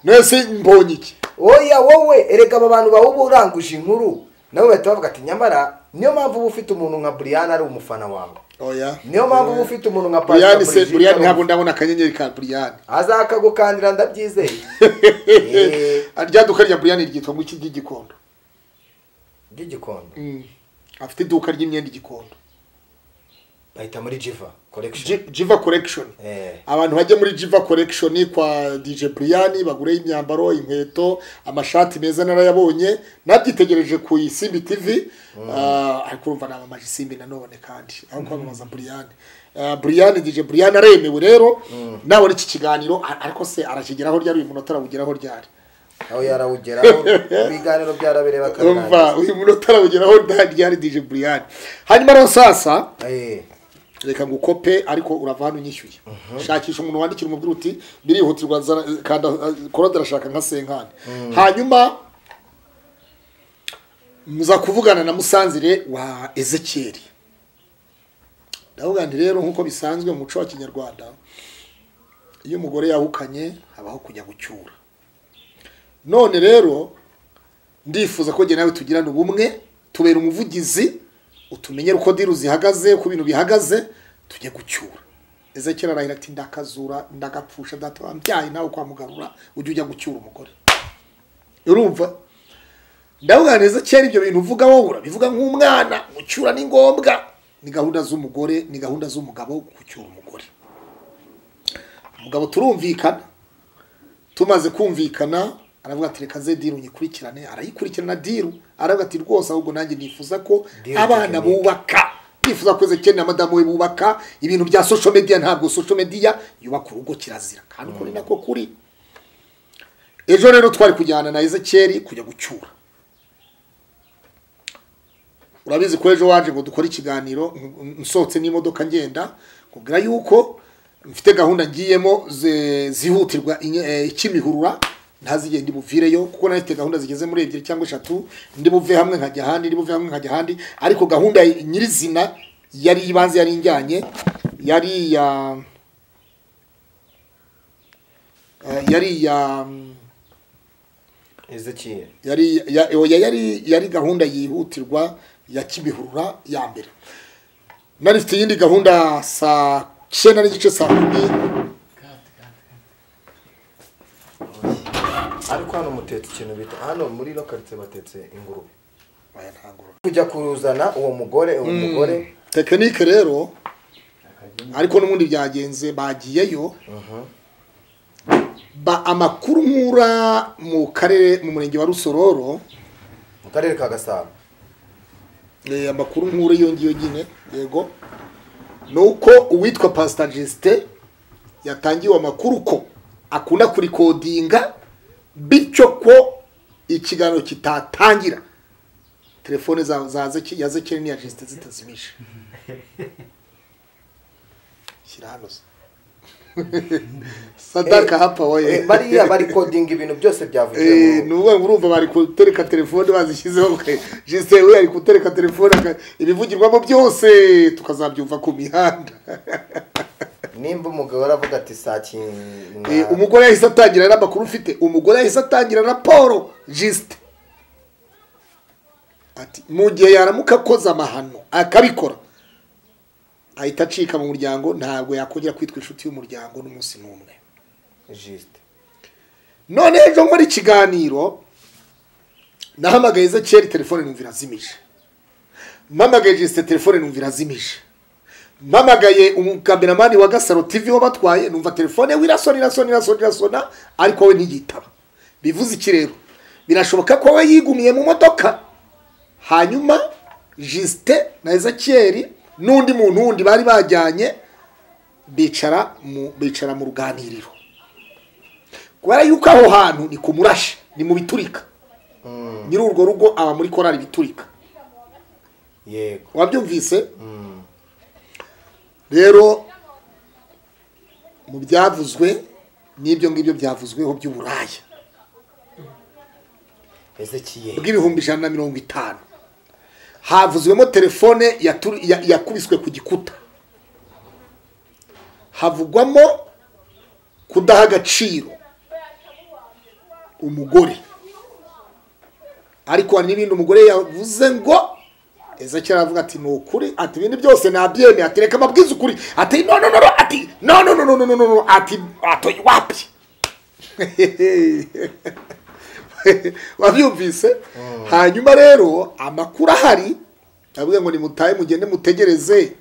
mwese mbonye iki Oya wowe erega aba bantu bawe uba uranguje inkuru. Nabo bahita bavuga ati nyamara niyo mpamvu uba ufite umuntu nka Brian ari umufana wawe. oya Niyo mpamvu uba ufite umuntu nka Pastor buriyani se Brigitte buriyani ari ntabwo umufana. ndabona akanyenyeri ka buriyani Azakagukandira ndabyizeye. Eh. rya duka rya buriyani ryitwa ngo iki ry'igikondo Ry'igikondo. afite iduka ry'imyenda igikondo bahita muri jiva korekishoni Ji- jiva collection abantu bajya muri jiva collection kwa dj brian bagure imyambaro inkweto amashati meza narayabonye nabyitegereje ku isimbi tv Ah, ariko urumva namamaje isimbi nanone kandi aho kwamamaza brian Ah, brian dj brian aremewe rero nawe iki kiganiro a- ariko se arakigeraho ryari uyu munota arawugeraho ryari aho yarawugeraho ibiganiro byarabereye bakabirangiza urumva uyu munota arawugeraho ryari dj brian hanyuma rero sasa Eh, reka ngo ukope ariko urava hano unyishyuye shakisha umuntu wandikira umubwira uti birihutirwa zana- kanda eh, korode arashaka nka senkani hanyuma muza kuvugana na musanzire wa ezekiyeri ndavuga nti rero nk'uko bisanzwe mu muco wa kinyarwanda iyo umugore yahukanye habaho kujya gucyura none rero ndifuza ko njye nawe tugirane ubumwe tubera umuvugizi utumenyere uko diru zihagaze uko ibintu bihagaze tujye gucyura ezekera arahira ati ndakazura ndagapfusha data wambyaye nawe kwamugarura ujye ujya gucyura umugore urumva ndavuga neza kera ibyo bintu uvuga wowe urabivuga nk'umwana gucyura ni ngombwa ni gahunda z'umugore ni gahunda z'umugabo gucyura umugore umugabo turumvikana tumaze kumvikana aravuga ati reka ze diru nyikurikirane arayikurikirana diru aravuga ati rwose ahubwo nanjye nifuza ko Diru abana tekinike. bubaka nifuza ko zekeni na madamu we bubaka ibintu bya social media ntabwo social media yubaka urugo kirazira kandi ukuri nako kuri ejo rero twari kujyana na ezekeri kujya gucyura urabizi ko ejo waje ngo dukore ikiganiro nk- nsohotse n'imodoka ngenda kubwira yuko mfite gahunda ngiyemo ze- zihutirwa inye- eh, ikimihurura ntazigende ndi buvireyo kuko nari mfite gahunda zigeze muri ebyiri cyangwa eshatu ndi buve hamwe nkajya ahandi ndi buve hamwe nkajya ahandi ariko gahunda nyirizina yari ibanze yari injyanye yari iya eh, yari iya Ezekiel. yari ya- oya yari yari gahunda yihutirwa ya kimihurura ya mbere nari mfite iyindi gahunda saa cyenda n'igice saa kumi ariko hano mutetse ikintu bita hano muri ino karitsiye batetse ingurube Oya, nta ngororano. kujya kuruzana uwo mugore uwo mugore tekinike rero ariko n'ubundi byagenze bagiyeyo ba amakuru nkura mu karere mu murenge wa rusororo mu karere ka gasabo Eh, amakuru nkuru iyo ngiyo nyine yego ni uko uwitwa pasita jesite yatangiwe amakuru ko akunda kurikodinga bityo ko ikiganiro kitatangira telefone za za Zeki- ya zekeri n'iya jesite zitazimije shyira hano se. sadaka hapa Eh, woye bariya bari kodinga ibintu byose byavugiwe mu Eh, rugo. ni ubu urumva bari gutereka telefone bazishyizeho jisite we ari gutereka telefone aka- ibivugirwamo byose tukazabyumva ku mihanda nimba umugabo aravuga ati saa Eh, kintu umugore yahise atangira n'amakuru ufite umugore yahise atangira raporo jisite ati mu gihe yaramuka akoze amahano akabikora ahita acika mu muryango ntabwo yakongera kwitwa inshuti y'umuryango n'umunsi n'umwe jisite none ejo nkora ikiganiro nahamagaye ezekiyeli telefone numva irazimije mpamagaye jisite telefone numva irazimije mpamagaye umukameramani wa gasaro tv wo batwaye numva telefone we irasona irasona irasona irasona ariko we ntigitaba bivuze iki rero birashoboka ko we yigumiye mu modoka hanyuma jisite na ezekiyeli n'undi muntu wundi bari bajyanye bicara mu bicara mu ruganiriro kubera yuko aho hantu ni ku murashi ni mu biturika nyiri urwo rugo aba muri korari biturika yego wabyumvise rero mu byavuzwe n'ibyo ngibyo byavuzweho by'uburaya ezekiel bw'ibihumbi ijana na mirongo itanu havuzwemo telefone yaturi- ya- yakubiswe ku gikuta havugwamo kudaha agaciro umugore ariko hari n'ibindi umugore yavuze ngo ezekera aravuga ati ni ukuri ati ibindi byose nabyemeye ati reka mabwize ukuri ati no no no no ati no no no no no no no no ati atoye wapi wabyumvise hanyuma rero amakuru ahari ndavuga ngo nimutahe mugende mutegereze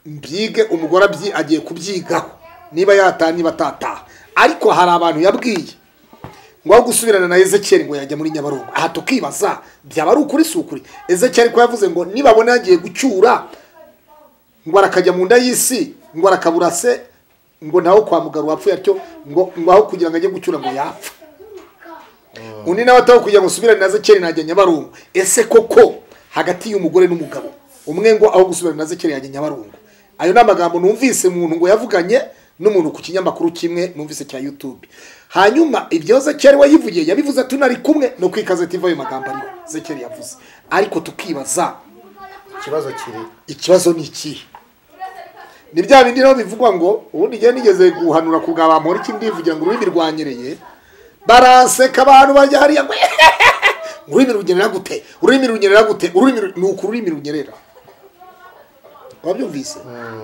byige umugore abyi- agiye kubyigaho niba yataha niba atataha ariko hari abantu yabwiye ngo aho gusubirana na ezekiyeli ngo yajya muri nyabarongo aha tukibaza byaba ari ukuri si ukuri ezekiyeli ko yavuze ngo nibabona yagiye gucyura ngo arakajya mu nda y'isi ngo arakabura se ngo nawe kwa muganga wapfuye atyo ngo ngo aho kugira ngo ajye gucyura ngo yapfa undi nawe ataho kugira ngo usubirane na zekeri najya nyabarongo ese koko hagati y'umugore n'umugabo umwe ngo aho gusubirana na zekeri yajya nyabarongo ayo ni amagambo numvise umuntu ngo yavuganye n'umuntu ku kinyamakuru kimwe numvise cya youtube hanyuma ibyo zekeri we yivugiye yabivuze ati tunari kumwe no kwikazeti iva ayo magambo ariho zekeri yavuze ariko tukibaza ikibazo kiri ikibazo ni ikihe ni bya bindi naho bivugwa ngo ubundi igihe nigeze guhanura ku bwa bamuhora iki ndivugira ngo ururimi rwanyereye baraseka abantu barya hariya ngo ururimi runyerera gute ururimi runyerera gute ururimi ru- ni uku ururimi runyerera wabyumvise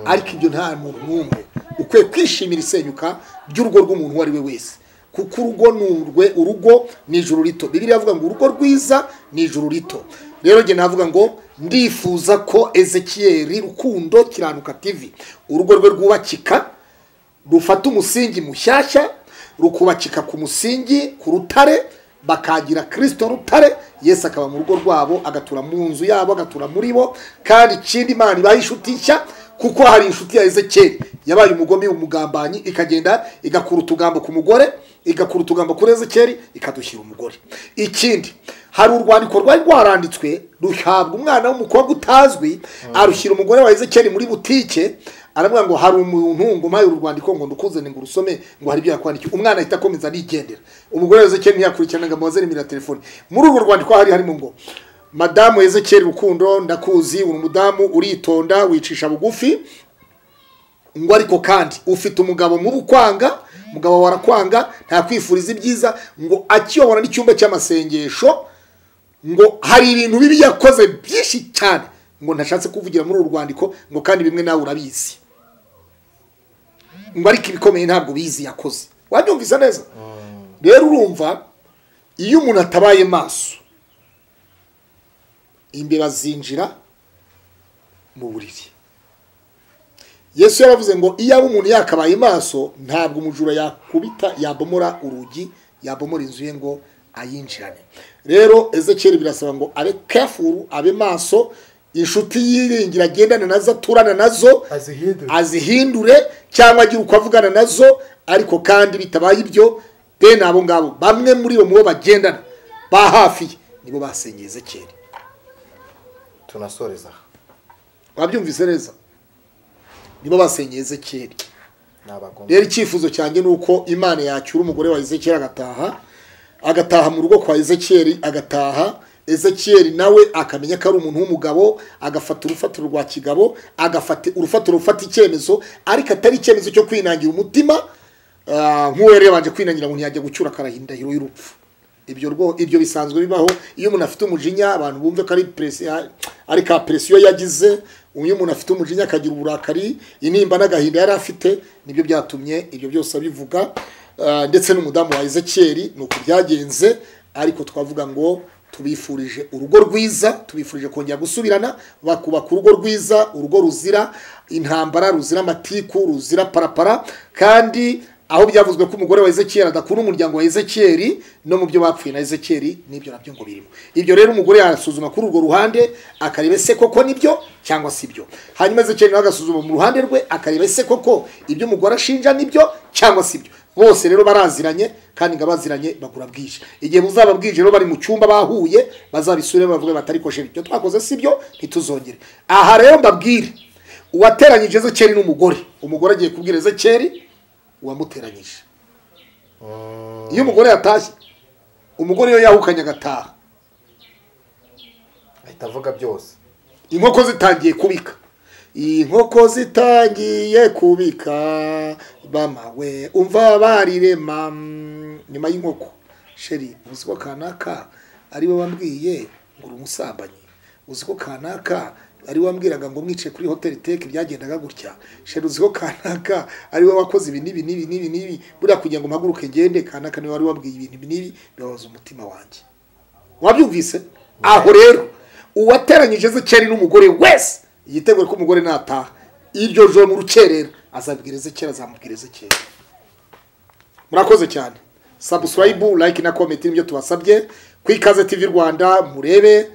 ariko ibyo nta muntu n'umwe ukwiye kwishimira isenyuka ry'urugo rw'umuntu uwo ari we wese kuko urugo ni urwe urugo ni ijuru rito bibiri yavuga ngo urugo rwiza ni ijuru rito rero njye navuga ngo ndifuza ko ezekiyeri rukundo kiranuka tivi urugo rwe rwubakika rufata umusingi mushyashya rukubakika ku musingi ku rutare bakagira kirisito rutare yesu akaba mu rugo rwabo agatura mu nzu yabo agatura muri bo kandi ikindi imana ibaye inshuti nshya kuko hari inshuti ya ezekeri yabaye umugome umugambanyi ikagenda igakura utugambo ku mugore igakura utugambo kuri ezekeri ikadushyira umugore ikindi hari urwandiko rwari rwaranditswe ruhabwa umwana w'umukobwa utazwi arushyira umugore wa ezekeri muri butike aravuga ngo hari umuntu ngo mpaye uru rwandiko ngo ndukuzane ngo urusome ngo hari ibyo yakwandikiye umwana ahita akomeza arigendera umugore Ezekiel ntiyakurikirana ngo amubaze nimero ya telefone muri urwo rwandiko hari harimo ngo madamu Ezekiel rukundo ndakuzi uri umudamu uritonda wicisha bugufi ngo ariko kandi ufite umugabo mu bukwanga umugabo wawe arakwanga ntakwifuriza ibyiza ngo akiyobora n'icyumba cy'amasengesho ngo hari ibintu bibi yakoze byinshi cyane ngo ntashatse kuvugira muri uru rwandiko ngo kandi bimwe nawe urabizi ngo ariko ibikomeye ntabwo bizi yakoze wabyumvise neza rero urumva iyo umuntu atabaye maso imbeba zinjira mu buriri yesu yaravuze ngo iyo aba umuntu yakabaye maso ntabwo umujura yakubita yabomora urugi yabomora inzu ye ngo ayinjirane rero ezekiyeli birasaba ngo abe kefuru abe maso inshuti yiringira agendana nazo aturana nazo azihindura azihindure cyangwa agire uko avugana nazo ariko kandi bitabaye ibyo deni abo ngabo bamwe muri bo mu bo bagendana ba hafi ye, nibo basenye ezekiyeli tunasoreza aha wabyumvise neza nibo basenye ezekiyeli ni abagome rero icyifuzo cyanjye ni uko imana yacyura umugore wa ezekiyeli agataha agataha mu rugo kwa ezekiyeli agataha ezekiyeli nawe akamenya ko ari umuntu w'umugabo agafata urufatiro rwa kigabo agafata urufatiro rufata icyemezo ariko atari icyemezo cyo kwinangira umutima ah, nk'uwo yari yabanje kwinangira ngo ntiyajya gucyura akaraha indahiro y'urupfu ibyo rwo ibyo bisanzwe bibaho iyo umuntu afite umujinya abantu bumve ko ari presi- ah, ari ka presiyo yagize iyo umuntu afite umujinya akagira uburakari intimba n'agahinda yari afite nibyo byatumye ibyo byose abivuga Ah, ndetse n'umudamu wa ezekiyeli ni uko byagenze ariko twavuga ngo tubifurije urugo rwiza tubifurije kongera gusubirana bakubaka urugo rwiza urugo ruzira intambara ruzira amatiku ruzira parapara kandi aho byavuzwe ko umugore wa ezekiyeli adakunda umuryango wa ezekiyeli no mu byo bapfuye na ezekiyeli n'ibyo nabyo ngo birimo ibyo rero umugore yasuzuma kuri urwo ruhande akareba ese koko nibyo cyangwa si byo hanyuma ezekiyeli nawe agasuzuma mu ruhande rwe akareba ese koko ibyo umugore ashinja nibyo cyangwa si byo bose rero baraziranye kandi ngo abaziranye bagura bwije igihe muzaba bwije rero bari mu cyumba bahuye bazabisubire bavuge batari ko sheri ibyo twakoze si byo ntituzongere aha rero mbabwire uwateranyije ezekiyeli n'umugore umugore agiye kubwira ezekiyeli uwamuteranyije iyo umugore yatashye umugore iyo yahukanye agataha ahita avuga byose inkoko zitangiye kubika inkoko zitangiye kubika mama we umva barirema mm, nyuma y'inkoko sheri uzi ko kanaka ari we wambwiye ngo uri umusambanyi uzi ko kanaka ari we wambwiraga ngo mwicaye kuri hoteli teke byagendaga gutya sheri uzi ko kanaka ari we wakoze ibi n'ibi n'ibi n'ibi n'ibi buriya kugira ngo mpaguruke ngende kanaka niwe wari wambwiye ibintu ibi n'ibi bibabaza umutima wanjye wabyumvise aho rero uwateranyije ezekiyeli n'umugore wese yitegure ko umugore nataha iryo joro mu rukerera azabwira ezekera azamubwira ezekera murakoze cyane sabusilayibu layike na komenti nibyo tubasabye ku ikaze tivi rwanda murebe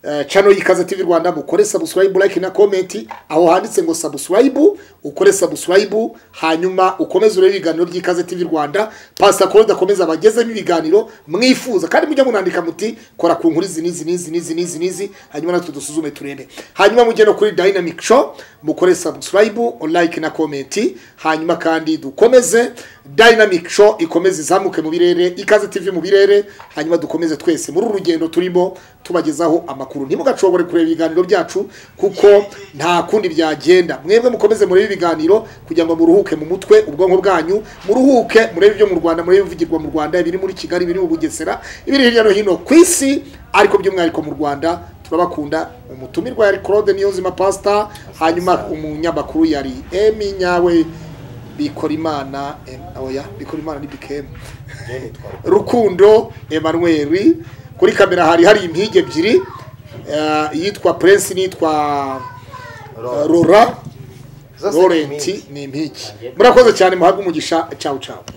eh, channel y'ikaze tivi rwanda mukore sabusilayibu layike na komenti aho handitse ngo sabusilayibu ukore sabusilayibu hanyuma ukomeze urebe ibiganiro by'ikaze tivi rwanda pasita korode akomeze abagezemo ibiganiro mwifuza kandi mujya munandika muti kora ku nkuru izi n'izi n'izi n'izi n'izi n'izi hanyuma natwe dusuzume turebe hanyuma mujye no kuri dynamic show mukore subscribe like na comment hanyuma kandi dukomeze dynamic show ikomeze izamuke mu birere ikaze tv mu birere hanyuma dukomeze twese muri uru rugendo turimo tubagezaho amakuru ntimugacogore kureba ibiganiro byacu kuko nta kundi byagenda mwebwe mukomeze murebe ibiganiro kugira ngo muruhuke mu mutwe ubwonko bwanyu muruhuke murebe ibyo mu rwanda murebe ibivugirwa mu rwanda ibiri muri kigali ibiri mu bugesera ibiri hirya no hino ku isi ariko by'umwihariko mu rwanda turabakunda umutumirwa yari claude niyonzima pasita hanyuma umunyamakuru yari emi nyawe bikorimana em- oya bikorimana ni bikemu rukundo emanuweli kuri kamera hari hari impigi ebyiri eh, iyitwa prince n'iyitwa eh, rora Zose ni impigi. lorenti ni impigi murakoze cyane muhabwe umugisha cawu cawu